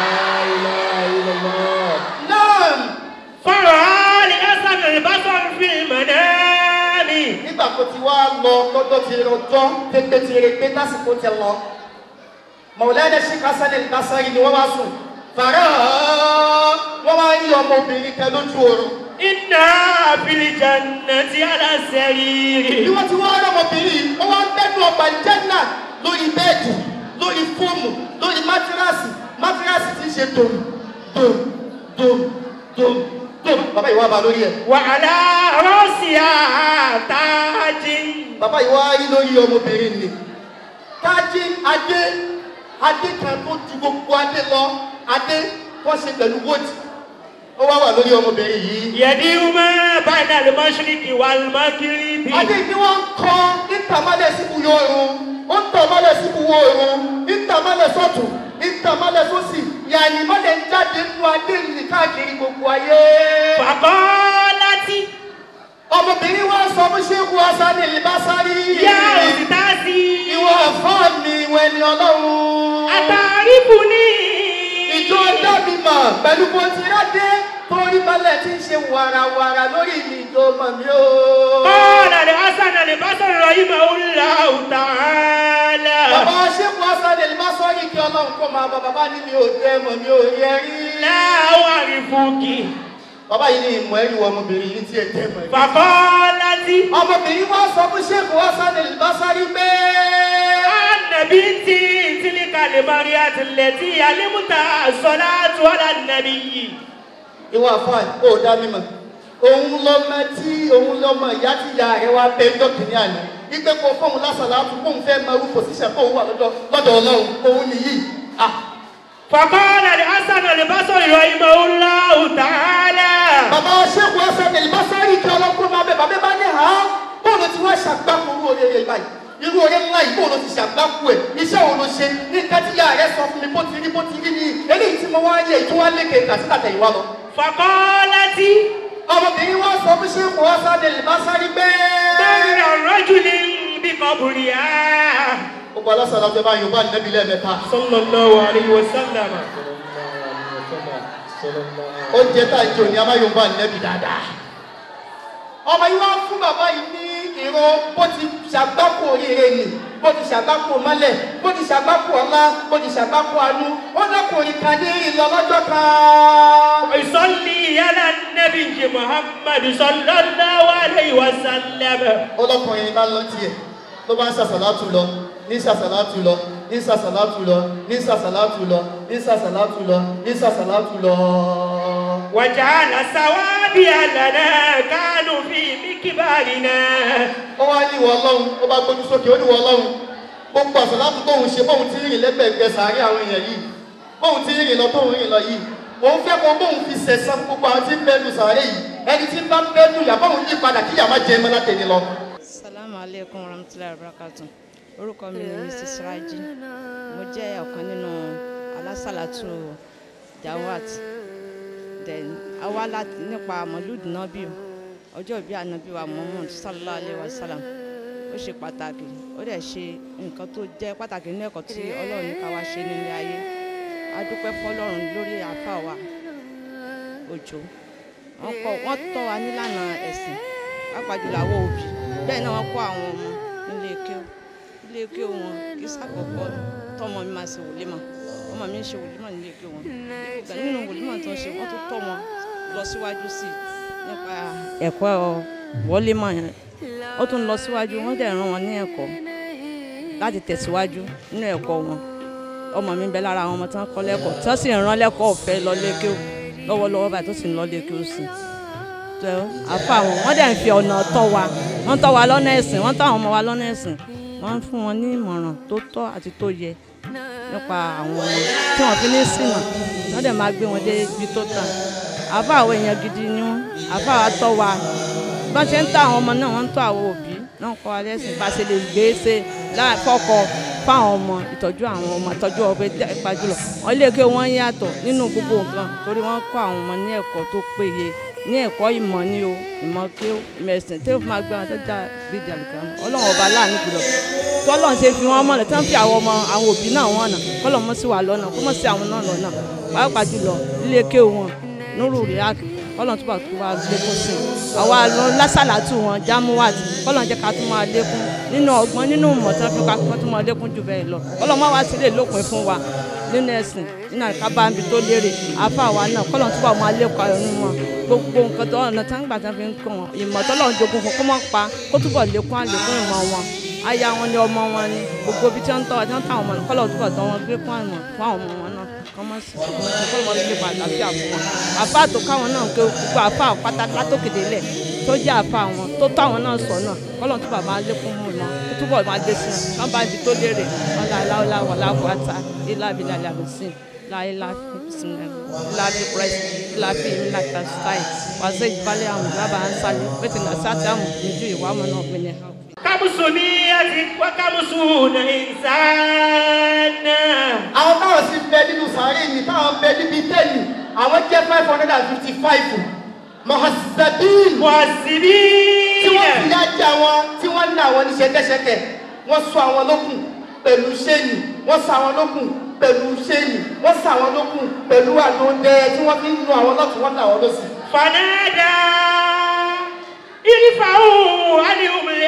náà فرأى لحسن البصري في المنام nígbà tó ti wá lọ lọ́jọ́ ti rọjọ́ pépé ti rè pé tásìkò ti lọ mọ̀lẹ́dẹ̀ sí kásánì lásán ni wọ́n wá sùn fàrà wọ́n wá rí ọmọbìnrin kan lójú oorun إنا في الجنة على bí السرير wọ́n ti wá rí ọmọbìnrin wọ́n wá ń bẹ́nu ọgbà jẹ́nà lórí bẹ́ẹ̀dì lórí fóòmù lórí mátíráàsì mátíráàsì ti ṣe dòm dòm dòm dòm dòm bàbá ìwà bá lórí ẹ̀ وعلى رأسها تاج bàbá yìí wá rí lórí ọmọbìnrin ni kájí adé adé kan tó ju gbogbo adé lọ adé wọ́n ṣe pẹ̀lú wóòtì ó wá wà lórí ọmọbìnrin yìí. يدير ما بين المشرق والمغرب adé ni wọ́n ń kọ́ ìtàmálẹ̀ síbu yọrùn ó ń tàmálẹ̀ síbu wọ̀ọ̀rùn ìtàmálẹ̀ sọ́tún ìtàmálẹ̀ sósì yàní mọ́lẹ̀ ń jáde nínú adé ní káàkiri gbogbo ayé. فقالت ọmọbìnrin wa sọ fún ṣéèkù asani ìbásárì. يا أستاذي ìwọ ẹ̀fọ́ mi ìwọ ẹni ọlọ́run. أتعرفني ìjọ dábì mọ̀ pẹ̀lú bó ti rádé torí balẹ̀ tí ń ṣe wàràwàrà lórí mi ìjọ ọmọ mi o. قال الحسن البصري رحمه الله تعالى bàbá ṣéèkù hasan el masori kí ọlọ́run kó máa bá bàbá ní mi ò dé mọ̀ mi ò yẹ rí. لا أعرفك bàbá yìí ní ìmọ̀ ẹ̀rí wọ ọmọbìnrin yìí tí ẹ tẹ́ mọ̀ ẹ́. فقالت ọmọbìnrin wá sọ fún ṣéèkù hasan el masori pé. أن بنتي تلك المرية التي علمت الصلاة على النبي ìwà fún ó dá mímọ̀ òun lọmọ tí òun lọmọ ìyá tí ìyá rẹ wá bẹ ńjọ́ kìíní àná wípé kó fóun lásàlá fún kóun fẹ́ máa rú pòsíṣàn kóun wà lọ́dọ̀ lọ́dọ̀ ọlọ́run òun nìyí. Ah, فقال الحسن البصري رحمه الله تعالى bàbá ṣéèkù ẹsẹ̀ ní ìbásárì kí ọlọ́kùnrin máa bẹ bàbá bá ní ha bóòlù tí wọ́n ṣàgbákò irú oore yẹn báyìí irú oore ńlá yìí bóòlù ti ṣàgbákò ẹ̀ iṣẹ́ wo ló ṣe ní nǹkan tí ìyá rẹ sọ fún mi bó ti rí bó ti rí ni eléyìí tí mo wá yẹ ìtúwá lékè kàtí tàtẹ̀yìnwá lọ. فقالت ọmọbìnrin wá sọ fún ṣéèkù ẹsẹ̀ ní ìbásárì pé. مر رجل بقبرها gbogbo alásàlá ọjọ́ bá yorùbá nẹ́bí lẹ́ẹ̀mẹ́ta. صلى الله عليه وسلم oúnjẹ tá a jò ní a máa yorùbá nẹ́bí dáadáa. ọmọ yìí wá fún bàbá yìí ní ìró bó ti ṣàgbákò oríire nì bó ti ṣàgbákò mọ́lẹ̀ bó ti ṣàgbákò ọlá bó ti ṣàgbákò àánú ó lọ́kùnrin kan ní ìlọ lọ́jọ́ kan. يصلي على النبي محمد صلى الله عليه وسلم ọlọ́kùnrin bá lọ tiẹ̀ ló bá ń ṣàṣàlátù lọ ní ṣàṣàlátù lọ ní ṣàṣàlátù lọ ní ṣàṣàlátù lọ ní ṣàṣàlátù lọ ní ṣàṣàlátù lọ. وجعل سوابي لنا كانوا في مكبارنا ó wá ní ìwọ ọlọ́run ó bá gbójú sókè ó ní ìwọ ọlọ́run gbogbo àṣàlátù tóun ṣe bóun ti rìn lẹ́gbẹ̀ẹ́gbẹ́ sàárẹ̀ àwọn èèyàn yìí bóun ti rìn lọ tóun rìn lọ yìí òun fẹ́ kó bóun fi sẹ̀sán gbogbo àwọn tí ń bẹ́nu sàárẹ̀ yìí ẹni tí ń bá ń bẹ́nu yà bóun yí padà kí yà má jẹ ẹmọ látẹni lọ. salamu aleykum warahmatulahi wabarakatuh orúkọ mi ni mrs raji mo jẹ́ ọ̀kan nínú alásàlátù jawat then awa láti nípa mọlúùdù nábì ọjọ́ ìbí ànábì wa muhammad sallallahu alayhi wa sallam ó ṣe pàtàkì ó dẹ̀ ṣe nǹkan tó jẹ́ pàtàkì nínú ẹ̀kọ́ tí ọlọ́run ní ká wá ṣe nílé ayé a dúpẹ́ fọlọ́run lórí àáfàá wa òjò wọ́n kọ́ wọ́n tọ́ wa nílànà ẹ̀sìn pàápàá jùlọ àwọn òbí bẹ́ẹ̀ náà wọ́n kọ́ àwọn ọmọ nílé kéwù ilé kéwù wọn kì í sàkọ́kọ́ tọ́mọ mi máa ṣe wòlímọ̀ ọmọ mi ń ṣe wòlímọ̀ nílé kéwù wọn ìgbà nínú wòlímọ̀ tó ń ṣe wọ́n tó tọ́ wọn lọ síwájú sí i nípa ẹ̀kọ́ wòlímọ̀ yẹn ó tún lọ síwájú wọ́n dẹ̀ rán wọn ní ẹ̀kọ́ láti tẹ̀síwájú nínú ẹ̀kọ́ wọn ọmọ mi ń bẹ lára àwọn ọmọ tí wọ́n kọ́ lẹ́kọ̀ọ́ tí wọ́n sì ń rán lẹ́kọ̀ọ́ ọ̀fẹ́ lọ lé kéwù lọ́wọ́lọ́wọ́ báyìí tó sì ń lọ lé kéwù sí i tẹ àfa wọn wọn dẹ̀ ń fi ọ̀nà tọ́ wa wọ́n tọ́ wa lọ́nà ẹ̀sìn wọ́n tọ́ àwọn ọmọ wa lọ́nà ẹ̀sìn wọ́n ń fún wọn ní ìmọ̀ràn tó tọ́ àti tó yẹ nípa àwọn ọmọ tí wọ́n fi ní ṣìnà wọ́n dẹ̀ máa gbé wọn dé ibi tó tàn àfa àwọn èèyàn gidi ni wọ́n àfa wa tọ́ wa bá ṣe ń tọ́ àwọn ọmọ náà wọ́n ń tọ́ àwọn òbí náà kọ́ wa lẹ́sìn bá ṣe lè gbé ṣe fọ́kọ fáwọn ọmọ ìtọ́jú àwọn ọmọ ìtọ́jú ọbẹ̀ ipa jùlọ wọ́n lè ké wọ́n yàtọ̀ nínú gbogbo nǹkan torí wọ́n kọ́ àwọn ọmọ ní ẹ̀kọ́ tó péye ní ẹ̀kọ́ ìmọ̀ ni o ìmọ̀ kí o ìmọ̀ ẹ̀sìn tí o fi máa gbé wọn tó já bí jàlùkà mọ́ ọlọ́run ọba láàánú jùlọ tọ́lọ́run ṣe fi wọ́n mọ̀nà tí wọ́n fi àwọn ọmọ àwọn òbí náà wọ́n nà kọ́lọ̀ mọ́ sí wa lọ́nà kó mọ̀ sí àwọn náà lọ́nà pàápàá jùlọ ilé ké wọn nuru riak kọ́lọ̀ tó bá tó wá lékún sí i àwa lásàlátù wọn jámúwàt kọ́lọ̀ jẹ́ ká tún máa lékún nínú ọgbọ́n nínú ìmọ̀ tí wọ́n fi ká tún máa lékún jù bẹ́ẹ̀ lọ kọ́lọ̀ má wá sílé lópin fún wa nínú ẹ̀sìn nínú àkábá níbi tó lérè àfa àwa náà kọ́lọ̀ tó bá máa lékún ayọ̀ nínú wọn gbogbo nǹkan tó ọ̀nà tí wọ́n gbà tí wọ́n fi ń kọ́ wọn ìmọ̀ tọ́lọ̀ ń jogún fún kó mọ̀ pa kó túbọ̀ lékún àlékún ìmọ̀ wọn aya wọn ni ọmọ wọn ni gbogbo ibi tí wọ́n ń tọ́ wa tí wọ́n táwọn ọmọ kọ́lọ̀ túbọ̀ tọ́ wọn gbé fún àmọ̀ fún àwọn ọmọ wọn náà kọ́mọ́ sí kọ́lọ̀ wọn gbé àlàáfíà fún wọn àfa tó káwọn náà ké gbogbo àfa pátákà tó kéde lẹ̀ tó jẹ́ àfa wọn tó tọ́ àwọn náà sọ náà kọ́lọ̀ túbọ̀ máa lékún mú wọn kó túbọ̀ máa dé sí wọn kán bá ibi tó lérè wọn là láwọlá wà láwọlá ilá abilà làbùsìn láyé láfi bisimilá láfi pírẹsì láfi ìmìlàkà stáì wàzẹ ìbálẹ̀ àwọn lábà ń sálẹ̀ bẹ́ẹ̀ tí nà sáà àmọ̀ níjú ìwà ọmọ náà pinnu. كمسنية وكمسون إنسان àwọn táwọn sì bẹ nínú sàárè mi táwọn bẹ níbi tẹ́lì àwọn jẹ́ five hundred and fifty five mahasabin Muhasibin. tí wọ́n fi yá jẹ àwọn tí wọ́n ní àwọn ní ṣẹkẹ́ṣẹkẹ̀ wọ́n sọ àwọn lókun pẹ̀lú ṣéènì wọ́n sọ àwọn lókun pẹ̀lú ṣéènì wọ́n sà wọn lókun pẹ̀lú àdóńdẹ tí wọ́n fi ń nu àwọn lọ́tún wọ́n tà wọ́n lọ́sì. fanada irifa'u anihumul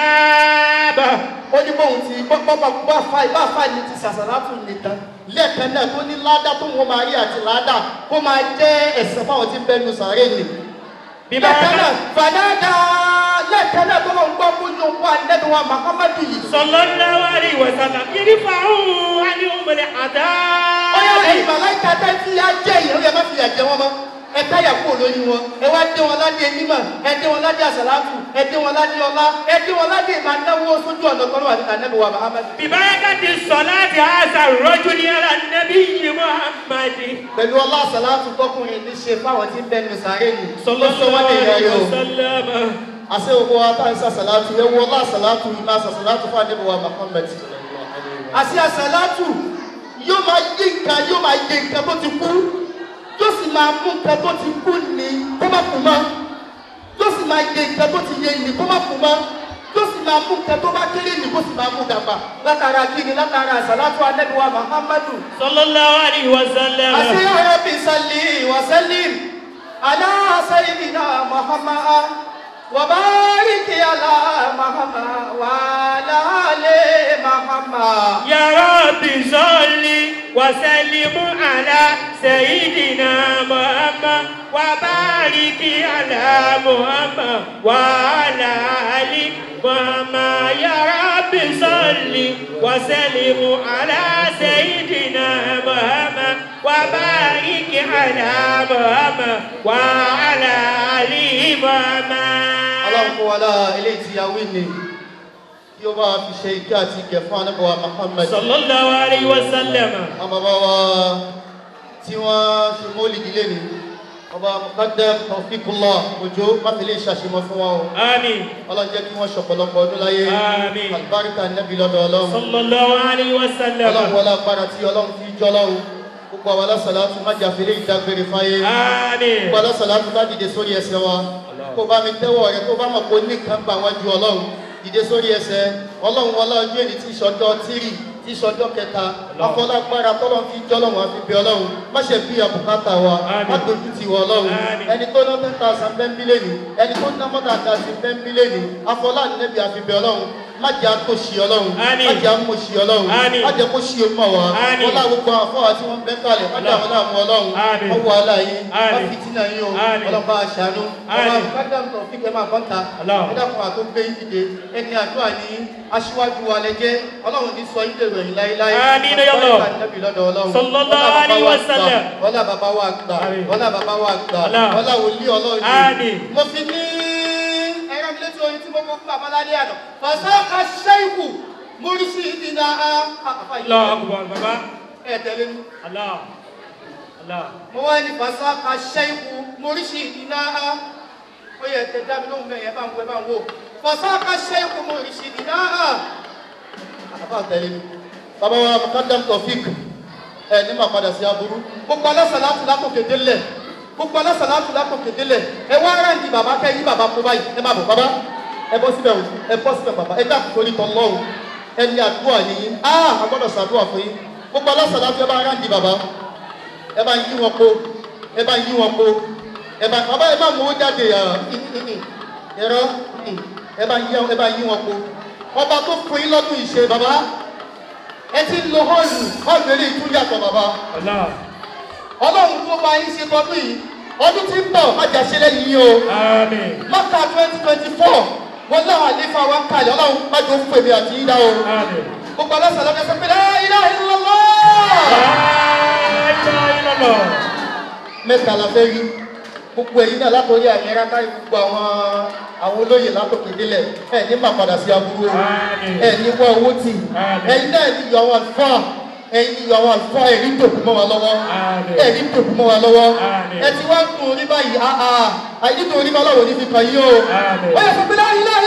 azaba. ó ní bóun ti bá fa ìbá fa ni ti sàṣàlátù nìkan lẹ́ẹ̀kan náà tó ní ládá tó wọ́n máa rí àti ládá kó máa jẹ́ ẹ̀sẹ̀ fáwọn tí ń bẹ́nu sàárè nì. lẹ́ẹ̀kan náà fanada lẹ́ẹ̀kan náà tó lọ́n gbọ́ fún yóò wá nẹ́bí wa mahamadu yìí. sallallahu alaihi wa sallam irifa'u anihumul azaba. ó yà ẹ̀yìn màláìka tẹ́ tí a jẹ́ yìí ó yẹ má fi yà jẹ wọn mọ́ ẹ táyà kúrò lórí wọn ẹ wá dé wọn ládé mímọ ẹ dé wọn ládé àsàlátù ẹ dé wọn ládé ọlá ẹ dé wọn ládé ìmọ̀ anáwó sójú ọ̀nà tọ́lọ́ àti ànábì wa mahamadu. bibarakati salati asa rajuli ala nabiyyi muhammadi. pẹ̀lú ọlá àsàlátù tọkùnrin ní ṣe fáwọn tí ń bẹnu sàárè nì. sọlọ́sọ́wọ́n lè yẹ yọ. àṣẹ òkú wa tá à ń sàṣàlátù ẹ wọ ọlá àsàlátù yìí máa sàṣàlátù fún ànábì wa mahamadu. àṣẹ àsàlátù yóò máa yé nǹkan yóò máa yé nǹkan tó ti kú yóò sì máa mú nǹkan tó ti kú ní kó má kú mọ́ yóò sì máa yé nǹkan tó ti yé ní kó má kú mọ́ yóò sì máa mú nǹkan tó bá kéré ní kó sì máa mú dàgbà látara kíni látara àsàlátù anẹ́bíwá muhammadu. sallallahu alaihi wa sallam. àṣeyọ ẹbí sálí wa sálím alá sayyidina muhammad wa bariki ala muhammad wa ala ali muhammad. ya rabbi salli wa sallim ala sayyidina muhammad wa bariki ala muhammad wa ala ali muhammad ya rabbi salli wa sallim ala sayyidina muhammad wa bariki ala muhammad wa ala ali muhammad ọlọ́run kó wa lára eléyìí tí a wí ni kí ó bá fi ṣe ike àti ìgẹ̀ fún anábọ̀wá muhammed. sallallahu alayhi wa sallam. àwọn bàbá wa tí wọ́n ṣe mọ́lì ìdílé ni ọba mukadam tawfikullah òjò máfìlẹ̀ ìṣàṣemọ fún wọn o. àmín. ọlọ́run jẹ́ kí wọ́n ṣọ̀pọ̀lọpọ̀ ọdún láyé. àmín. alibarika nẹ́bí lọ́dọ̀ ọlọ́run. sallallahu alayhi wa sallam. ọlọ́run wọlé agbára tí ọlọ́run fi jọ́ lọ́run gbogbo àwọn alásàlátù má jà fèrè ìdágbére fáyé. àmín. gbogbo alásàlátù bá dìde sórí ẹsẹ̀ wa kó bá mi tẹ́wọ̀ rẹ tó bá mọ̀ pé nìkan gbà wọ́n ju ọlọ́run dìde sórí ẹsẹ̀ ọlọ́run wọlé ọjọ́ èdè tí ìṣọjọ́ tírì tí ìṣọjọ́ kẹta ọkọlágbára tọ́lọ́ fi jọ́lọ́run àfi bí ọlọ́run má ṣe bí àbùkátà wa má dojú ti wọ ọlọ́run ẹni tó ná ten thousand bẹ́ńbílẹ̀ ni ẹni tó ná mọ́tà àti bẹ́ńbílẹ̀ ni afọlá nẹ́bí àfi bí ọlọ́run má jẹ́ àtòṣì ọlọ́run má jẹ́ àmòṣì ọlọ́run má jẹ́ kó ṣì ọmọ wa wọ́n lá gbogbo àwọn afọ́wà tí wọ́n bẹ́ kalẹ̀ má dàwọn láàmú ọlọ́run wọ́n wọ aláyé má fìtínà yín o ọlọ́ba àṣàánú ọba àbúkádàm tó fi kẹ́ máa kọ́ńtà ẹ̀dàkùn àtó gbé yín dìde ẹni àdúrà ní aṣíwájú wa lẹ́jẹ́ ọlọ́run ní sọ yín dèrò yín láéláé Àmín ya Allah. sallallahu alayhi wa sallam. wọ́lá bàbá wa gbà wọ́lá bàbá wa gbà Allah. wọ́lá wòlíì ọlọ́run Àmín. mo fi ní ẹ̀rọ mi létí orin tí mo mọ fún bàbá lálé àná fàṣàkà ṣẹ́ìkù mórísì ìdìnnà Allahu akbar baba. ẹ̀ tẹ̀lé mi. Allah. Allah. mo wá ní fàṣàkà ṣẹ́ìkù mórísì ìdìnnà ó yẹ tẹ dá mi lóhùn bẹ́ẹ̀ yẹn bá ń wo ẹ bá ń wo fàṣàkà ṣẹ́ìkù mórísì ìdìnnà àbá tẹ̀lé mi. bàbá wa mukadam tofik ẹ ní màá padà sí aburú gbogbo alásàlátù lákòókè délẹ̀ gbogbo alásàlátù lákòókè délẹ̀ ẹ wá ráǹdì bàbá kẹ́ yí bàbá kó báyìí ẹ má bọ̀ bàbá ẹ bọ́ síbẹ̀ o ẹ bọ́ síbẹ̀ bàbá ẹ dá kókòrí tán lọ́wọ́ ẹni àdúrà nìyí á a gbọ́dọ̀ ṣàdúrà fún yín gbogbo alásàlátù ẹ bá ráǹdì bàbá ẹ bá yí wọn kó ẹ bá yí wọn kó ẹ bá bàbá ẹ bá mú owó jáde ẹ̀rọ ẹ bá yí ẹ bá yí wọn kó ọba tó fún yín lọ́dún ìṣe bàbá ẹ ti ń lo họ́ọ̀lù họ́ọ̀lù eléyìí tún yàtọ̀ bàbá Allah. ọlọ́run tó máa ń ṣe tọdún yìí ọdún tí ń bọ̀ má jà ṣe lẹ́yìn yìí o àmín. mọ́kà twenty twenty four wọn láwọn àlefa wa ń kalẹ̀ ọlọ́run má jọ fún èmi àti yín dá o àmín. gbogbo aláṣà lọ́dẹ sọ pé la ilaha illallah La ilaha illallah. mẹ́ta la fẹ́ rí gbogbo ẹ̀yin náà látọ̀rí àmì ẹ̀rá kárí gbogbo àwọn àwọn olóyè látòkè délẹ̀ ẹ̀ ní máa padà sí aburú o ẹ̀ ní wá owó tì ẹ̀yin náà ní yọ àwọn àlùfáà ẹ̀yin ní yọ àwọn àlùfáà ẹ̀rí tòkù mọ́ wa lọ́wọ́ ẹ̀rí tòkù mọ́ wa lọ́wọ́ ẹ̀ ti wá ń kun orí báyìí àà àyè tó orí báláwo ní fi kàn yín o ó yẹ fún mi la ilaha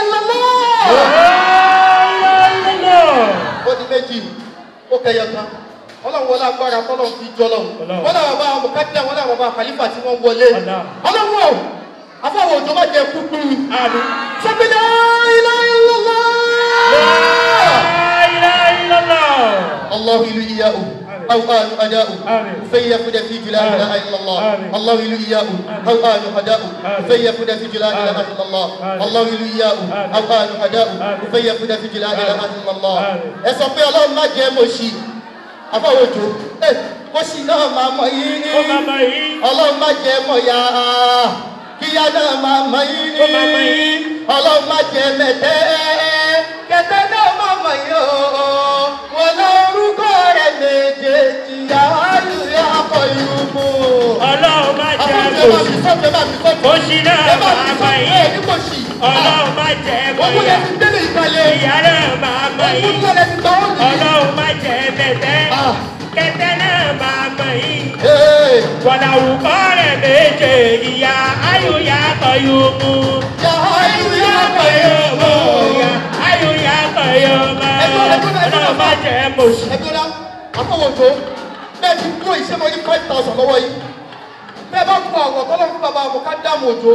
illallah ó di méjì ó kẹyọ kan ọlọ́run wọlé agbára tọ́lọ́run fi jọ lọ́run wọ́n náà bàbá àwọn mọ̀kádìá wọ́n náà bàbá àkàlífà tí wọ́n wọlé ọlọ́run ò afọwọ́ òjò má jẹ kúkú sọ́kìlá ilá ilọ́lá. La ilaha illallah. Allahu ilu iya o أو آل أداء فيفد في جلال لا إله إلا الله الله يلو إياه أو آل أداء فيفد في جلال لا إله إلا الله الله يلو إياه أو آل أداء فيفد في جلال لا إله إلا الله ẹ sọ pé ọlọ́run má jẹ́ mo ṣì afọwọ́jọ ẹ mo ṣì náà máa mọ yìí ọlọ́run má jẹ́ mọ̀ yá kíyá náà máa mọ yìí ọlọ́run má jẹ́ mẹ́tẹ́ kẹtẹ́ náà máa mọ yìí o wọn lórúkọ rẹ̀ méjèèjì àálù yà kọ ìrùmù. ọlọ́run má jẹ́ mo ṣì mo ṣì náà máa mọ yìí ọlọ́run má jẹ́ mo yá ìyá náà máa mọ yìí ọlọ́run má jẹ́ mẹ́tẹ́ kẹtẹ́ náà máa mọ yìí wọ̀làwùkọ́ rẹ̀ méje ìyá ayò yà kọ yóò mú. ayò yà kọ yóò mú. ayò yà kọ yóò mú. ọlọ́run má jẹ́ mo ṣì. ẹgbẹ́ra afọwọ́jọ bẹ́ẹ̀ ti kúrò iṣẹ́ mọ́ ní five thousand lọ́wọ́ yìí bẹ́ẹ̀ bá kú àwọ̀ tọ́lọ́ fún bàbá àwọ̀ ká dààmú òjò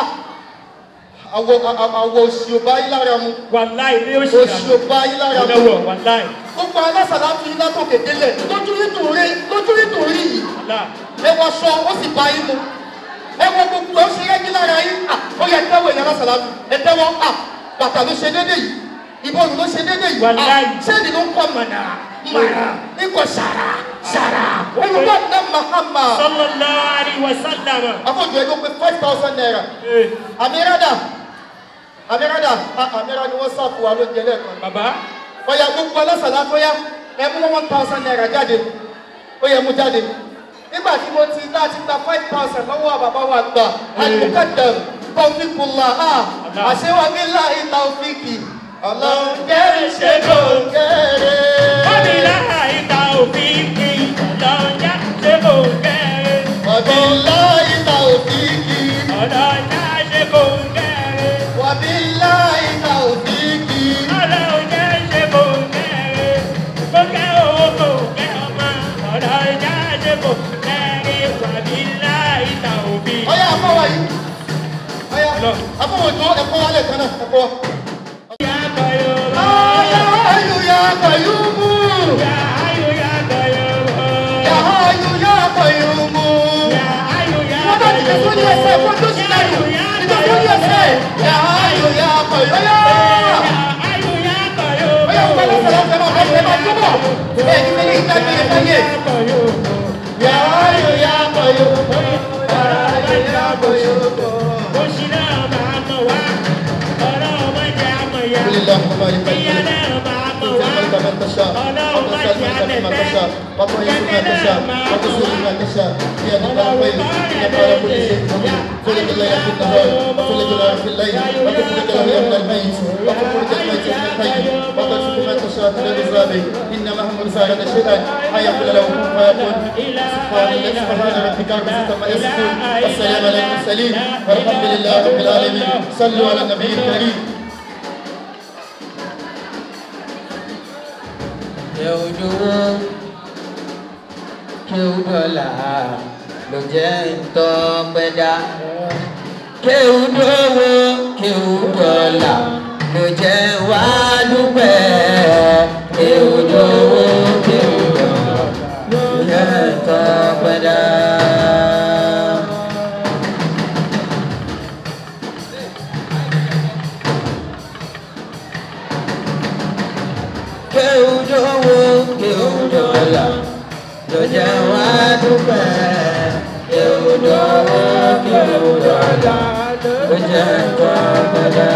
àwọ̀ àwọ̀ òsì ò bá yín lára mu wàláì ní oṣù òsì ò bá yín lára mu ọlọ́wọ̀ wàláì. gbogbo alásàlá fi iná tó kéde lẹ̀ lójú nítorí lójú nítorí yìí ẹ wọ aṣọ ó sì bá yín mu ẹ wọ gbogbo ẹ ó ṣe yẹ́gí lára yín à ó yẹ tẹ́wọ̀ ìyá alásàlá fi ẹ tẹ́wọ́ à bàtà ló ṣe déédéé yìí ìbọn ló ṣe déédéé yìí à sẹ́ni ló ń kọ́ mọ̀nà mọ̀nà ikọ̀ ṣàrà ṣàrà olùkọ́ ní mahama. sallallahu alaihi wasallam. afọ́jú ẹ ló pe five thousand naira àmìrádà àmìrádà àmìrádà ni wọ́n sáàpù wa ló jẹ lẹ́ẹ̀kan. bàbá. ọ̀yà gbogbo alásàlá tó yá ẹ mú one thousand naira jáde ó yẹ mú jáde nígbà tí mo ti láti gba five thousand lọ́wọ́ bàbá wa gbà àlùkàdàm tọ́fíkùlà á àṣewàgbé láì tàwfíkì ọlọ́run jẹ́ ṣe kò kéré. Bọ́bí láì tàwfíkì ọlọ́run jẹ́ ṣe kò kéré. Bọ́bí láì tàwfíkì ọlọ́run jẹ́ ṣe kò kéré. Bọ́bí láì tàwfíkì ọlọ́run jẹ́ ṣe kò kéré. Kò kẹ́ owó kò kẹ́ ọmọ ọlọ́run jẹ́ ṣe kò kéré. Bọ́bí láì tàwfíkì. ọyá afọwọ́ yìí ọyá afọwọ́ tó ẹ̀kọ́ wálé kan náà ẹ̀kọ́. Ayọ̀ ayọ̀ ya kọ̀yùmù. Ayọ̀ ya kọ̀yùmù. Ya ayọ̀ ya kọ̀yùmù. Wọ́n bá ti lè fún ní ẹsẹ̀ fún tó sì lẹ́yìn. Ìjọ fún ní ẹsẹ̀. Ya ayọ̀ ya kọ̀yùmù. Ọyá ọgbà lọ́sẹ̀ lọ́sẹ̀ máa bọ̀ ẹ máa túbọ̀. Bẹ́ẹ̀ ni mílí ìgbà gbé ẹ̀fẹ́ yé. Ya ayọ̀ ya kọ̀yùmù. Ya ayọ̀ ya kọ̀yùmù. Oṣù náà máa mọ̀ wá. Ọlọ́run má jẹ́ àmọ̀ ya. قل اللهم مالك Ìyá الملك náà máa mọ̀ wá. تؤتي الملك من تشاء وتنزل الملك ممن تشاء وتعز من تشاء وتذل من تشاء بيدك الخير انك على كل شيء قدير تولد الليل في النهار وتولد النهار في الليل وتخرج الحي من الميت وتخرج الميت من الحي وترزق من تشاء من الرزاق انما هم رسالة شيئا ان يقول له كن فيكون سبحان الله سبحان ربك رب العزة عما يصفون والسلام على المرسلين والحمد لله رب العالمين صلوا على النبي الكريم Kéwùdúró kéwùdọ́là ló jẹ́ ntọ́pẹ́dá. Kéwùdówó kéwùdọ́là ló jẹ́ wá dúpẹ́. Kéwùdówó kéwùdọ́là ló jẹ́ ntọ́pẹ́dá. Kéwùdówó kéwùdọ́là ló jẹ́ wá dúpẹ́. Kéwùdówó kéwùdọ́là ló jẹ́ ntọ́pẹ́dá.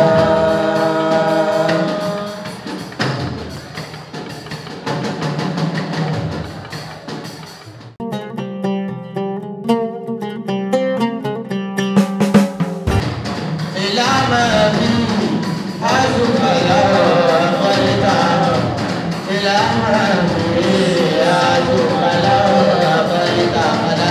Ilama mi azukala abalita. Ilama mi azukala abalita.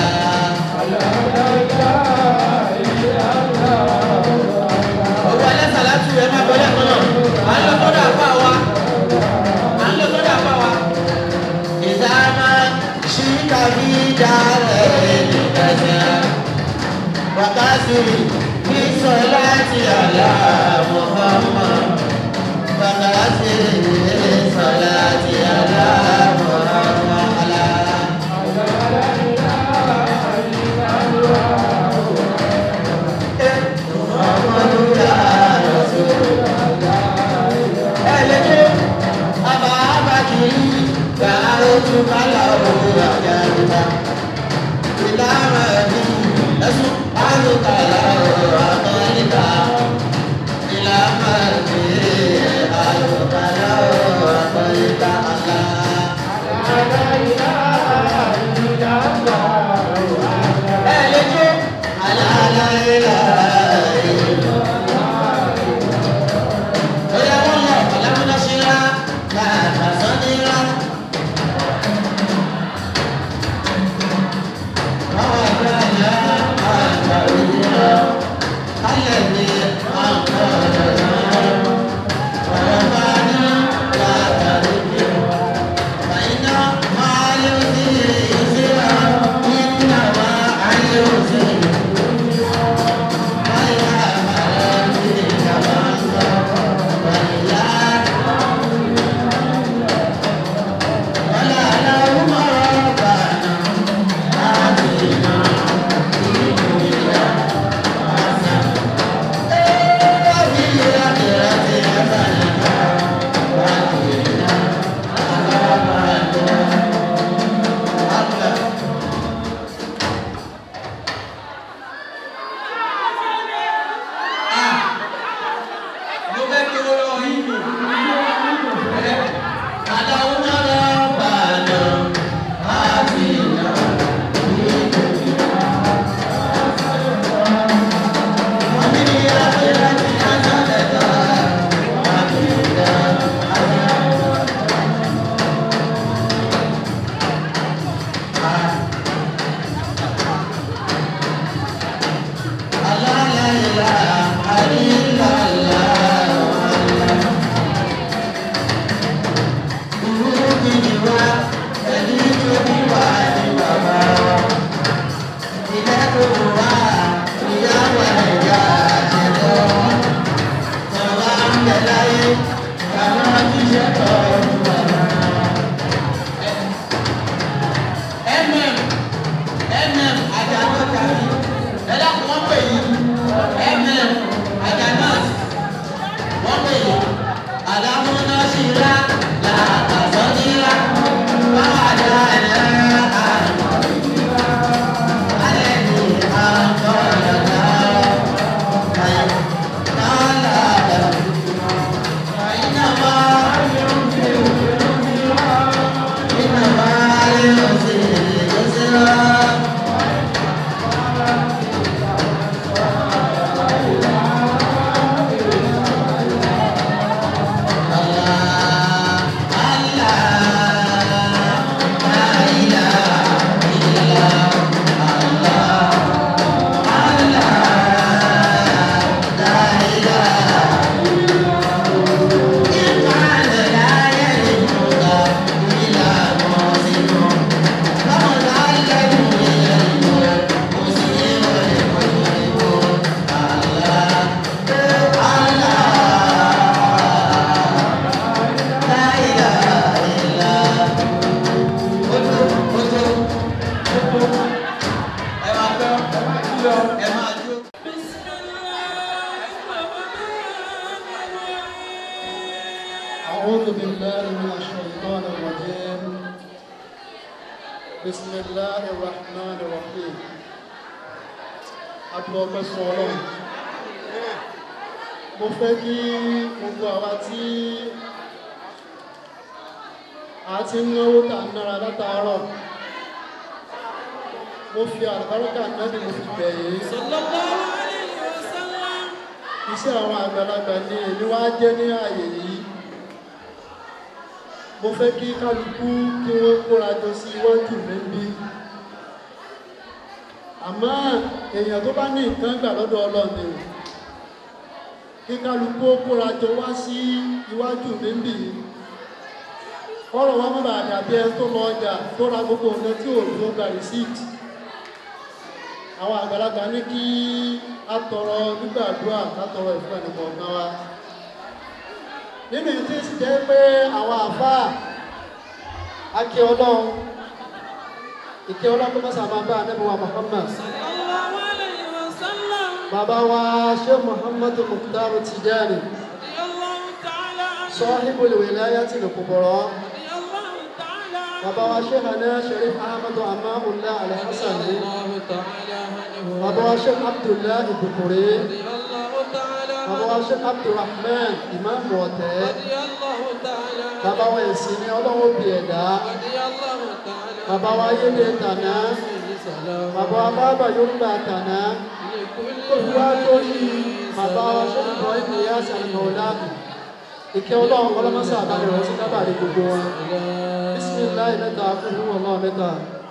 Ọwọ́ alẹ́ sàlátù ẹ máa bọ́lẹ̀ kan náà. À ń lọ sọ́dọ̀ àpá wa. À ń lọ sọ́dọ̀ àpá wa. Ìdáná ṣíkà bí dára ẹ̀ ní kẹsàn-án. Wákàtí bí sọláàtì àlá Muhammad. Wákàtí bí sọláàtì àlá Muhammad. Àlá mm mm àjànà tàbí ẹ dákun wọ́n pè yín mm àjànà wọ́n pè yín àlámúná sí ra làkàtọ́ ní ra báwa dá ẹ̀rọ àmọ́ ìlú alẹ́ ní àkọ́ yàrá kàyọ̀ kálá ìnáwó ìnáwó ayọ̀ sí ìlú أعوذ بالله من الشيطان الرجيم بسم الله الرحمن الرحيم Adúlọ́pẹ́ fún Ọlọ́run. Mo fẹ́ kí gbogbo àwa tí a ti ń náwó tà ń nára látàárọ̀. Mo fi àlùbáríkà náàbì mo fi bẹ̀ yìí. Iṣẹ́ àwọn àgbàlagbà ni èmi wá jẹ́ ní ààyè yìí mo fẹ́ kí kálukú kí wọ́n kóra jọ sí iwájú mi bí àmọ́ èèyàn tó bá ní nǹkan gbà lọ́dọ̀ ọlọ́ni kí kálukú ó kóra jọ wá sí iwájú mi bí ọ̀rọ̀ wọn mọ́bà dàbí ẹ tó lọ ọjà tó ra gbogbo nǹkan tí ò ló gba receipt àwọn àgbàlagbà ní kí a tọrọ gbígbàdúrà ká tọrọ ìfún ẹnìkọ̀ọ̀kan wa nínú ìtí sì jẹ́ pé àwọn àfáà akí ọlọ́run ìkí ọlọ́run tó mọ́sà máa bá anẹ́bùwà Muhammad bàbá wa Sheikh Muhammad Mukhtar Tijani Sahibul Wilayati al-Kubra bàbá wa Sheikh Ana Sharif Ahmadu Amamullah Al-Hassani bàbá wa Sheikh Abdullahi Bukuri bàbá wa Sheikh Abdulrahman Imam Wọ̀tẹ́ bàbá wa ẹ̀sìn ní ọlọ́wọ́ bí ẹ̀dá bàbá wa yéde tànà bàbá wa bàbá yorùbá tànà tó fi wá lórí bàbá wa Sheikh Ibrahim Niyas al-Maulana ìkẹ́ ọlọ́run ọlọ́mọsá àbálẹ̀ rẹ̀ sí kábàárì gbogbo wọn bísímìláì mẹ́ta fún ọlọ́run mẹ́ta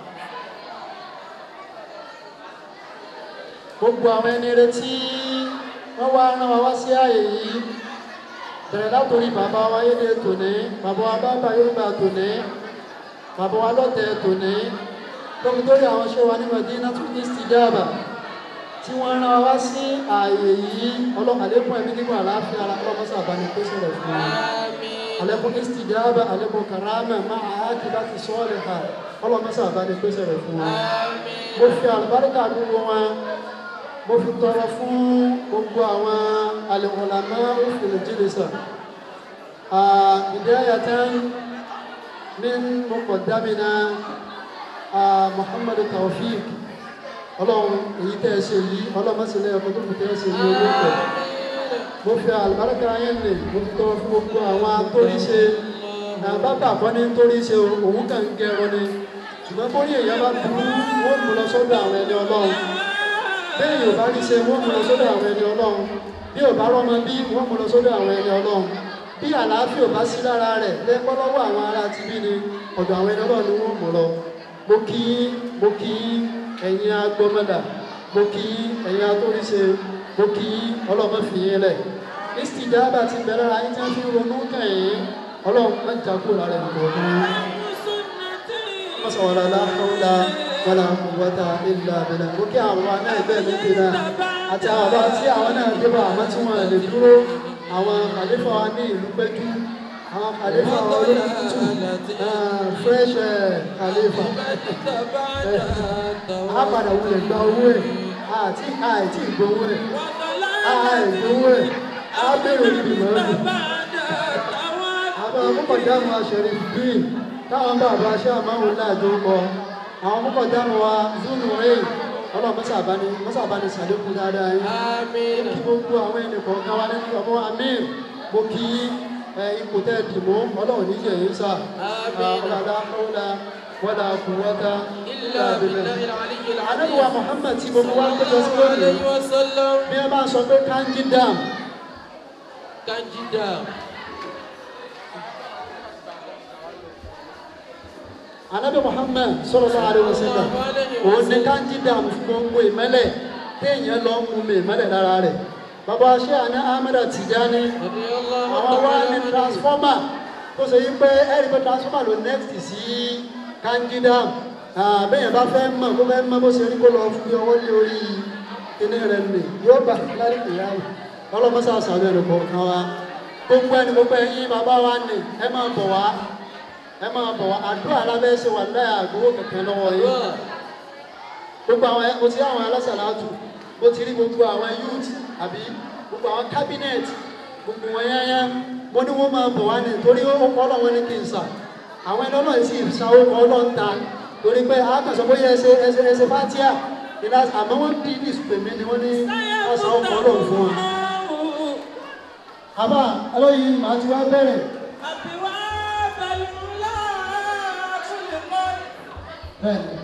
gbogbo àwọn ẹni retí wọ́n wá rán wa wá sí ààyè yìí bẹ̀rẹ̀ látòrí bàbá wa yéde tòní bàbá wa bàbá yorùbá tòní bàbá wa lọ́tẹ̀ tòní tóbi lórí àwọn ṣé wa ní Madina tún ní istijaba tí wọ́n rán wa wá sí ààyè yìí ọlọ́kàlẹ́kùn ẹ̀mí nígbà àlàáfíà ara ọlọ́mọsà àbánikóso rẹ̀ fún wa alẹ́kùn istijaba alẹ́kùn karama máa ákì láti sọ́ọ̀lẹ̀ ha ọlọ́mọsà àbánikóso rẹ̀ fún wa mo fi àlùbáríkà gbogbo wọn mo fi tọrọ fún gbogbo àwọn alẹ́wọ̀lámá òfin jílẹ̀sà bidayatan min muqaddamina Muhammadu Tawfiq ọlọ́run èyí tẹ́ ẹ ṣe yìí ọlọ́mọsílẹ̀ ọkọ̀ tó kù tẹ́ ẹ ṣe yìí olóòpẹ̀ mo fi àlùbáríkà yẹn lè mo fi tọrọ fún gbogbo àwọn atóríṣe bàbá àkọ́ ní toríṣe òun kàn ń gẹrun ni ṣùgbọ́n bórí èèyàn bá burú wọ́n mú lọ sọ́dọ̀ àwọn ẹni ọlọ́run bẹ́ẹ̀ yóò bá rí ṣe wọ́n mú lọ sọ́dọ̀ àwọn ẹni ọlọ́run bí ò bá rọ́mọ bí wọ́n mú lọ sọ́dọ̀ àwọn ẹni ọlọ́run bí àlàáfíà ò bá sí lára rẹ̀ lẹ́pọ́ lọ́wọ́ àwọn ará ti bí ni ọ̀dọ̀ àwọn ẹni ọlọ́run ni wọ́n mú lọ mo kí mo kí ẹ̀yin agbọ́mọdà mo kí ẹ̀yin atóríṣe mo kí ọlọ́mọ fi yín lẹ̀ ìsìdáàbà ti bẹ̀rẹ̀ ara yín tí wọ́n fi ronú kẹ́yìn ọlọ́run má jà kúrò lára ẹ̀ nìkan ọdún. wọ́n sọ̀rọ̀ lálá wàlá quwwata illa billah mo kí àwọn wa náà ẹgbẹ́ mi ti náà àti àwọn bá tí àwọn náà débọ̀ àmọ́ tí wọ́n lè dúró àwọn kàlífà wa ní ìlú péjú àwọn kàlífà wa olókùtù fresh eh, kàlífà a padà wulẹ̀ gba owó ẹ̀ àti àìtí ìgbowó ẹ̀ àìgbowó ẹ̀ á bẹ̀rẹ̀ níbi mọ́ọ́dù àwọn amúkọ̀dáàmù aṣẹ̀rí green táwọn bàbá aṣẹ́ àmáhùn láàjọ kọ àwọn amúkọ̀dáàmù wa zulu rẹ̀ ọlọ́run mọ́sàbáni mọ́sàbáni sàlékún dáadáa yín kí gbogbo àwọn ẹnì kọ̀ọ̀kan wa nínú ọmọ amir mo kí ẹ, ipò tẹ́ ẹ dì mú ọlọ́run níjẹ̀ yín sà ọ̀làdá ọ̀là wọ́dà kù wọ́dà ilà abilẹ̀. anábìwá muhammad tí gbogbo wa ń tẹ́jọ́ sí lónìí bí ẹ bá sọ pé kanji dam Kanji dam. anabi muhammed sallallahu alaihi wasallam òun ní kanji dam fún gbogbo ìmẹ́lẹ̀ téèyàn lọ ń mú mi ìmẹ́lẹ̀ lára rẹ̀ bàbá ṣé àná ahmed tijani àwọn wá ní transformer tó ṣe yí pé ẹ̀rí pé transformer ló next sí kanji dam bẹ́ẹ̀ bá fẹ́ mọ̀ kó fẹ́ mọ̀ bó ṣe rí kó lọ fi ọwọ́ lé orí kíní rẹ̀ nì yóò bà lárí ìyáwó ọlọ́mọṣà sàlẹ̀ rẹ̀ kọ̀ọ̀kan wa gbogbo ẹni gbogbo ẹyin bàbá wa nì ẹ máa bọ̀ wá ẹ máa bọ̀ wá àdúrà alábẹ́ ṣe wà láyà àgbowó kẹ̀kẹ́ lọ́wọ́ yìí gbogbo àwọn mo ti rí àwọn alásàlátù mo ti rí gbogbo àwọn youth àbí gbogbo àwọn cabinet gbogbo wọn yányá mo ní wọn máa bọ̀ wá ní torí ó kọ́ ọlọ́wọ́ ní kí n sà àwọn ẹni ọlọ́run sì sanwó kọ́ ọlọ́run ta torí pé àkànṣe bóyá ẹsẹ ẹsẹ ẹsẹ fatia ìlà àmọ́ wọ́n bí ní ìsùpèmí ni wọ́n ní wọ́n sanwó kọ́ ọlọ́run fún wọn. àbá alóyin màá ti wá bẹ̀rẹ̀. bẹ́ẹ̀ni.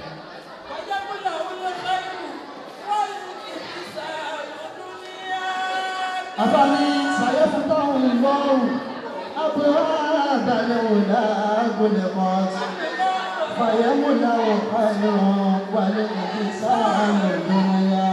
àbáni sàyẹ́fúntàwọn ìgbọ́rùn àbúrò àbálẹ̀ òlà àgọ́lẹ̀ mọ́tì fàyẹ́múlà ọ̀páyọ̀ wàlẹ̀ ìdí sáàmù ìdúnyà.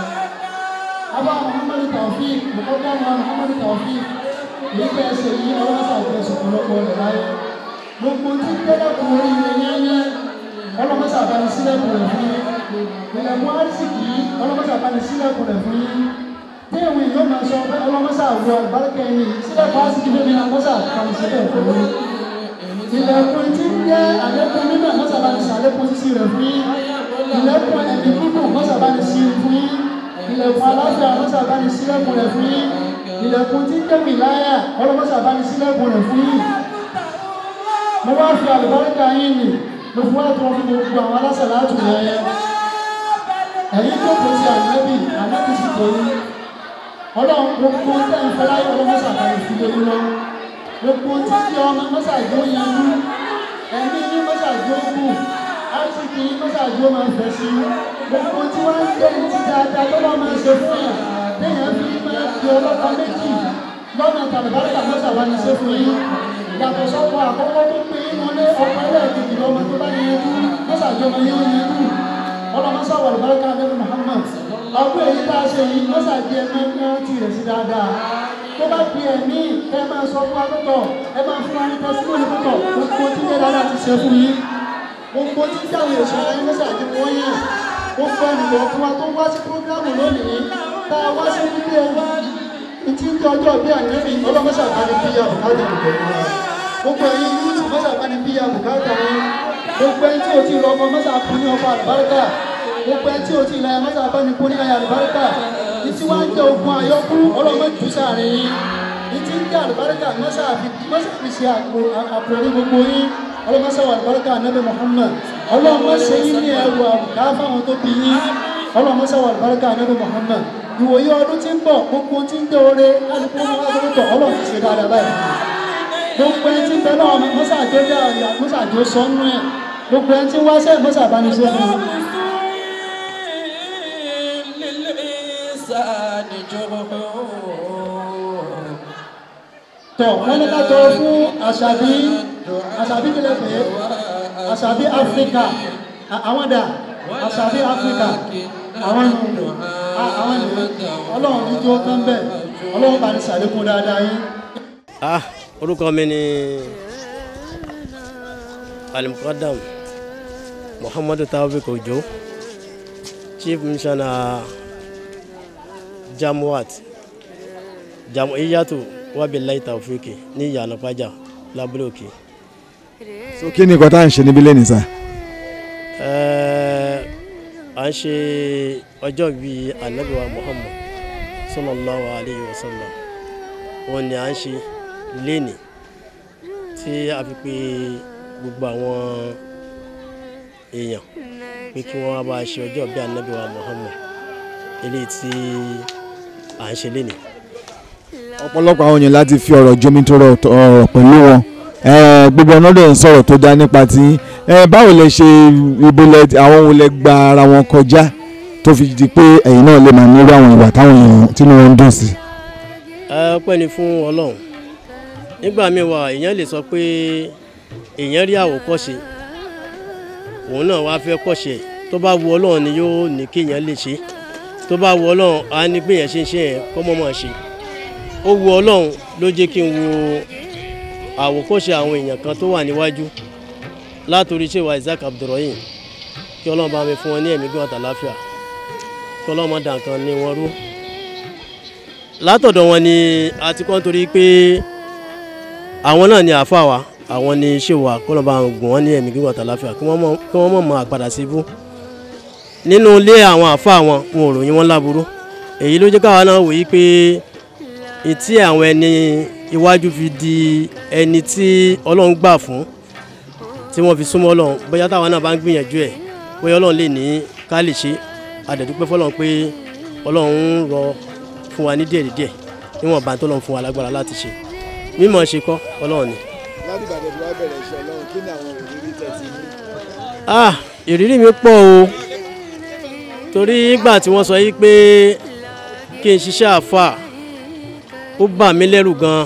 àbá muhammadu taofik mọ̀kọ́dá muhammadu taofik èyí bẹ́ ẹsẹ̀ yìí ọlọ́wọ́ sàbẹ̀sọ̀ ọ̀pọ̀lọpọ̀ rẹ̀ láyé gbogbo tí tẹ́lẹ̀kùn orí rẹ̀ yẹ́yẹ́ ọlọ́wọ́ sàbẹ̀ni sílẹ̀kùn rẹ̀ fún yín ìlẹ̀kùn àrísìkì ọlọ́wọ́ sàbẹ̀ni sílẹ̀kùn rẹ̀ fún yín téèwì yóò máa sọ pé ọlọ́mọ́sà wọ àgbáríkẹ́ yìí sílẹ̀ fásitì lórí àmọ́sà kàmì sílẹ̀ fún mi. ilẹ̀kùn tí ń jẹ́ àlékún nínú àmọ́sà bá ní sàlékún sí rẹ̀ fún yín. ilẹ̀kùn ẹ̀mí gígùn àmọ́sà bá ní sí fún yín. ilẹ̀kùn aláfẹ́ àmọ́sà bá ní sílẹ̀kùn rẹ̀ fún yín. ilẹ̀kùn tí ń jẹ́ wìláyà ọlọ́mọ́sà bá ní sílẹ̀kùn rẹ̀ fún yín. mo wá fi àlùbáríkà yín nì mo fi wá tó fún gbogbo àwọn alásà látù yẹn. ẹ̀yin tó kò sí ànábì ànábì sì tó yín ọlọ́run gbogbo tẹ́ ń fẹ́ láyé ọlọ́run mọ́sàbá ìfilé lọ gbogbo títí ọmọ mọ́sàgbó yanú ẹ̀mí ní mọ́sàgbó kù áṣíkì mọ́sàgbó máa ń fẹ́ sí gbogbo tí wọ́n ń gbé ní ti dáadáa tó bá máa ń ṣe fún yàn téèyàn fi máa di ọlọ́ta méjì lọ́nà tàbíbáríkà mọ́sàbá ní ṣe fún yín yàtọ̀ sọ́kọ̀ àkọ́kọ́ tó pé inú ilé ọkọ̀ ẹlẹ́ẹ̀kejì lọ́mọ tó bá yanjú mọ́sàgbó máa yóò yanjú ọlọ́mọsá wà lùbáríkà lẹ́nu Muhammad ọdún èyí tá a ṣe yìí mọ́sà di ẹ̀mí ẹ̀mí ti rẹ̀ sí dáadáa tó bá di ẹ̀mí ẹ máa sọ fún akótọ̀ ẹ máa fún wa ní tẹsílẹ̀ akótọ̀ gbogbo tí jẹ́ dáadáa ti ṣe fún yín gbogbo tí jáwé èso ara yín mọ́sà di wọ́n yàn gbogbo ènìyàn fún wa tó wá sí prógrámù lónìí tá a wá sí ilé ẹwà ìtí ń jẹ́ ọjọ́ bí àníbì ọlọ́mọsà bá ní bíyà bùkátà gbogbo ẹ̀yin yúùtù mọ́sà bá ní bíyà bùkátà yín gbogbo ẹni tí o ti lọ ọmọ mọ́sà fún ní ọkọ̀ àlùbáríkà gbogbo ẹni tí o ti ilẹ̀ mọ́sà bá ní kú ní ayé àlùbáríkà ní tí wọ́n ń jẹ́ ogun àyọkú ọlọ́mọ jù sáàrin yín ní tí ń jẹ́ àlùbáríkà mọ́sà fi mọ́sà fi ṣe àpò ní gbogbo yín ọlọ́mọsà wà àlùbáríkà nẹ́bẹ̀ Muhammad ọlọ́mọ ṣe yín ní ẹrù àbùká fáwọn tó bí yín ọlọ́mọsà wà àlùbáríkà nẹ́bẹ̀ Muhammad ìwòye ọdún tí ń bọ̀ gbogbo tí ń jẹ́ oore kálukú wọn wá sọ́tọ̀ ọlọ́run ti ṣe dáadáa báyìí gbogbo ẹni tí ń bẹ náà mọ́sàájó dá ọ̀yà mọ́sàájó sọ́nú ẹ̀ gbogbo ẹni tí ń wáṣẹ́ mọ́sàbánisẹ́ fún un. tọ̀ wọ́n ní ká tọrọ fún àṣàbí àṣàbí kílẹ̀ pé àṣàbí áfíríkà àwọn dà àṣàbí áfíríkà àwọn nù àwọn nù ọlọ́run ní jó tán bẹ́ẹ̀ ọlọ́run bá ní sàlékún dáadáa yín. ah orúkọ mi ni alimukadam muhammadu taofik ojo chief missioner jamwat jam'iyyatu wabilayi taofiki ní ìyànà pàjá lábúlé òkè. so kí ni nǹkan tá à ń ṣe níbí lẹ́nìí sá. Ẹ́ẹ̀, à ń ṣe ọjọ́ bíi anabiwa muhammad sallallahu alayhi wa sallam wọn ni à ń ṣe léni tí a fi pe gbogbo àwọn èèyàn pé kí wọ́n wá bá a ṣe ọjọ́ bíi anabiwa muhammad eléyìí tí à ń ṣe léni. ọ̀pọ̀lọpọ̀ àwọn èèyàn láti fi ọ̀rọ̀ jomi tó rọ̀ ọ̀rọ̀ pẹ̀lú wọn Eh, gbogbo ọ̀nà dẹ̀ ń sọ̀rọ̀ tó dá nípa tí eh, báwo lẹ ṣe ibo lẹ àwọn wo lẹ gba ara wọn kọjá tó fi di pé ẹ̀yin náà lè máa nírú àwọn ìwà táwọn èèyàn tínú wọn ń dùn sí. ẹ ọpẹ́ ni fún ọlọ́run nígbà míì wà èèyàn lè sọ pé èèyàn rí àwòkọ́ṣe òun náà wá fẹ́ kọ́ṣe tó bá wu ọlọ́run ni yóò ní kí èèyàn lè ṣe tó bá wu ọlọ́run á ní pé èèyàn ṣe ń ṣe yẹn kọ́ mọ́ máa ṣe ó wu ọlọ́run ló jẹ́ kí n wo àwòkọ́ṣe àwọn èèyàn kan tó wà níwájú látòrí ṣèwà isaac abdulrahim kí ọlọ́run bá mi fún wọn ní ẹ̀mí gbọ́n àtàláfíà kí ọlọ́run má dà nǹkan ní wọn rú látọ̀dọ̀ wọn ni a ti kọ́ nítorí pé àwọn náà ni àáfàá wa àwọn ni ṣèwà kọ́nà bá gùn wọ́n ní ẹ̀mí gígùn àtàláfíà kí wọ́n mọ̀ kí wọ́n mọ̀ mọ́ àpadà sí ibú nínú ilé àwọn àáfàá wọn wọn ò ròyìn wọn láburú èyí ló jẹ́ káwa náà wòye pé etí àwọn ẹni iwájú fi di ẹni tí ọlọ́run gbà fún tí wọ́n fi súnmọ́ ọlọ́run bóyá táwọn náà bá ń gbìyànjú ẹ̀ bóyá ọlọ́run lè ní ká lè ṣe àdẹ̀dúpẹ́ fọlọ́run pé ọlọ́run ń rọ fún wa ní díẹ̀ díẹ̀ níwọ̀n bá tó lọ́n fún wa lágbára láti ṣe mímọ̀ ṣe kọ́ ọlọ́run ni. láti ìbàdàn tí wàá bẹ̀rẹ̀ iṣẹ́ ọlọ́run kí ni àwọn ìrírí tẹ̀sí ní. ah ìrírí mi pọ̀ o torí ìgbà tí wọ́n sọ yìí pé kí n ṣiṣẹ́ àfà ó bà mí lẹ́rù gan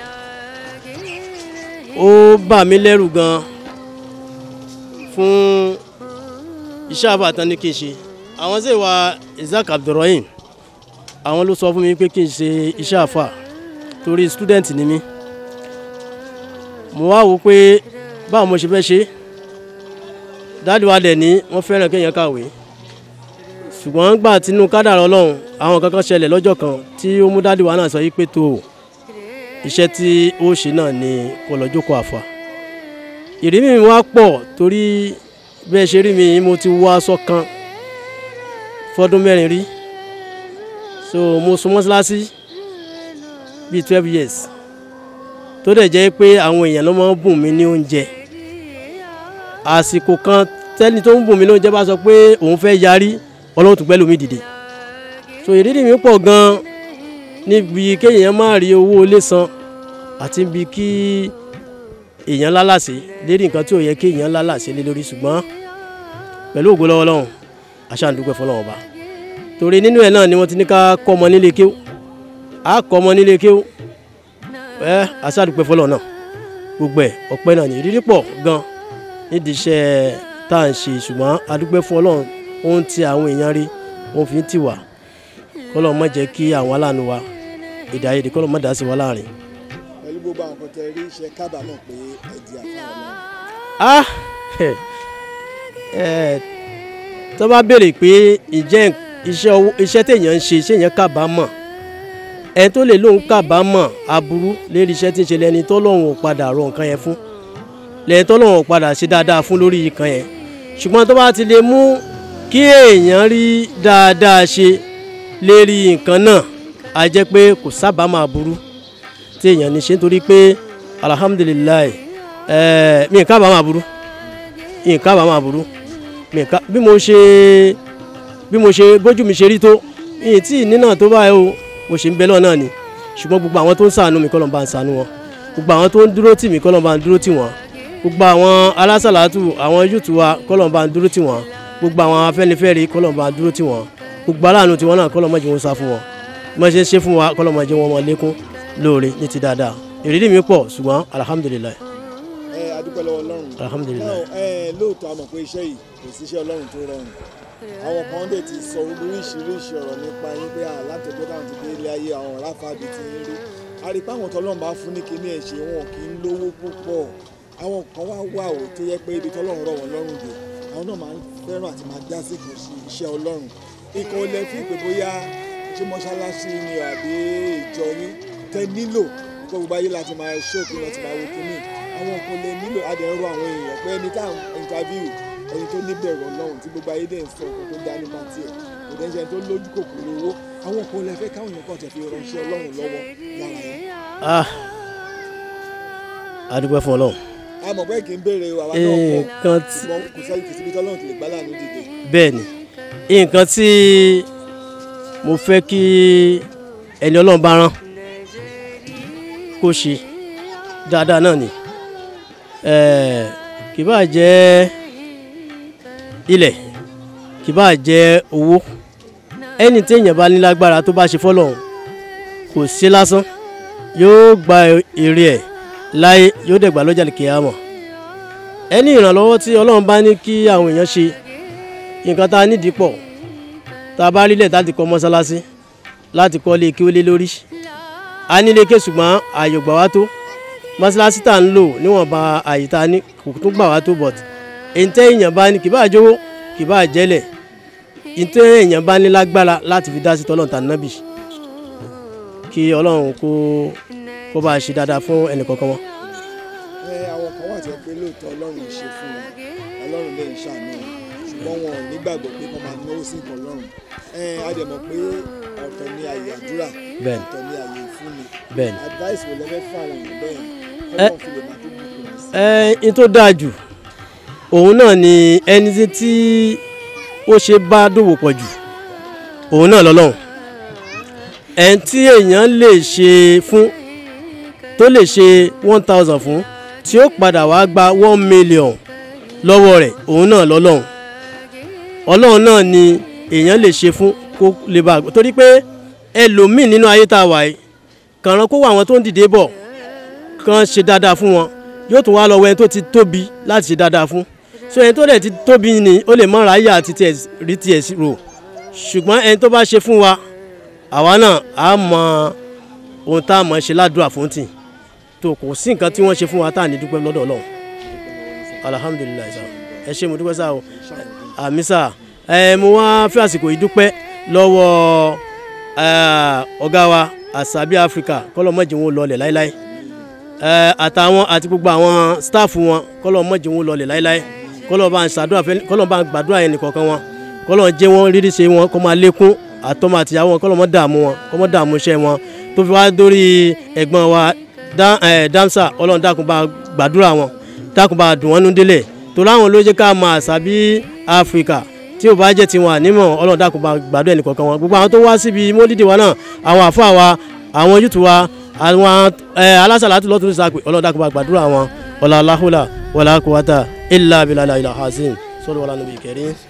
ó bà mí lẹ́rù gan fún iṣẹ́ àfà tán ní kí n ṣe àwọn sì wá isaac abdulrahim àwọn ló sọ fún mi pé kí n ṣe iṣẹ́ àfà torí student ni mí mo wá wò pé báwo mo ṣe fẹ́ ṣe dáàdi wa dẹ̀ ní wọ́n fẹ́ràn kéèyàn kàwé ṣùgbọ́n gbà tínú kádàrá ọlọ́run àwọn kankan ṣẹlẹ̀ lọ́jọ́ kan tí ó mú dáàdi wa náà sọ yí pé tó o iṣẹ́ tí ó ṣe náà ni kó lọ jókòó àfà ìrírí mi wá pọ̀ torí bẹ́ẹ̀ ṣe rí mi mo ti wọ aṣọ kan fọdún mẹ́rin rí so mo sùn mọ́ṣáláṣí bíi twelve years tó dẹ̀ jẹ́ pé àwọn èèyàn ló máa ń bùn mí ní oúnjẹ àsìkò kan tẹ́ni tó ń bùn mí ní oúnjẹ bá sọ pé òun fẹ́ yarí ọlọ́run tún gbẹ́lú mi dìde so ìrírí mi pọ̀ gan níbi kéèyàn má rí owó ilé san àti bí kí èèyàn lálàsé lérí nǹkan tí ò yẹ kéèyàn lálàsé lé lórí ṣùgbọ́n pẹ̀lú ògo lọ́wọ́ Ọlọ́run aṣáàdúpẹ́ fọlọ́wọ́n ọba torí nínú ẹ̀ náà ni wọ́n ti ní ká kọ́ ọmọ nílé kéwú á kọ́ ọmọ nílé kéwú ẹ aṣáàdúpẹ́ fọlọ́wọ́n náà gbogbo ẹ̀ ọpẹ́ náà ní ìrírí pọ̀ gan nídìí iṣẹ́ tá à ń ṣe ṣùgbọ́n adúpẹ́ fún Ọlọ́run ohun tí àwọn èèyàn rí ohun fi ń tì wá kọ́lọ́ má jẹ́ kí àwọn aláàánú wa èdè àìyedè kọ́lọ́ má dá sí wa láàrin. pẹ̀lú gbogbo àwọn kan tẹ rí iṣẹ́ kábàámọ̀ pé ẹ̀dì àfáà ọlọ́run. ah ẹ tó bá béèrè pé ìjẹ́ iṣẹ́ owó iṣẹ́ téèyàn ń ṣe iṣẹ́ yẹn kábàámọ̀ ẹni tó lè lóun kábàámọ̀ aburú lérí iṣẹ́ tí ń ṣe lẹ́ni tó lóun ò padà rọ nǹkan yẹn fún lẹ́ni tó lóun ò padà ṣe dáadáa fún lórí nǹkan yẹn ṣùgbọ́n tó bá ti lè mú kí èèyàn rí dáadáa ṣe lérí nǹkan náà a jẹ́ pé kò sábàámọ̀ aburú tí èèyàn ní ṣe nítorí pé alhamdulilayi ẹ̀ẹ́ mi kábàámọ̀ aburú mi kábàámọ̀ aburú mi ká bí mo ṣe bí mo ṣe bójú mi ṣe rí tó ìyìn tí ìní náà tó báyìí o mo ṣe ń bẹ lọ́ọ̀ náà ni ṣùgbọ́n gbogbo àwọn tó ń ṣàánú mi kọ́lọ́n bá ń ṣàánú wọn gbogbo àwọn tó ń dúró tì mí kọ́lọ́n bá ń dúró tì wọ́n gbogbo àwọn alásàlátù àwọn yúùtù wa kọ́lọ́n bá ń dúró tì wọ́n gbogbo àwọn afẹ́nifẹ́re kọ́lọ́n bá ń dúró tì wọ́n gbogbo aláàánú tiwọn náà kọ́lọ́n má jẹ́ wọn sá fún wọn bí wọ́n ṣe ń ṣe fún wa kọ́lọ́n má jẹ́ wọn mọ lékún lóore ní ti dáadáa ìrírí mi pọ̀ ṣùgbọ́n alhamdulilayi ẹ adúpẹ́ lọ́wọ́ ọlọ́run. alhamdulilayi. náà ẹ lóòótọ́ a mọ̀ pé iṣẹ́ yìí kò sí iṣẹ́ ọlọ́run tó rọrùn àwọn kan dẹ̀ ti sọ oríṣiríṣi ọ̀rọ̀ nípa yín pé látọ̀jọ́ táwọn ti dé ilé ayé àwọn ọ̀rá fàbí ti ń rí àrípá àwọn tọ́lọ́run bá fún ní kíní ẹ̀ ṣe wọn kì í lówó púpọ̀ àwọn kan wá wà ó tó yẹ pé ibi tọ́lọ́run rọ̀ wọ́n lọ́rùn dé àwọn náà máa ń fẹ́ràn àti máa dá sí kò sí iṣẹ́ ọlọ́run ikọ̀ olè fi pé bóyá ṣé mọ́ṣáláṣí ni àbí ìjọ yín tẹ nílò kó gbogbo ayé láti máa ṣóòkì láti máa wo kíní àwọn nǹkan lè nílò adẹ̀rọ àwọn èèyàn pé ẹni tá à ń interview ẹni tó níbẹ̀rù ọlọ́run tí gbogbo ayé dẹ̀ ń sọ nǹkan tó dá nípa tiẹ̀ kò dẹ́ ṣe ẹni tó lójú kòkòrò owó àwọn nǹkan lè fẹ́ káwọn èèyàn kàn tẹ̀ fi ránṣẹ́ ọlọ́run lọ́wọ́ lára yẹn. ah adúpẹ́ fún ọlọ́run a mọ̀ pé kì í béèrè àwa náà kọ́ nǹkan tí ṣùgbọ́n kò sẹ́yìn kì í síbi tọ́lọ́run ti lè gbá láàánú dìde. bẹ́ẹ̀ ni nǹkan tí mo fẹ́ kí ẹni ọlọ́run bá rán kó ṣe dáadáa náà ni Eh, kì bá jẹ́ ilẹ̀ kì bá jẹ́ owó ẹni tí èèyàn bá ní lágbára tó bá ṣe fọ́lọ́run kò sí lásán yóò gba èrè ẹ̀ láyé yóò dẹ̀ gbà lọ́jà lè kíyàmọ̀ ẹni ìrànlọ́wọ́ tí ọlọ́run bá ní kí àwọn èèyàn ṣe nǹkan tá a nídìí pọ̀ tá a bá rí lẹ̀ láti kọ́ mọ́sálásí láti kọ́ lé kí ó lé lórí a nílé ké ṣùgbọ́n ààyè ò gbà wá tó mọ́sálásí tá à ń lò níwọ̀nba àyè tá a ní kò tún gbà wá tó but èntẹ́ èèyàn bá ní kì bá jówó kì bá jẹ́lẹ̀ èntẹ́ èèyàn bá ní lágbára láti fi dá sí tọ́lọ́run tà nábì kí ọlọ́run kó kó bá a ṣe dáadáa fún ẹnì kọ̀ọ̀kan wọn. ẹ àwọn kan wà tí ẹ pé lóòótọ́ ọlọ́run ò ṣe fún wọn ọlọ́run lè ń ṣàánú wọn ṣùgbọ́n wọn ò nígbàgbọ́ pé kọ́ máa náwó sí nǹkan ọlọ́run ẹ a dẹ̀ mọ̀ pé ọ̀tọ̀ ni àyè àdúrà Bẹ́ẹ̀ni. ọ̀tọ̀ ni àyè ìfúnni Bẹ́ẹ̀ni. advice wo lẹ́fẹ́ fún àwọn èèyàn bẹ́ẹ̀ Ẹ- kọ́lọ́run fi lè máa tó bùkún sí. ẹ n tó dáa jù òun náà ni ẹni tí- tí ó ṣe bá dòwò pọ̀ jù òun náà lọ́lọ́run ẹni tí èèyàn lè ṣe fún tó lè ṣe one thousand fún tí ó padà wá gba one million lọ́wọ́ rẹ̀ òun náà lọ́lọ́run ọlọ́run náà ni èèyàn lè ṣe fún kó lè bá a torí pé ẹlòmíì nínú ayé tá a wà yìí kàrán kó wà àwọn tó ń dìde bọ̀ kàn ṣe dáadáa fún wọn yóò tún wá lọ wọ ẹni tó ti tóbi láti ṣe dáadáa fún so ẹni tó dẹ̀ ti tóbi ni ó lè mọ ráyà àti tiẹ̀ rí tiẹ̀ sí rò ṣùgbọ́n ẹni tó bá ṣe fún wa àwa náà á mọ ohun tá a mọ̀ ṣe ládùúrà fún tì tó kò sí nǹkan tí wọ́n ṣe fún wa tá à ní dúpẹ́ lọ́dọ̀ ọlọ́run alhamdulilayi sa ẹ ṣe mo dúpẹ́ sá o àmì sá ẹ mo wá fẹ́ àsìkò yìí dúpẹ́ lọ́wọ́ eh, ọ̀gá wa àṣàbí áfíríkà kọ́lọ́mọ́jì wọn lọlẹ̀ láéláé ẹ àtàwọn àti gbogbo àwọn sítáàfù wọn kọlọ mọ̀jẹ̀ wọn lọlẹ̀ láéláé kọlọ bá ń ṣàdúrà fẹ́ kọlọ bá ń gbàdúrà yẹn nìkọ̀ọ̀kan wọn kọlọ jẹ́ wọn rírí ṣe wọn kọ́ máa lékún àtọmọ àtìyàwó wọn kọlọ mọ́ dààmú wọn kọ́ mọ́ dààmú iṣẹ́ wọn tó fi wá dórí ẹ̀gbọ́n wa Dá- eh, dámsà ọlọ́run dákun bá gbàdúrà wọn dákun bá dùn wọn nú délẹ̀ tó láwọn ló jẹ́ ká máa àṣàbí áfíríkà tí ò bá jẹ́ tiwọn ànímọ̀ ọlọ́run dákun bá gbàdúrà ẹnìkọ̀ọ̀kan wọn gbogbo àwọn tó wá síbi mólídìí wa náà àwọn àfáà wa àwọn yúùtù wa àwọn ẹ alásàlátù lọ́tún sàpè ọlọ́dà kó bá gbàdúrà wọn wàlá aláhùlà wàlá kúwàtà ilà abilà ilà hasim sọlọ wàlá nàbì kẹrin.